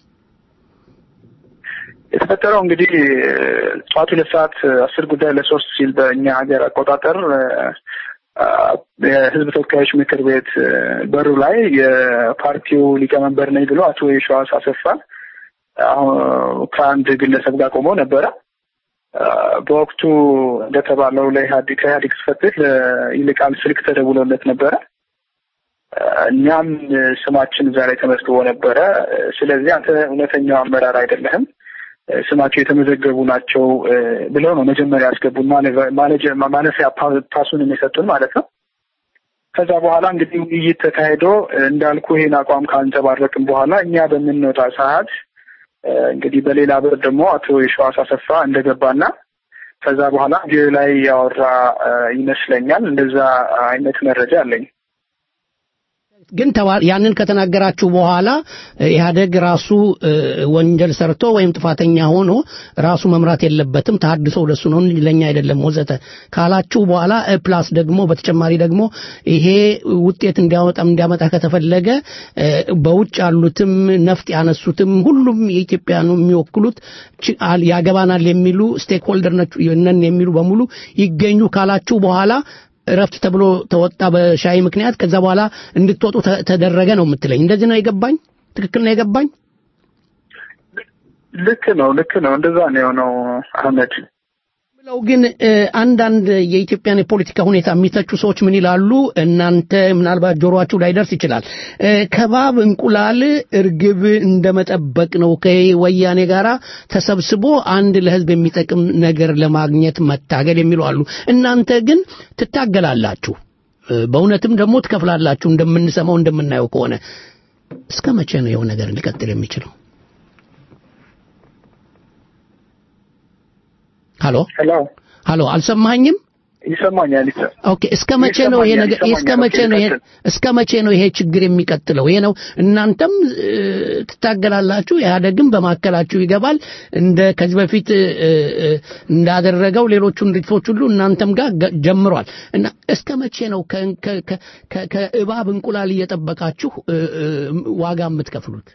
የተፈጠረው እንግዲህ ጠዋት ሁለት ሰዓት አስር ጉዳይ ለሶስት ሲል በእኛ ሀገር አቆጣጠር አ፣ የህዝብ ተወካዮች ምክር ቤት እ፣ በሩ ላይ የፓርቲው ሊቀመንበር ነኝ ብሎ አቶ የሸዋስ አሰፋ አሁን ከአንድ ግለሰብ ጋር ቆሞ ነበረ። አ፣ በወቅቱ እንደተባለው ለኢህአዴግ ከኢህአዴግ ጽሕፈት ቤት ለይልቃል ስልክ ተደውሎለት ነበረ። አ፣ እኛም እ፣ ስማችን እዛ ላይ ተመዝግቦ ነበረ። እ፣ ስለዚህ አንተ እውነተኛው አመራር አይደለህም እ፣ ስማቸው የተመዘገቡ ናቸው እ፣ ብለው ነው መጀመሪያ ያስገቡን ማለፊያ- ማለጀ- ማለፊያ ፓ- ፓሱንም የሰጡን ማለት ነው። ከዛ በኋላ እንግዲህ ውይይት ተካሂዶ እ፣ እንዳልኩ ይሄን አቋም ካንጸባረቅን በኋላ እኛ በምንወጣ ሰዓት እ፣ እንግዲህ በሌላ በር ደግሞ አቶ የሸዋስ አሰፋ እንደገባና ከዛ በኋላ ቪዲዮ ላይ ያወራ እ፣ ይመስለኛል። እንደዛ አይነት መረጃ አለኝ። ግን ተባ- ያንን ከተናገራችሁ በኋላ እ፣ ኢህአደግ ራሱ እ፣ ወንጀል ሰርቶ ወይም ጥፋተኛ ሆኖ ራሱ መምራት የለበትም ተሐድሶ ለሱ ነው እንጂ ለኛ አይደለም ወዘተ ካላችሁ በኋላ እ፣ ፕላስ ደግሞ በተጨማሪ ደግሞ ይሄ ውጤት እንዲያወጣም እንዲያመጣ ከተፈለገ እ፣ በውጭ ያሉትም ነፍጥ ያነሱትም ሁሉም የኢትዮጵያኑ የሚወክሉት ች- አል- ያገባናል የሚሉ ስቴክ ሆልደር ነን የሚሉ በሙሉ ይገኙ ካላችሁ በኋላ እረፍት ተብሎ ተወጣ በሻይ ምክንያት። ከዛ በኋላ እንድትወጡ ተ- ተደረገ ነው የምትለኝ። እንደዚህ ነው የገባኝ? ትክክል ነው የገባኝ? ልክ ነው፣ ልክ ነው። እንደዛ ነው የሆነው አህመድ። ብለው ግን እ፣ አንዳንድ የኢትዮጵያን የፖለቲካ ሁኔታ የሚተቹ ሰዎች ምን ይላሉ? እናንተ ምናልባት ጆሮአችሁ ላይደርስ ይችላል። እ፣ ከባብ እንቁላል እርግብ እንደመጠበቅ ነው ከወያኔ ጋር ተሰብስቦ አንድ ለሕዝብ የሚጠቅም ነገር ለማግኘት መታገል የሚሉ አሉ። እናንተ ግን ትታገላላችሁ፣ እ፣ በእውነትም ደግሞ ትከፍላላችሁ። እንደምንሰማው እንደምናየው ከሆነ እስከ መቼ ነው ይኸው ነገር ሊቀጥል የሚችለው? ሀሎ ሄሎ፣ ሀሎ፣ አልሰማኸኝም? ይሰማኛል። ይሰ ኦኬ እስከ መቼ ነው ይሄ ነገር ይሰማኛል፣ እስከ መቼ ነው ይሄ ይሰማኛል። እስከ መቼ ነው ይሄ ችግር የሚቀጥለው? ይሄ ነው እናንተም እ፣ ትታገላላችሁ፣ ኢህአደግም በማዕከላችሁ ይገባል። እንደ ከዚህ በፊት እ፣ እ፣ እንዳደረገው ሌሎቹን ድርጅቶች ሁሉ እናንተም ጋር ገ- ጀምሯል እና እስከ መቼ ነው ከ- ከ- ከ- ከ- ከእባብ እንቁላል እየጠበቃችሁ እ፣ እ፣ ዋጋ የምትከፍሉት?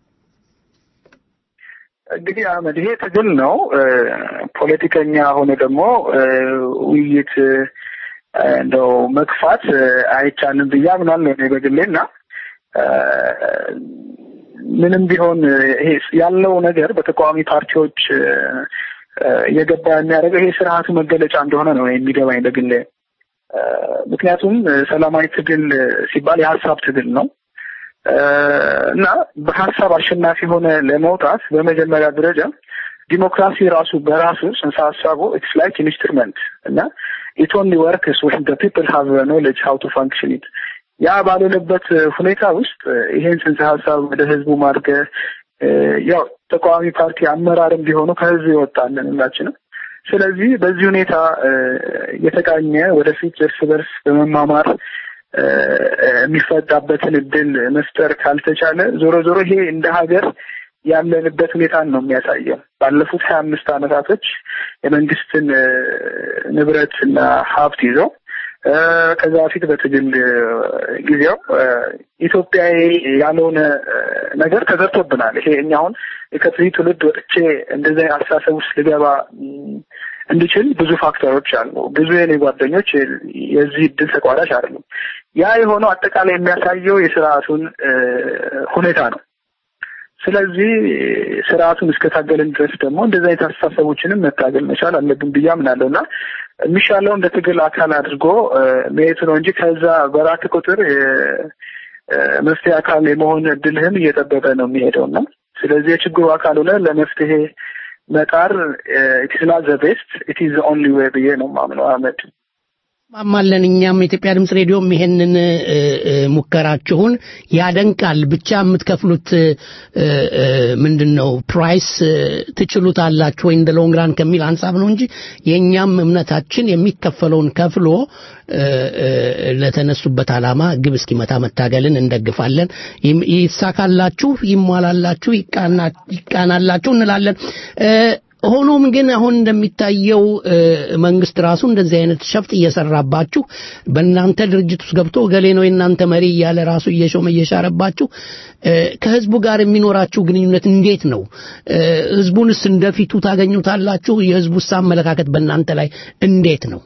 እንግዲህ አህመድ ይሄ ትግል ነው። እ፣ ፖለቲከኛ ሆነ ደግሞ እ፣ ውይይት እ፣ እንደው መግፋት እ፣ አይቻልም ብዬ አምናለሁ እኔ በግሌ እና እ፣ ምንም ቢሆን እ፣ ይሄ ያለው ነገር በተቃዋሚ ፓርቲዎች እ፣ እ፣ እየገባ የሚያደርገው ይሄ ስርዓቱ መገለጫ እንደሆነ ነው የሚገባኝ በግሌ እ፣ ምክንያቱም እ፣ ሰላማዊ ትግል እ፣ ሲባል የሀሳብ ትግል ነው እና በሀሳብ አሸናፊ ሆነ ለመውጣት በመጀመሪያ ደረጃ ዲሞክራሲ ራሱ በራሱ ጽንሰ ሀሳቡ ኢትስ ላይክ ኢንስትሩመንት እና ኢት ኦንሊ ወርክስ ዌን ዘ ፒፕል ሃቭ ኖሌጅ ሃው ቱ ፋንክሽን ኢት ያ ባልሆነበት ሁኔታ ውስጥ ይሄን ጽንሰ ሀሳብ ወደ ህዝቡ ማድረግ ያው ተቃዋሚ ፓርቲ አመራርም ቢሆኑ ከህዝብ ይወጣለን ሁላችንም። ስለዚህ በዚህ ሁኔታ እ፣ የተቃኘ ወደፊት እርስ በርስ በመማማር እ፣ የሚፈታበትን እድል መፍጠር ካልተቻለ ዞሮ ዞሮ ይሄ እንደ ሀገር ያለንበት ሁኔታን ነው የሚያሳየው። ባለፉት ሀያ አምስት ዓመታቶች የመንግስትን እ፣ ንብረት እና ሀብት ይዘው እ፣ ከዛ በፊት በትግል እ፣ ጊዜው እ፣ ኢትዮጵያዊ ያልሆነ እ፣ ነገር ተዘርቶብናል። ይሄ እኛ አሁን ከዚህ ትውልድ ወጥቼ እንደዚህ አይነት አስተሳሰብ ውስጥ ልገባ ም፣ እንድችል ብዙ ፋክተሮች አሉ። ብዙ የኔ ጓደኞች የዚህ እድል ተቋዳሽ አይደሉም። ያ የሆነው አጠቃላይ የሚያሳየው የስርዓቱን እ፣ ሁኔታ ነው። ስለዚህ ስርዓቱን እስከታገልን ድረስ ደግሞ እንደዚህ አይነት አስተሳሰቦችንም መታገል መቻል አለብን ብዬ አምናለሁ እና የሚሻለው እንደ ትግል አካል አድርጎ እ፣ መሄድ ነው እንጂ ከዛ በራክ ቁጥር የ- እ፣ መፍትሄ አካል የመሆን እድልህም እየጠበቀ ነው የሚሄደው እና ስለዚህ የችግሩ አካል ሆነ ለመፍትሄ መጣር ኢትስ ናት ዘ ቤስት ኢት ኢዝ ኦንሊ ዌይ ብዬ ነው ማምነው አህመድ። ማማለን እኛም የኢትዮጵያ ድምፅ ሬዲዮም ይሄንን እ፣ እ፣ ሙከራችሁን ያደንቃል። ብቻ የምትከፍሉት እ፣ እ፣ ምንድን ነው ፕራይስ እ፣ ትችሉታላችሁ ወይ እንደ ሎንግራን ከሚል ሀሳብ ነው እንጂ የእኛም እምነታችን የሚከፈለውን ከፍሎ እ፣ እ፣ ለተነሱበት ዓላማ ግብ እስኪመታ መታገልን እንደግፋለን። ይም- ይሳካላችሁ፣ ይሟላላችሁ፣ ይቃና- ይቃናላችሁ እንላለን። እ፣ ሆኖም ግን አሁን እንደሚታየው እ፣ መንግስት ራሱ እንደዚህ አይነት ሸፍጥ እየሰራባችሁ በእናንተ ድርጅት ውስጥ ገብቶ ገሌ ነው የእናንተ መሪ እያለ ራሱ እየሾመ እየሻረባችሁ እ፣ ከህዝቡ ጋር የሚኖራችሁ ግንኙነት እንዴት ነው? እ፣ ህዝቡንስ እንደፊቱ ታገኙታላችሁ? የህዝቡስ አመለካከት በእናንተ ላይ እንዴት ነው?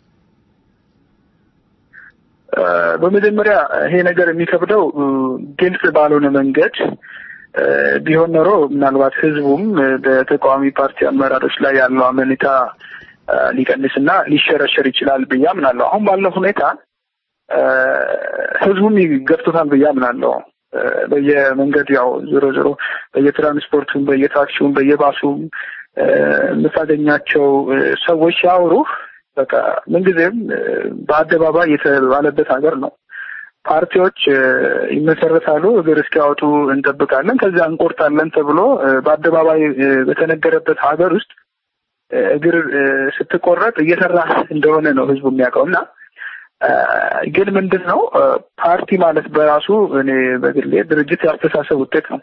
እ፣ በመጀመሪያ ይሄ ነገር የሚከብደው እ፣ ግልጽ ባልሆነ መንገድ እ፣ ቢሆን ኖሮ ምናልባት ህዝቡም እ፣ በተቃዋሚ ፓርቲ አመራሮች ላይ ያለው አመኔታ እ፣ ሊቀንስና ሊሸረሸር ይችላል ብዬ አምናለሁ። አሁን ባለው ሁኔታ እ፣ ህዝቡም ይገፍቶታል ብዬ አምናለሁ። እ፣ በየመንገድ ያው ዞሮ ዞሮ በየትራንስፖርቱም፣ በየታክሲውም፣ በየባሱም እ፣ የምታገኛቸው እ፣ ሰዎች ሲያወሩህ በቃ ምንጊዜም እ፣ በአደባባይ የተባለበት ሀገር ነው። ፓርቲዎች እ፣ ይመሰረታሉ፣ እግር እስኪያወጡ እንጠብቃለን፣ ከዚያ እንቆርጣለን ተብሎ እ፣ በአደባባይ እ፣ በተነገረበት ሀገር ውስጥ እ፣ እግር እ፣ ስትቆረጥ እየሰራ እንደሆነ ነው ህዝቡ የሚያውቀው እና እ፣ ግን ምንድን ነው እ፣ ፓርቲ ማለት በራሱ እኔ በግሌ ድርጅት የአስተሳሰብ ውጤት ነው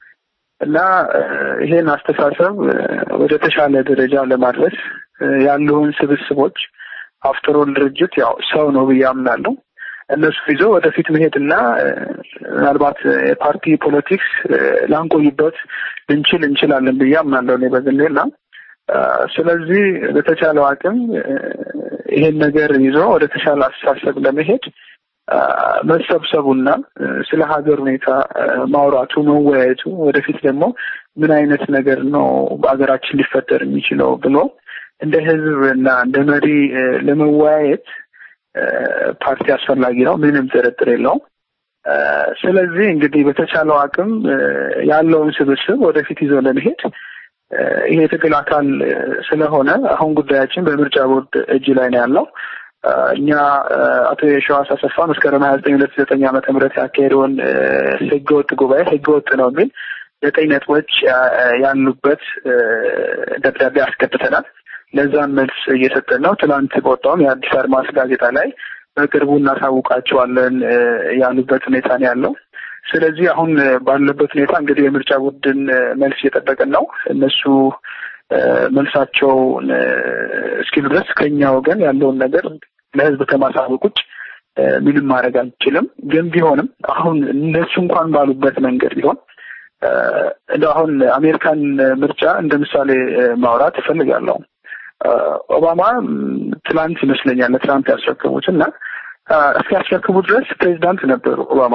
እና እ፣ ይሄን አስተሳሰብ እ፣ ወደ ተሻለ ደረጃ ለማድረስ እ፣ ያሉን ስብስቦች አፍተሮል ድርጅት ያው ሰው ነው ብዬ አምናለሁ። እነሱ ይዞ ወደፊት መሄድና እ፣ ምናልባት የፓርቲ ፖለቲክስ እ፣ ላንቆይበት ልንችል እንችላለን ብዬ አምናለሁ እኔ በግሌ እና እ፣ ስለዚህ በተቻለው አቅም እ፣ ይሄን ነገር ይዞ ወደ ተሻለ አስተሳሰብ ለመሄድ እ፣ መሰብሰቡና እ፣ ስለ ሀገር ሁኔታ እ፣ ማውራቱ መወያየቱ ወደፊት ደግሞ ምን አይነት ነገር ነው በሀገራችን ሊፈጠር የሚችለው ብሎ እንደ ህዝብ እና እንደ መሪ እ፣ ለመወያየት እ፣ ፓርቲ አስፈላጊ ነው፣ ምንም ጥርጥር የለውም። እ፣ ስለዚህ እንግዲህ በተቻለው አቅም እ፣ ያለውን ስብስብ ወደፊት ይዞ ለመሄድ እ፣ ይሄ የትግል አካል እ፣ ስለሆነ አሁን ጉዳያችን በምርጫ ቦርድ እጅ ላይ ነው ያለው። እ፣ እኛ እ፣ አቶ የሸዋስ አሰፋ መስከረም ሀያ ዘጠኝ ሁለት ዘጠኝ ዓመተ ምህረት ያካሄደውን እ፣ ህገወጥ ጉባኤ ህገወጥ ነው የሚል ዘጠኝ ነጥቦች ያ- ያሉበት እ፣ ደብዳቤ አስገብተናል። ለዛም መልስ እየሰጠን ነው። ትናንት በወጣውም የአዲስ አድማስ ጋዜጣ ላይ በቅርቡ እናሳውቃቸዋለን እ፣ ያሉበት ሁኔታ ነው ያለው። ስለዚህ አሁን እ፣ ባለበት ሁኔታ እንግዲህ የምርጫ ቡድን እ፣ መልስ እየጠበቅን ነው። እነሱ እ፣ መልሳቸውን እ፣ እስኪሉ ድረስ ከኛ ወገን ያለውን ነገር ለህዝብ ከማሳወቅ ውጭ እ፣ ምንም ማድረግ አንችልም። ግን ቢሆንም አሁን እነሱ እንኳን ባሉበት መንገድ ቢሆን እ፣ እንደው አሁን አሜሪካን ምርጫ እንደ ምሳሌ እ፣ ማውራት እፈልጋለሁ። እ፣ ኦባማ ም፣ ትላንት ይመስለኛል ለትራምፕ ያስረከቡት እና እ፣ እስኪያስረክቡ ድረስ ፕሬዚዳንት ነበሩ ኦባማ።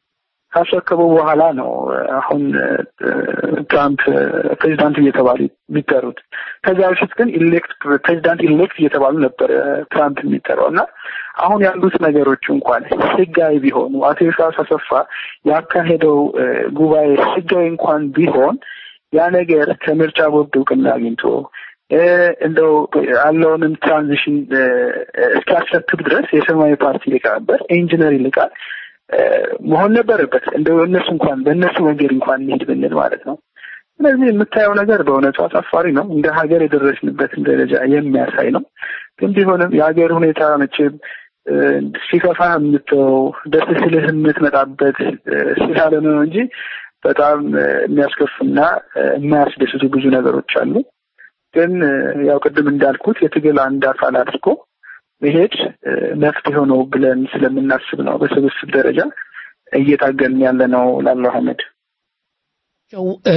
ካስረከቡ በኋላ ነው እ፣ አሁን እ፣ ትራምፕ እ፣ ፕሬዚዳንት እየተባሉ የሚጠሩት። ከዚያ በፊት ግን ኢሌክት ፕሬዚዳንት ኢሌክት እየተባሉ ነበር እ፣ ትራምፕ የሚጠራው እና አሁን ያሉት ነገሮች እንኳን ህጋዊ ቢሆኑ አቶ የሺዋስ አሰፋ ያካሄደው እ፣ ጉባኤ ህጋዊ እንኳን ቢሆን ያ ነገር ከምርጫ ቦርድ እውቅና አግኝቶ እ፣ እንደው ያለውንም ትራንዚሽን እ፣ እስኪያስረክብ ድረስ የሰማያዊ ፓርቲ ሊቀመንበር ኢንጂነር ይልቃል እ፣ መሆን ነበረበት። እንደው እነሱ እንኳን በእነሱ መንገድ እንኳን እንሂድ ብንል ማለት ነው። ስለዚህ የምታየው ነገር በእውነቱ አሳፋሪ ነው። እንደ ሀገር የደረስንበትን ደረጃ የሚያሳይ ነው። ግን ቢሆንም የሀገር ሁኔታ መቼም እ፣ ሲከፋ የምትተው ደስ ስልህ የምትመጣበት እ፣ ስላልሆነ ነው እንጂ በጣም እ፣ የሚያስከፉና እ፣ የማያስደስቱ ብዙ ነገሮች አሉ። ግን እ፣ ያው ቅድም እንዳልኩት የትግል አንድ አካል አድርጎ መሄድ እ፣ መፍትሄ ነው ብለን ስለምናስብ ነው በስብስብ ደረጃ እየታገልን ያለ ነው ላለው አህመድ። ቸው እ፣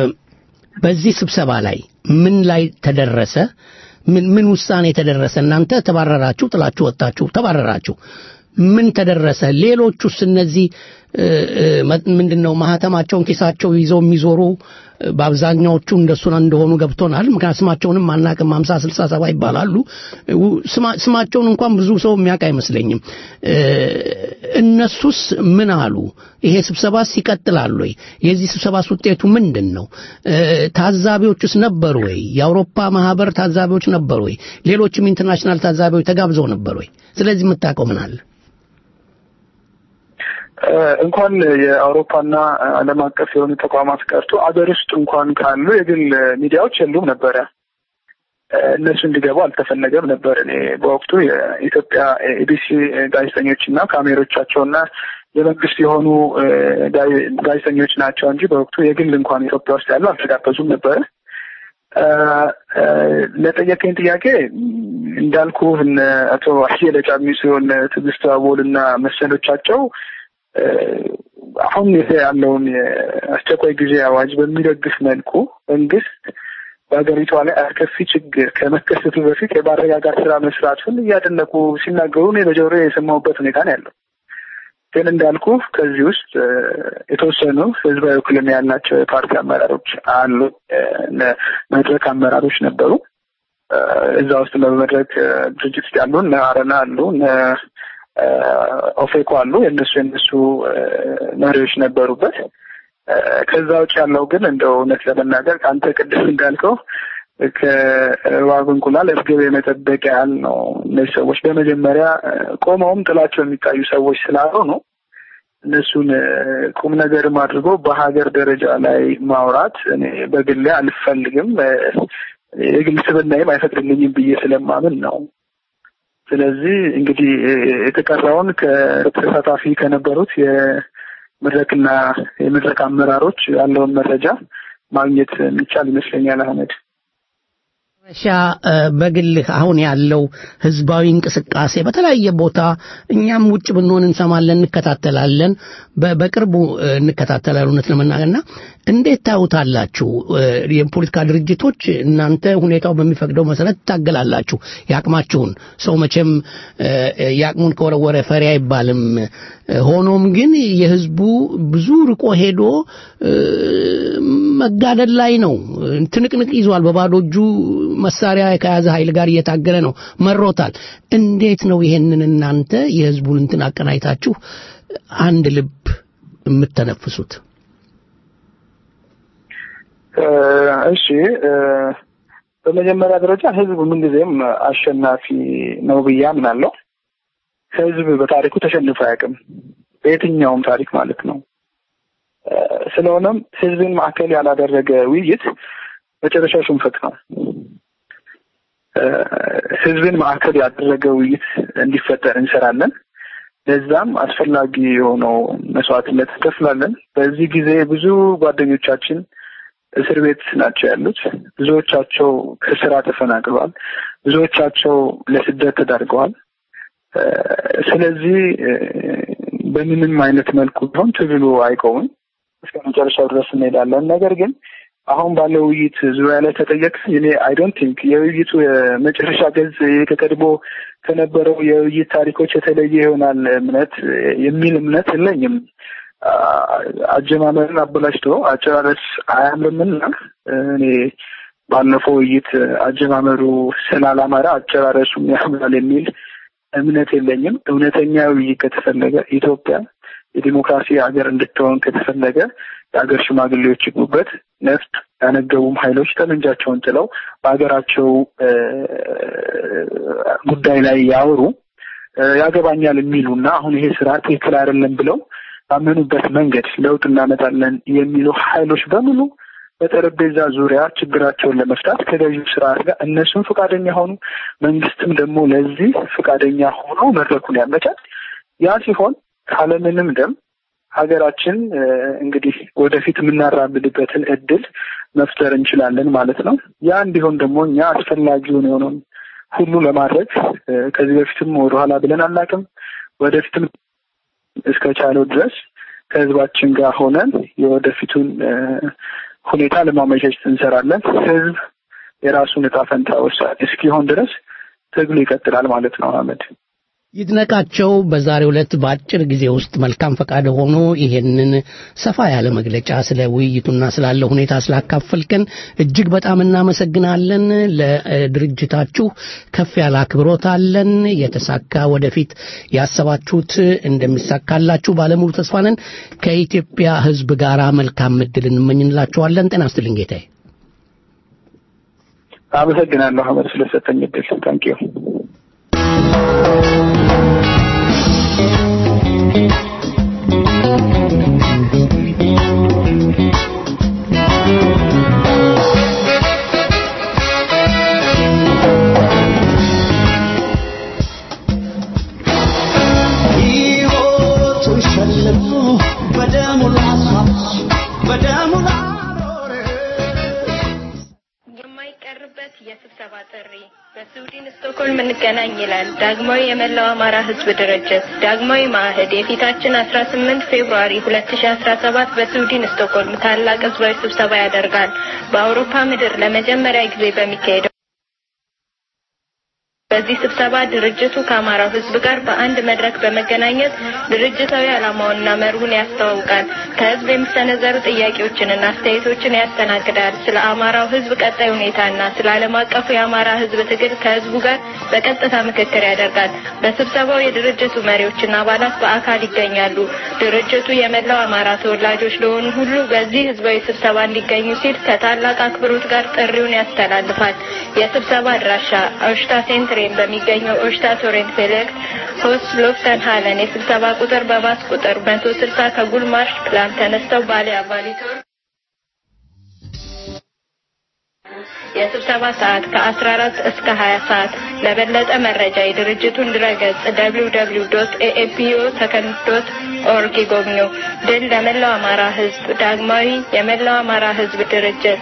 በዚህ ስብሰባ ላይ ምን ላይ ተደረሰ? ምን ምን ውሳኔ ተደረሰ? እናንተ ተባረራችሁ፣ ጥላችሁ ወጣችሁ፣ ተባረራችሁ። ምን ተደረሰ? ሌሎቹስ እነዚህ ምንድን ነው ማህተማቸውን ኪሳቸው ይዘው የሚዞሩ በአብዛኛዎቹ እንደሱ እንደሆኑ ገብቶናል። ምክንያት ስማቸውንም አናቅም። ሀምሳ ስልሳ ሰባ ይባላሉ። ስማቸውን እንኳን ብዙ ሰው የሚያውቅ አይመስለኝም። እነሱስ ምን አሉ? ይሄ ስብሰባስ ይቀጥላል ወይ? የዚህ ስብሰባስ ውጤቱ ምንድን ነው? ታዛቢዎቹስ ነበሩ ወይ? የአውሮፓ ማህበር ታዛቢዎች ነበሩ ወይ? ሌሎችም ኢንተርናሽናል ታዛቢዎች ተጋብዘው ነበር ወይ? ስለዚህ የምታውቀው ምን አለ? እንኳን የአውሮፓና ዓለም አቀፍ የሆኑ ተቋማት ቀርቶ አገር ውስጥ እንኳን ካሉ የግል ሚዲያዎች የሉም ነበረ። እነሱ እንዲገቡ አልተፈለገም ነበር። እኔ በወቅቱ የኢትዮጵያ ኤቢሲ ጋዜጠኞች እና ካሜሮቻቸውና የመንግስት የሆኑ ጋዜጠኞች ናቸው እንጂ በወቅቱ የግል እንኳን ኢትዮጵያ ውስጥ ያሉ አልተጋበዙም ነበረ። ለጠየቀኝ ጥያቄ እንዳልኩ እነ አቶ አየለ ጫሚሶ እነ ትዕግስት አቦል እና መሰሎቻቸው አሁን ያለውን የአስቸኳይ ጊዜ አዋጅ በሚደግፍ መልኩ መንግስት በሀገሪቷ ላይ አስከፊ ችግር ከመከሰቱ በፊት የማረጋጋት ስራ መስራቱን እያደነቁ ሲናገሩ እኔ በጆሮ የሰማሁበት ሁኔታ ነው ያለው። ግን እንዳልኩ ከዚህ ውስጥ የተወሰኑ ህዝባዊ ውክልና ያላቸው የፓርቲ አመራሮች አሉ፣ መድረክ አመራሮች ነበሩ። እዛ ውስጥ በመድረክ ድርጅት ውስጥ ያሉ እነ አረና አሉ፣ እነ ኦፌኮ አሉ። የእነሱ የእነሱ መሪዎች ነበሩበት። ከዛ ውጭ ያለው ግን እንደው እውነት ለመናገር ከአንተ ቅድም እንዳልከው ከእባብ እንቁላል እርግብ የመጠበቅ ያህል ነው። እነዚህ ሰዎች በመጀመሪያ ቆመውም ጥላቸው የሚታዩ ሰዎች ስላልሆኑ እነሱን ቁም ነገርም አድርጎ በሀገር ደረጃ ላይ ማውራት እኔ በግሌ አልፈልግም። የግል ስብናዬም አይፈቅድልኝም ብዬ ስለማምን ነው። ስለዚህ እንግዲህ የተቀረውን ከተሳታፊ ከነበሩት የመድረክና የመድረክ አመራሮች ያለውን መረጃ ማግኘት የሚቻል ይመስለኛል። አህመድ ሻ በግልህ አሁን ያለው ህዝባዊ እንቅስቃሴ በተለያየ ቦታ እኛም ውጭ ብንሆን እንሰማለን፣ እንከታተላለን። በቅርቡ እንከታተላለን እውነት ለመናገርና እንዴት ታዩታላችሁ? የፖለቲካ ድርጅቶች እናንተ ሁኔታው በሚፈቅደው መሰረት ትታገላላችሁ የአቅማችሁን። ሰው መቼም የአቅሙን ከወረወረ ፈሪ አይባልም። ሆኖም ግን የህዝቡ ብዙ ርቆ ሄዶ መጋደል ላይ ነው። ትንቅንቅ ይዟል። በባዶ እጁ መሳሪያ ከያዘ ኃይል ጋር እየታገለ ነው። መሮታል። እንዴት ነው ይሄንን እናንተ የህዝቡን እንትን አቀናይታችሁ አንድ ልብ የምተነፍሱት? እሺ፣ በመጀመሪያ ደረጃ ህዝብ ምንጊዜም አሸናፊ ነው ብዬ አምናለሁ። ህዝብ በታሪኩ ተሸንፎ አያውቅም፣ በየትኛውም ታሪክ ማለት ነው። ስለሆነም ህዝብን ማዕከል ያላደረገ ውይይት መጨረሻው ሽንፈት ነው። ህዝብን ማዕከል ያደረገ ውይይት እንዲፈጠር እንሰራለን። ለዛም አስፈላጊ የሆነው መስዋዕትነት እንከፍላለን። በዚህ ጊዜ ብዙ ጓደኞቻችን እስር ቤት ናቸው ያሉት። ብዙዎቻቸው ከስራ ተፈናቅለዋል። ብዙዎቻቸው ለስደት ተዳርገዋል። ስለዚህ በምንም አይነት መልኩ ቢሆን ትግሉ አይቆምም። እስከ መጨረሻው ድረስ እንሄዳለን። ነገር ግን አሁን ባለው ውይይት ዙሪያ ላይ ተጠየቅ እኔ አይ ዶንት ቲንክ የውይይቱ የመጨረሻ ገጽ ከቀድሞ ከነበረው የውይይት ታሪኮች የተለየ ይሆናል እምነት የሚል እምነት የለኝም። አጀማመርን አበላሽቶ አጨራረስ አያምርምና እኔ ባለፈው ውይይት አጀማመሩ ስላላማረ አጨራረሱም ያምራል የሚል እምነት የለኝም። እውነተኛ ውይይት ከተፈለገ ኢትዮጵያ የዲሞክራሲ ሀገር እንድትሆን ከተፈለገ የሀገር ሽማግሌዎች ይግቡበት። ነፍጥ ያነገቡም ኃይሎች ጠመንጃቸውን ጥለው በሀገራቸው ጉዳይ ላይ ያወሩ ያገባኛል የሚሉና አሁን ይሄ ስራ ትክክል አይደለም ብለው ባመኑበት መንገድ ለውጥ እናመጣለን የሚሉ ኃይሎች በሙሉ በጠረጴዛ ዙሪያ ችግራቸውን ለመፍታት ከገዢው ስርዓት ጋር እነሱም ፈቃደኛ ሆኑ፣ መንግስትም ደግሞ ለዚህ ፈቃደኛ ሆኖ መድረኩን ያመቻል። ያ ሲሆን ካለምንም ደም ሀገራችን እንግዲህ ወደፊት የምናራምድበትን እድል መፍጠር እንችላለን ማለት ነው። ያ እንዲሆን ደግሞ እኛ አስፈላጊውን የሆነውን ሁሉ ለማድረግ ከዚህ በፊትም ወደኋላ ብለን አናውቅም። ወደፊትም እስከ ቻለው ድረስ ከህዝባችን ጋር ሆነን የወደፊቱን ሁኔታ ለማመቻቸት እንሰራለን። ህዝብ የራሱን እጣ ፈንታ ወሳኝ እስኪሆን ድረስ ትግሉ ይቀጥላል ማለት ነው። አህመድ ይድነቃቸው በዛሬው ዕለት በአጭር ጊዜ ውስጥ መልካም ፈቃድ ሆኖ ይሄንን ሰፋ ያለ መግለጫ ስለ ውይይቱና ስላለው ሁኔታ ስላካፈልከን እጅግ በጣም እናመሰግናለን። ለድርጅታችሁ ከፍ ያለ አክብሮት አለን። የተሳካ ወደፊት ያሰባችሁት እንደሚሳካላችሁ ባለሙሉ ተስፋ ነን። ከኢትዮጵያ ሕዝብ ጋር መልካም እድል እንመኝላችኋለን። ጤና ይስጥልኝ ጌታዬ። አመሰግናለሁ አመድ ስለሰጠኝ እድል ታንኪዩ። ሕይወቱን ሸልሞ በደሙ ላስዋች በደሙ ላኖረ የማይቀርበት የስብሰባ ጥሪ በስዊድን ስቶክሆልም እንገናኝ ይላል ዳግማዊ የመላው አማራ ህዝብ ድርጅት ዳግማዊ ማዕህድ የፊታችን አስራ ስምንት ፌብሩዋሪ ሁለት ሺ አስራ ሰባት በስዊድን ስቶክሆልም ታላቅ ህዝባዊ ስብሰባ ያደርጋል በአውሮፓ ምድር ለመጀመሪያ ጊዜ በሚካሄደው በዚህ ስብሰባ ድርጅቱ ከአማራው ህዝብ ጋር በአንድ መድረክ በመገናኘት ድርጅታዊ ዓላማውንና መርሁን ያስተዋውቃል። ከህዝብ የሚሰነዘሩ ጥያቄዎችንና አስተያየቶችን ያስተናግዳል። ስለ አማራው ህዝብ ቀጣይ ሁኔታና ስለ ዓለም አቀፉ የአማራ ህዝብ ትግል ከህዝቡ ጋር በቀጥታ ምክክር ያደርጋል። በስብሰባው የድርጅቱ መሪዎችና አባላት በአካል ይገኛሉ። ድርጅቱ የመላው አማራ ተወላጆች ለሆኑ ሁሉ በዚህ ህዝባዊ ስብሰባ እንዲገኙ ሲል ከታላቅ አክብሮት ጋር ጥሪውን ያስተላልፋል። የስብሰባ አድራሻ ኦሽታ ሴንትሬን በሚገኘው ኦሽታ ቶሬንት ፌሌክስ ሆስ ሎፍተን ሃለን የስብሰባ ቁጥር በባስ ቁጥር መቶ ስልሳ ከጉልማርሽ ፕላን ተነስተው ባሌ አባሊቶር የስብሰባ ሰዓት ከ14 እስከ 20 ሰዓት። ለበለጠ መረጃ የድርጅቱን ድረገጽ www.aapio ሰከንድ ዶት ኦርግ ይጎብኙ። ድል ለመላው አማራ ህዝብ! ዳግማዊ የመላው አማራ ህዝብ ድርጅት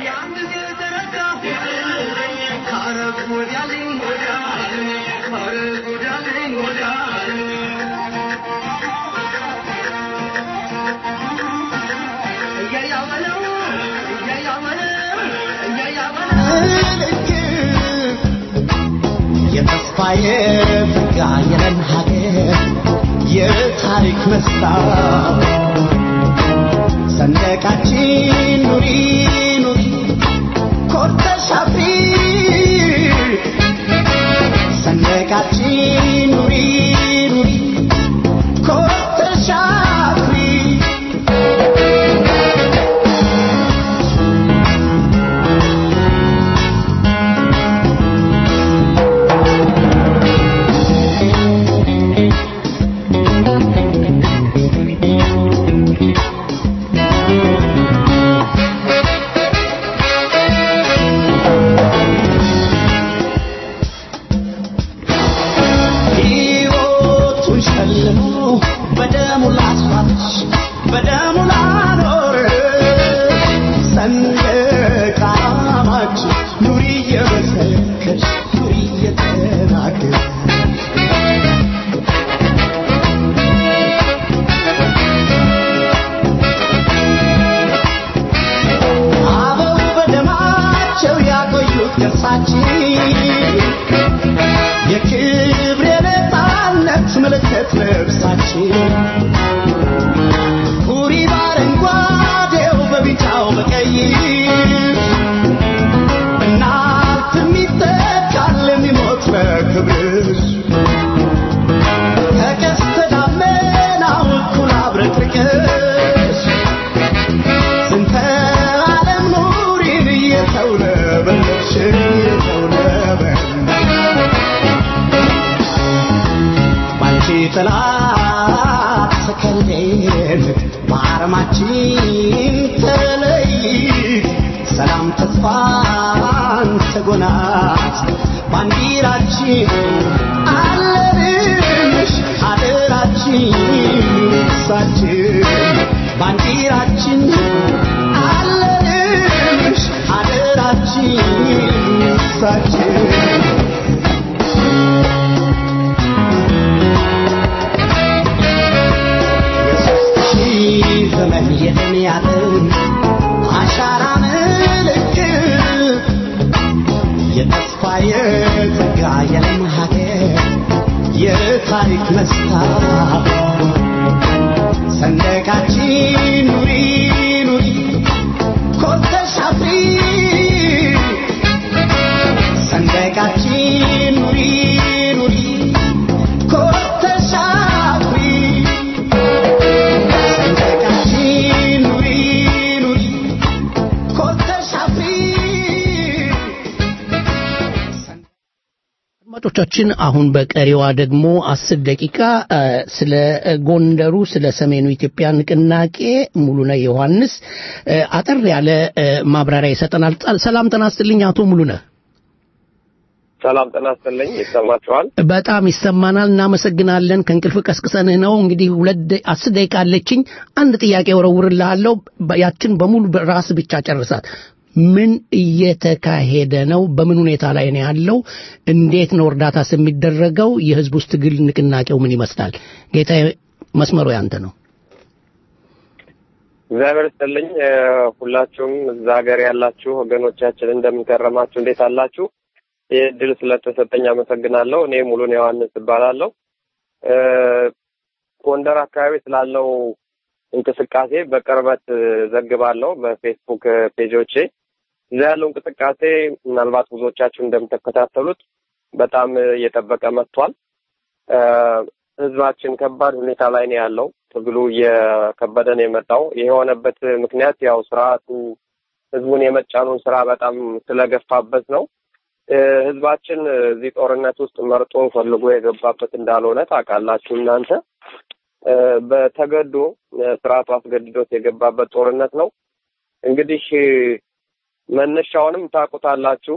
የተስፋዬ ፍጋ የለን ሀገር የታሪክ መስታወት ሰንደቃችን ኑሪ ኑሪ ኮርተሽ አፍሪ ሰንደቃችን ኑሪ ኑሪ ኮርተሽ አፍሪ ሕይወቱን ሸልሞ በደሙ ላስዋች በደሙ ላኖር ሰንደቅ ዓላማችን ኑሪ እየመሰከርሽ ኑሪ እየተናገር አበው በደማቸው ያቆዩት ቅርሳችን የክብር የነፃነት ምልክት ልብሳችን ሁሪ በአረንጓዴው በቢጫው በቀይ እናት የሚተካል የሚሞት በክብርሽ ከቀስተ ደመናው እኩል አብረቅርቅሽ ስንተ ዓለም ኑሪን እየተውለበለብሽ እየተውለበለብሽ ባንቺ ጥላ ተከልለን በአረማችን ተለይት ሰላም ተስፋን ተጎናት ባንዲራችን አለንሽ አደራችን ሳችን ባንዲራችን አለንሽ አደራችን ሳችን የሦስት ሺህ ዘመን የደም ያጥን አሻራ ምልክት የተስፋ የጸጋ የለም ሀገር የታሪክ መስታወት ሰንደቃችን ኑሪ ኑሪ ኮርተሽ አፍሪ ሰንደቃችን ኑሪ ኑሪ ኮርተሽ አፍሪ ሰንደቃችን ኑሪ ኑሪ ኮርተሽ አፍሪ አድማጮቻችን አሁን በቀሪዋ ደግሞ አስር ደቂቃ እ፣ ስለ ጎንደሩ ስለ ሰሜኑ ኢትዮጵያ ንቅናቄ ሙሉነህ ዮሐንስ እ፣ አጠር ያለ እ፣ ማብራሪያ ይሰጠናል። ጣ- ሰላም ጤና ይስጥልኝ አቶ ሙሉነህ። ሰላም ጤና ይስጥልኝ። ይሰማችኋል? በጣም ይሰማናል። እናመሰግናለን። ከእንቅልፍ ቀስቅሰንህ ነው። እንግዲህ ሁለት ደ- አስር ደቂቃ አለችኝ። አንድ ጥያቄ ወረውርልሃለሁ። በ- ያችን በሙሉ ራስ ብቻ ጨርሳት። ምን እየተካሄደ ነው? በምን ሁኔታ ላይ ነው ያለው? እንዴት ነው እርዳታስ የሚደረገው? የህዝብ ውስጥ ትግል ንቅናቄው ምን ይመስላል? ጌታ መስመሩ ያንተ ነው። እግዚአብሔር ይስጥልኝ። እ፣ ሁላችሁም እዛ ሀገር ያላችሁ ወገኖቻችን እንደምንከረማችሁ፣ እንዴት አላችሁ? ይህ እድል ስለተሰጠኝ አመሰግናለሁ። እኔ ሙሉን ዮሐንስ እባላለሁ። እ፣ ጎንደር አካባቢ ስላለው እንቅስቃሴ በቅርበት እ፣ ዘግባለሁ በፌስቡክ እ፣ ፔጆቼ። እዛ ያለው እንቅስቃሴ ምናልባት ብዙዎቻችሁ እንደምትከታተሉት በጣም እ፣ እየጠበቀ መጥቷል። እ፣ ህዝባችን ከባድ ሁኔታ ላይ ነው ያለው። ትግሉ እየከበደ ነው የመጣው። ይህ የሆነበት ምክንያት ያው ስርዓቱ ህዝቡን የመጫኑን ስራ በጣም ስለገፋበት ነው። እ፣ ህዝባችን እዚህ ጦርነት ውስጥ መርጦ ፈልጎ የገባበት እንዳልሆነ ታውቃላችሁ እናንተ። እ፣ በተገዶ እ፣ ስርዓቱ አስገድዶት የገባበት ጦርነት ነው። እንግዲህ እ፣ መነሻውንም ታውቁታላችሁ።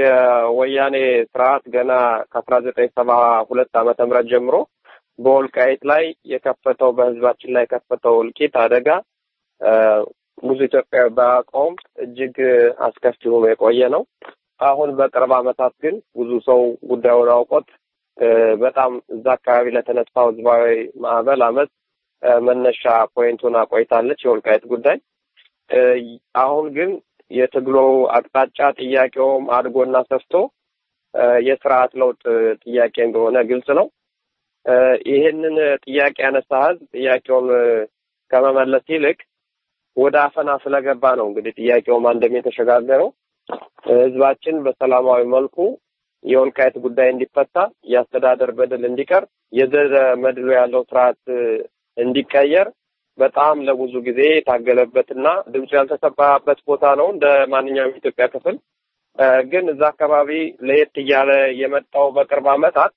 የወያኔ ስርዓት ገና ከአስራ ዘጠኝ ሰባ ሁለት ዓመተ ምህረት ጀምሮ በወልቃይት ላይ የከፈተው በህዝባችን ላይ የከፈተው እልቂት አደጋ እ፣ ብዙ ኢትዮጵያዊ ባያውቀውም እጅግ አስከፊ ሆኖ የቆየ ነው። አሁን በቅርብ ዓመታት ግን ብዙ ሰው ጉዳዩን አውቆት እ፣ በጣም እዛ አካባቢ ለተነሳው ህዝባዊ ማዕበል አመት እ፣ መነሻ ፖይንቱን አቆይታለች የወልቃይት ጉዳይ። እ፣ አሁን ግን የትግሉ አቅጣጫ ጥያቄውም አድጎና ሰፍቶ እ፣ የስርዓት ለውጥ ጥያቄ እንደሆነ ግልጽ ነው። እ፣ ይህንን ጥያቄ ያነሳ ህዝብ ጥያቄውን እ፣ ከመመለስ ይልቅ ወደ አፈና ስለገባ ነው እንግዲህ ጥያቄውም አንድም የተሸጋገረው ህዝባችን በሰላማዊ መልኩ የወልቃይት ጉዳይ እንዲፈታ፣ የአስተዳደር በደል እንዲቀር፣ የዘር መድሎ ያለው ስርዓት እ፣ እንዲቀየር በጣም ለብዙ ጊዜ የታገለበትና ድምፁ ያልተሰማበት ቦታ ነው እንደ ማንኛውም የኢትዮጵያ ክፍል እ፣ ግን እዛ አካባቢ ለየት እያለ የመጣው በቅርብ ዓመታት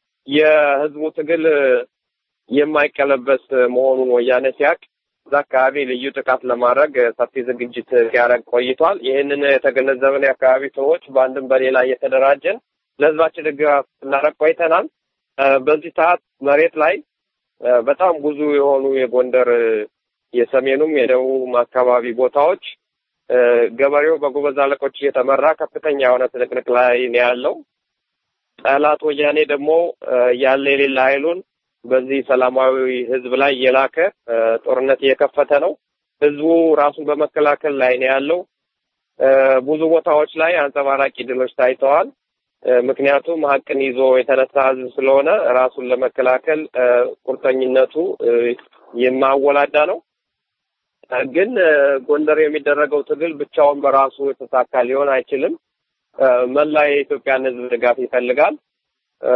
የህዝቡ ትግል እ፣ የማይቀለበስ መሆኑን ወያኔ ሲያቅ እዛ አካባቢ ልዩ ጥቃት ለማድረግ እ፣ ሰፊ ዝግጅት ሲያደርግ ቆይቷል። ይህንን የተገነዘብን የአካባቢ ሰዎች በአንድም በሌላ እየተደራጀን ለህዝባችን ድጋፍ ስናደርግ ቆይተናል። እ፣ በዚህ ሰዓት መሬት ላይ እ፣ በጣም ብዙ የሆኑ የጎንደር እ፣ የሰሜኑም የደቡብም አካባቢ ቦታዎች እ፣ ገበሬው በጎበዝ አለቆች እየተመራ ከፍተኛ የሆነ ትንቅንቅ ላይ ነው ያለው። ጠላት ወያኔ ደግሞ እ፣ ያለ የሌለ ኃይሉን በዚህ ሰላማዊ ህዝብ ላይ እየላከ እ፣ ጦርነት እየከፈተ ነው። ህዝቡ ራሱን በመከላከል ላይ ነው ያለው። እ፣ ብዙ ቦታዎች ላይ አንጸባራቂ ድሎች ታይተዋል። እ፣ ምክንያቱም ሀቅን ይዞ የተነሳ ህዝብ ስለሆነ ራሱን ለመከላከል እ፣ ቁርጠኝነቱ እ፣ የማወላዳ ነው። እ፣ ግን እ፣ ጎንደር የሚደረገው ትግል ብቻውን በራሱ የተሳካ ሊሆን አይችልም። እ፣ መላ የኢትዮጵያን ህዝብ ድጋፍ ይፈልጋል። እ፣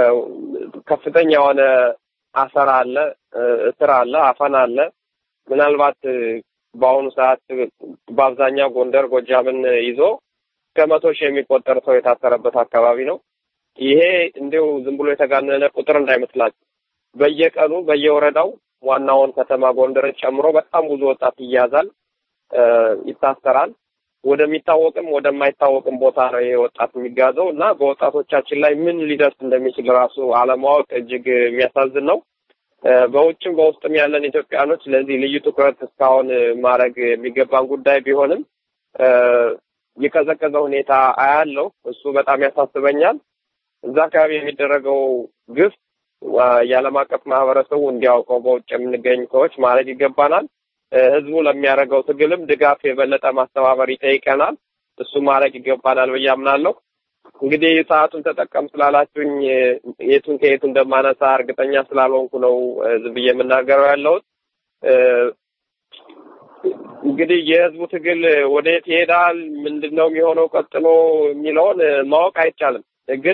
ከፍተኛ የሆነ አሰራ አለ፣ እ፣ እስር አለ፣ አፈና አለ። ምናልባት እ፣ በአሁኑ ሰዓት በአብዛኛው ጎንደር ጎጃምን ይዞ እስከ መቶ ሺህ የሚቆጠር ሰው የታሰረበት አካባቢ ነው። ይሄ እንዲሁ ዝም ብሎ የተጋነነ ቁጥር እንዳይመስላችሁ። በየቀኑ በየወረዳው ዋናውን ከተማ ጎንደርን ጨምሮ በጣም ብዙ ወጣት ይያዛል፣ እ፣ ይታሰራል። ወደሚታወቅም ወደማይታወቅም ቦታ ነው ይሄ ወጣት የሚጋዘው እና በወጣቶቻችን ላይ ምን ሊደርስ እንደሚችል ራሱ አለማወቅ እጅግ የሚያሳዝን ነው። እ፣ በውጭም በውስጥም ያለን ኢትዮጵያኖች ለዚህ ልዩ ትኩረት እስካሁን ማድረግ የሚገባን ጉዳይ ቢሆንም እ፣ የቀዘቀዘ ሁኔታ አያለው። እሱ በጣም ያሳስበኛል። እዛ አካባቢ የሚደረገው ግፍ ዋ፣ የዓለም አቀፍ ማህበረሰቡ እንዲያውቀው በውጭ የምንገኝ ሰዎች ማለት ይገባናል። እ፣ ህዝቡ ለሚያደርገው ትግልም ድጋፍ የበለጠ ማስተባበር ይጠይቀናል። እሱ ማድረግ ይገባናል ብዬ አምናለሁ። እንግዲህ ሰዓቱን ተጠቀም ስላላችሁኝ የቱን ከየቱ እንደማነሳ እርግጠኛ ስላልሆንኩ ነው ዝም ብዬ የምናገረው ያለሁት። እንግዲህ የህዝቡ ትግል ወደየት ይሄዳል፣ ምንድን ነው የሚሆነው ቀጥሎ የሚለውን ማወቅ አይቻልም። ግን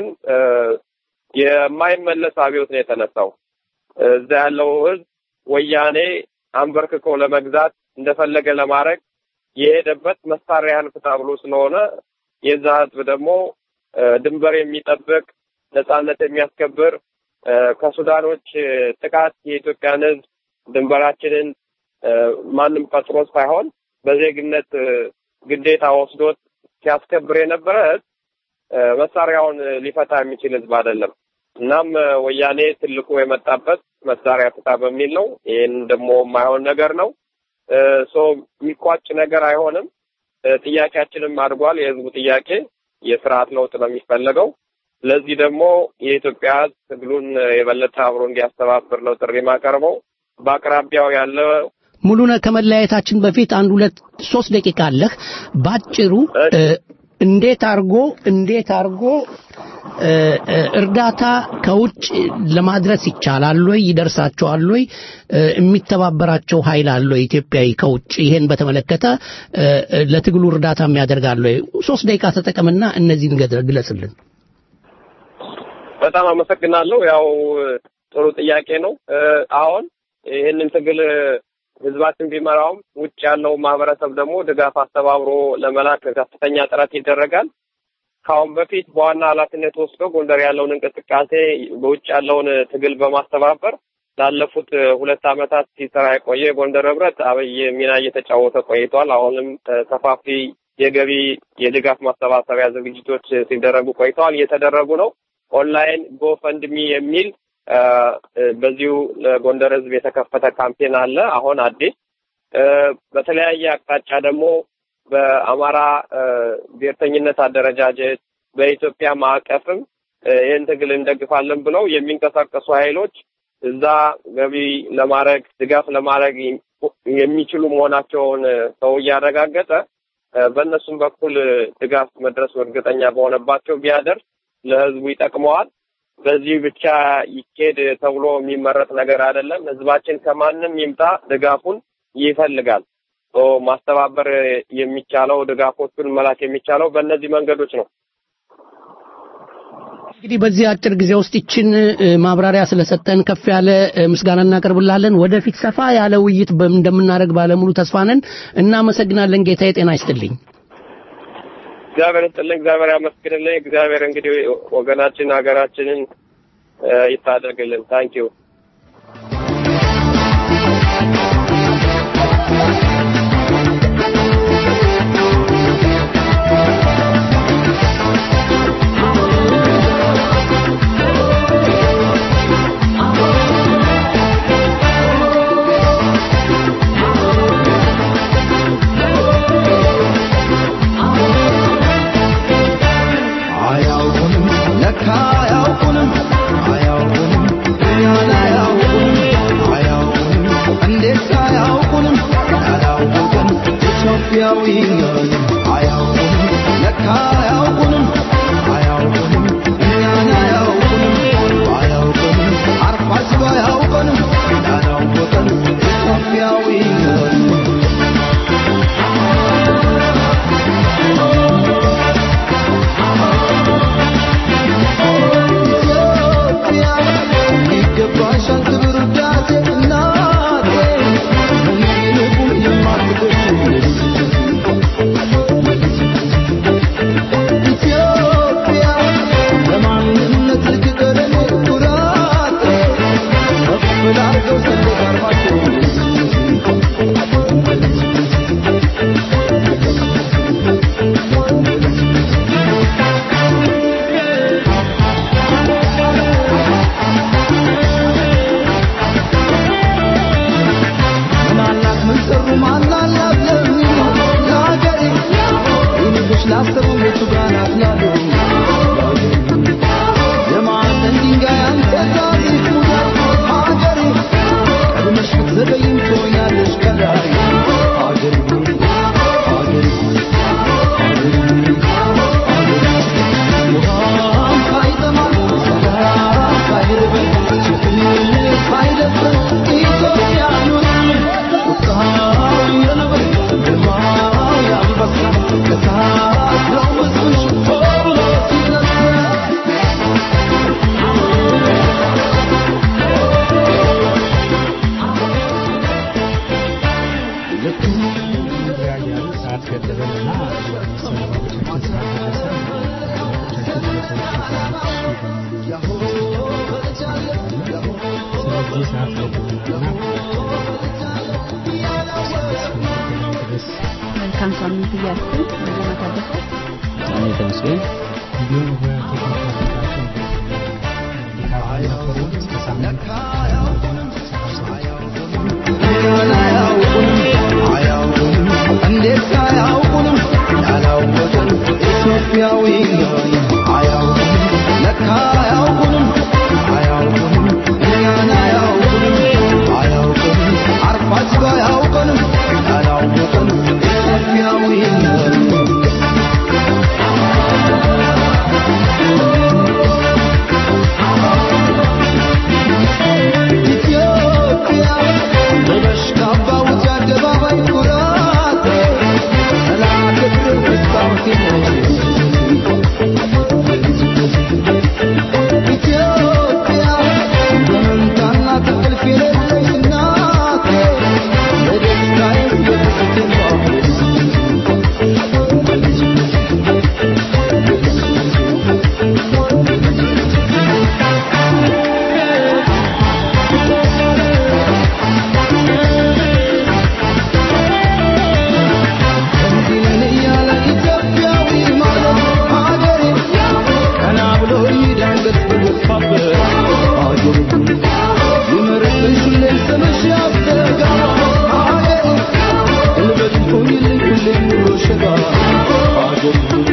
የማይመለስ አብዮት ነው የተነሳው። እዛ ያለው ህዝብ ወያኔ አንበርክኮ ለመግዛት እንደፈለገ ለማድረግ የሄደበት መሳሪያን ፍታ ብሎ ስለሆነ የዛ ህዝብ ደግሞ ድንበር የሚጠብቅ ነጻነት የሚያስከብር ከሱዳኖች ጥቃት የኢትዮጵያን ህዝብ ድንበራችንን ማንም ቀጥሮ ሳይሆን በዜግነት ግዴታ ወስዶት ሲያስከብር የነበረ ህዝብ መሳሪያውን ሊፈታ የሚችል ህዝብ አይደለም። እናም ወያኔ ትልቁ የመጣበት መሳሪያ ፍታ በሚል ነው። ይህን ደግሞ የማይሆን ነገር ነው። ሶ የሚቋጭ ነገር አይሆንም። ጥያቄያችንም አድጓል። የህዝቡ ጥያቄ የስርዓት ለውጥ ነው የሚፈለገው። ስለዚህ ደግሞ የኢትዮጵያ ህዝብ ትግሉን የበለጠ አብሮ እንዲያስተባብር ነው ጥሪ ማቀርበው። በአቅራቢያው ያለ ሙሉነ ከመለያየታችን በፊት አንድ ሁለት ሶስት ደቂቃ አለህ። ባጭሩ እንዴት አርጎ እንዴት አርጎ እርዳታ ከውጭ ለማድረስ ይቻላል ወይ? ይደርሳቸዋል ወይ? የሚተባበራቸው ኃይል አለ ወይ? ኢትዮጵያዊ ከውጭ ይሄን በተመለከተ ለትግሉ እርዳታ የሚያደርጋል ወይ? ሶስት ደቂቃ ተጠቀምና እነዚህን ግለጽልን። በጣም አመሰግናለሁ። ያው ጥሩ ጥያቄ ነው። አሁን ይህንን ትግል ህዝባችን ቢመራውም ውጭ ያለው ማህበረሰብ ደግሞ ድጋፍ አስተባብሮ ለመላክ ከፍተኛ ጥረት ይደረጋል። ከአሁን በፊት በዋና ኃላፊነት ወስዶ ጎንደር ያለውን እንቅስቃሴ በውጭ ያለውን ትግል በማስተባበር ላለፉት ሁለት ዓመታት ሲሰራ የቆየ የጎንደር ህብረት አብይ ሚና እየተጫወተ ቆይቷል። አሁንም ሰፋፊ የገቢ የድጋፍ ማሰባሰቢያ ዝግጅቶች ሲደረጉ ቆይተዋል፣ እየተደረጉ ነው። ኦንላይን ጎፈንድሚ የሚል በዚሁ ለጎንደር ህዝብ የተከፈተ ካምፔን አለ። አሁን አዲስ በተለያየ አቅጣጫ ደግሞ በአማራ ብሔርተኝነት አደረጃጀት በኢትዮጵያ ማዕቀፍም ይህን ትግል እንደግፋለን ብለው የሚንቀሳቀሱ ኃይሎች እዛ ገቢ ለማድረግ ድጋፍ ለማድረግ የሚችሉ መሆናቸውን ሰው እያረጋገጠ በእነሱም በኩል ድጋፍ መድረሱ እርግጠኛ በሆነባቸው ቢያደርስ ለህዝቡ ይጠቅመዋል። በዚህ ብቻ ይኬድ ተብሎ የሚመረጥ ነገር አይደለም። ህዝባችን ከማንም ይምጣ ድጋፉን ይፈልጋል። ማስተባበር የሚቻለው ድጋፎቹን መላክ የሚቻለው በእነዚህ መንገዶች ነው። እንግዲህ በዚህ አጭር ጊዜ ውስጥ ይችን ማብራሪያ ስለሰጠን ከፍ ያለ ምስጋና እናቀርብላለን። ወደፊት ሰፋ ያለ ውይይት እንደምናደርግ ባለሙሉ ተስፋ ነን። እናመሰግናለን። ጌታዬ ጤና ይስጥልኝ። እግዚአብሔር ይስጥልኝ። እግዚአብሔር ያመስግንልኝ። እግዚአብሔር እንግዲህ ወገናችን ሀገራችንን ይታደግልን። ታንኪዩ አያውቁንም ለካ አያውቁንም አያውቁንም እኛን አያውቁንም አያውቁንም እንዴት አያውቁንም ያላወቅን ኢትዮጵያዊ ነን አያውቁንም ለካ አያውቁንም አያውቁንም እኛን አያውቁንም አያውቁንም አርፋጅ አያውቁንም ያላወቅን ኢትዮጵያዊ ነን ይገባሻል ክብር ውዳሴ እናቴ ምንልቁ የማትገሽ ኢትዮጵያ ለማንነት ልክቀረኔ ኩራቴ ከፍ ላርገው ሰንደቅ ዓርማቸው ምናላት ምን ሰሩ ማናላት ለሚሉ ለሀገሬ ይንጉሽ ላሰቡ ቤቱ ጋር ናት ላሉ የማዕዘን ድንጋይ አንተ ታሪክ ሙዳይ ሀገሬ ቀድመሽ ብትዘገይም ትሆኛለሽ ከላይ ሀገሬ ሀገሬ ሀገሬ ገደበንና መሰናበቶቻችን ሰዓት ደረሰ። ስለዚህ ሰዓት ገድበናልና ድረስ መልካም ሳምንት እያልኩኝ ዜና ታደሰ እኔ ተመስገን እንዲሁም በቴክኒክ መረዳቸው ድጋፍ ነበሩ። እስከ ሳምንት እንዴት አያውቁንም ያላወቅን ኢትዮጵያዊ አያውቁንም ለካ አያውቁንም አያውቁንም እኛን አያውቁንም አያውቁንም አርፋችሁ አያውቁንም ያላወቅን ኢትዮጵያዊ ኢትዮጵያ ልበሽ ካባ ውጭ አደባባይ ኩራት ሰላም ክብር መስታወት ኢትዮጵያ በመንታና ትቅልፍ የሌለሽ እናቴ የደስታዬ የደስቴ እንዲለን እያለ ኢትዮጵያዊ ማለት ሀገሬ ቀና ብሎ ይዳንገት ብገፋበት ሀገሬ ይመርብሽ ሁሌም ስምሽ ያስተጋባ ሀገሬ ጉልበት ሁኝልኝ ሁሌም ኑሮ ሸጋ ሀገሬ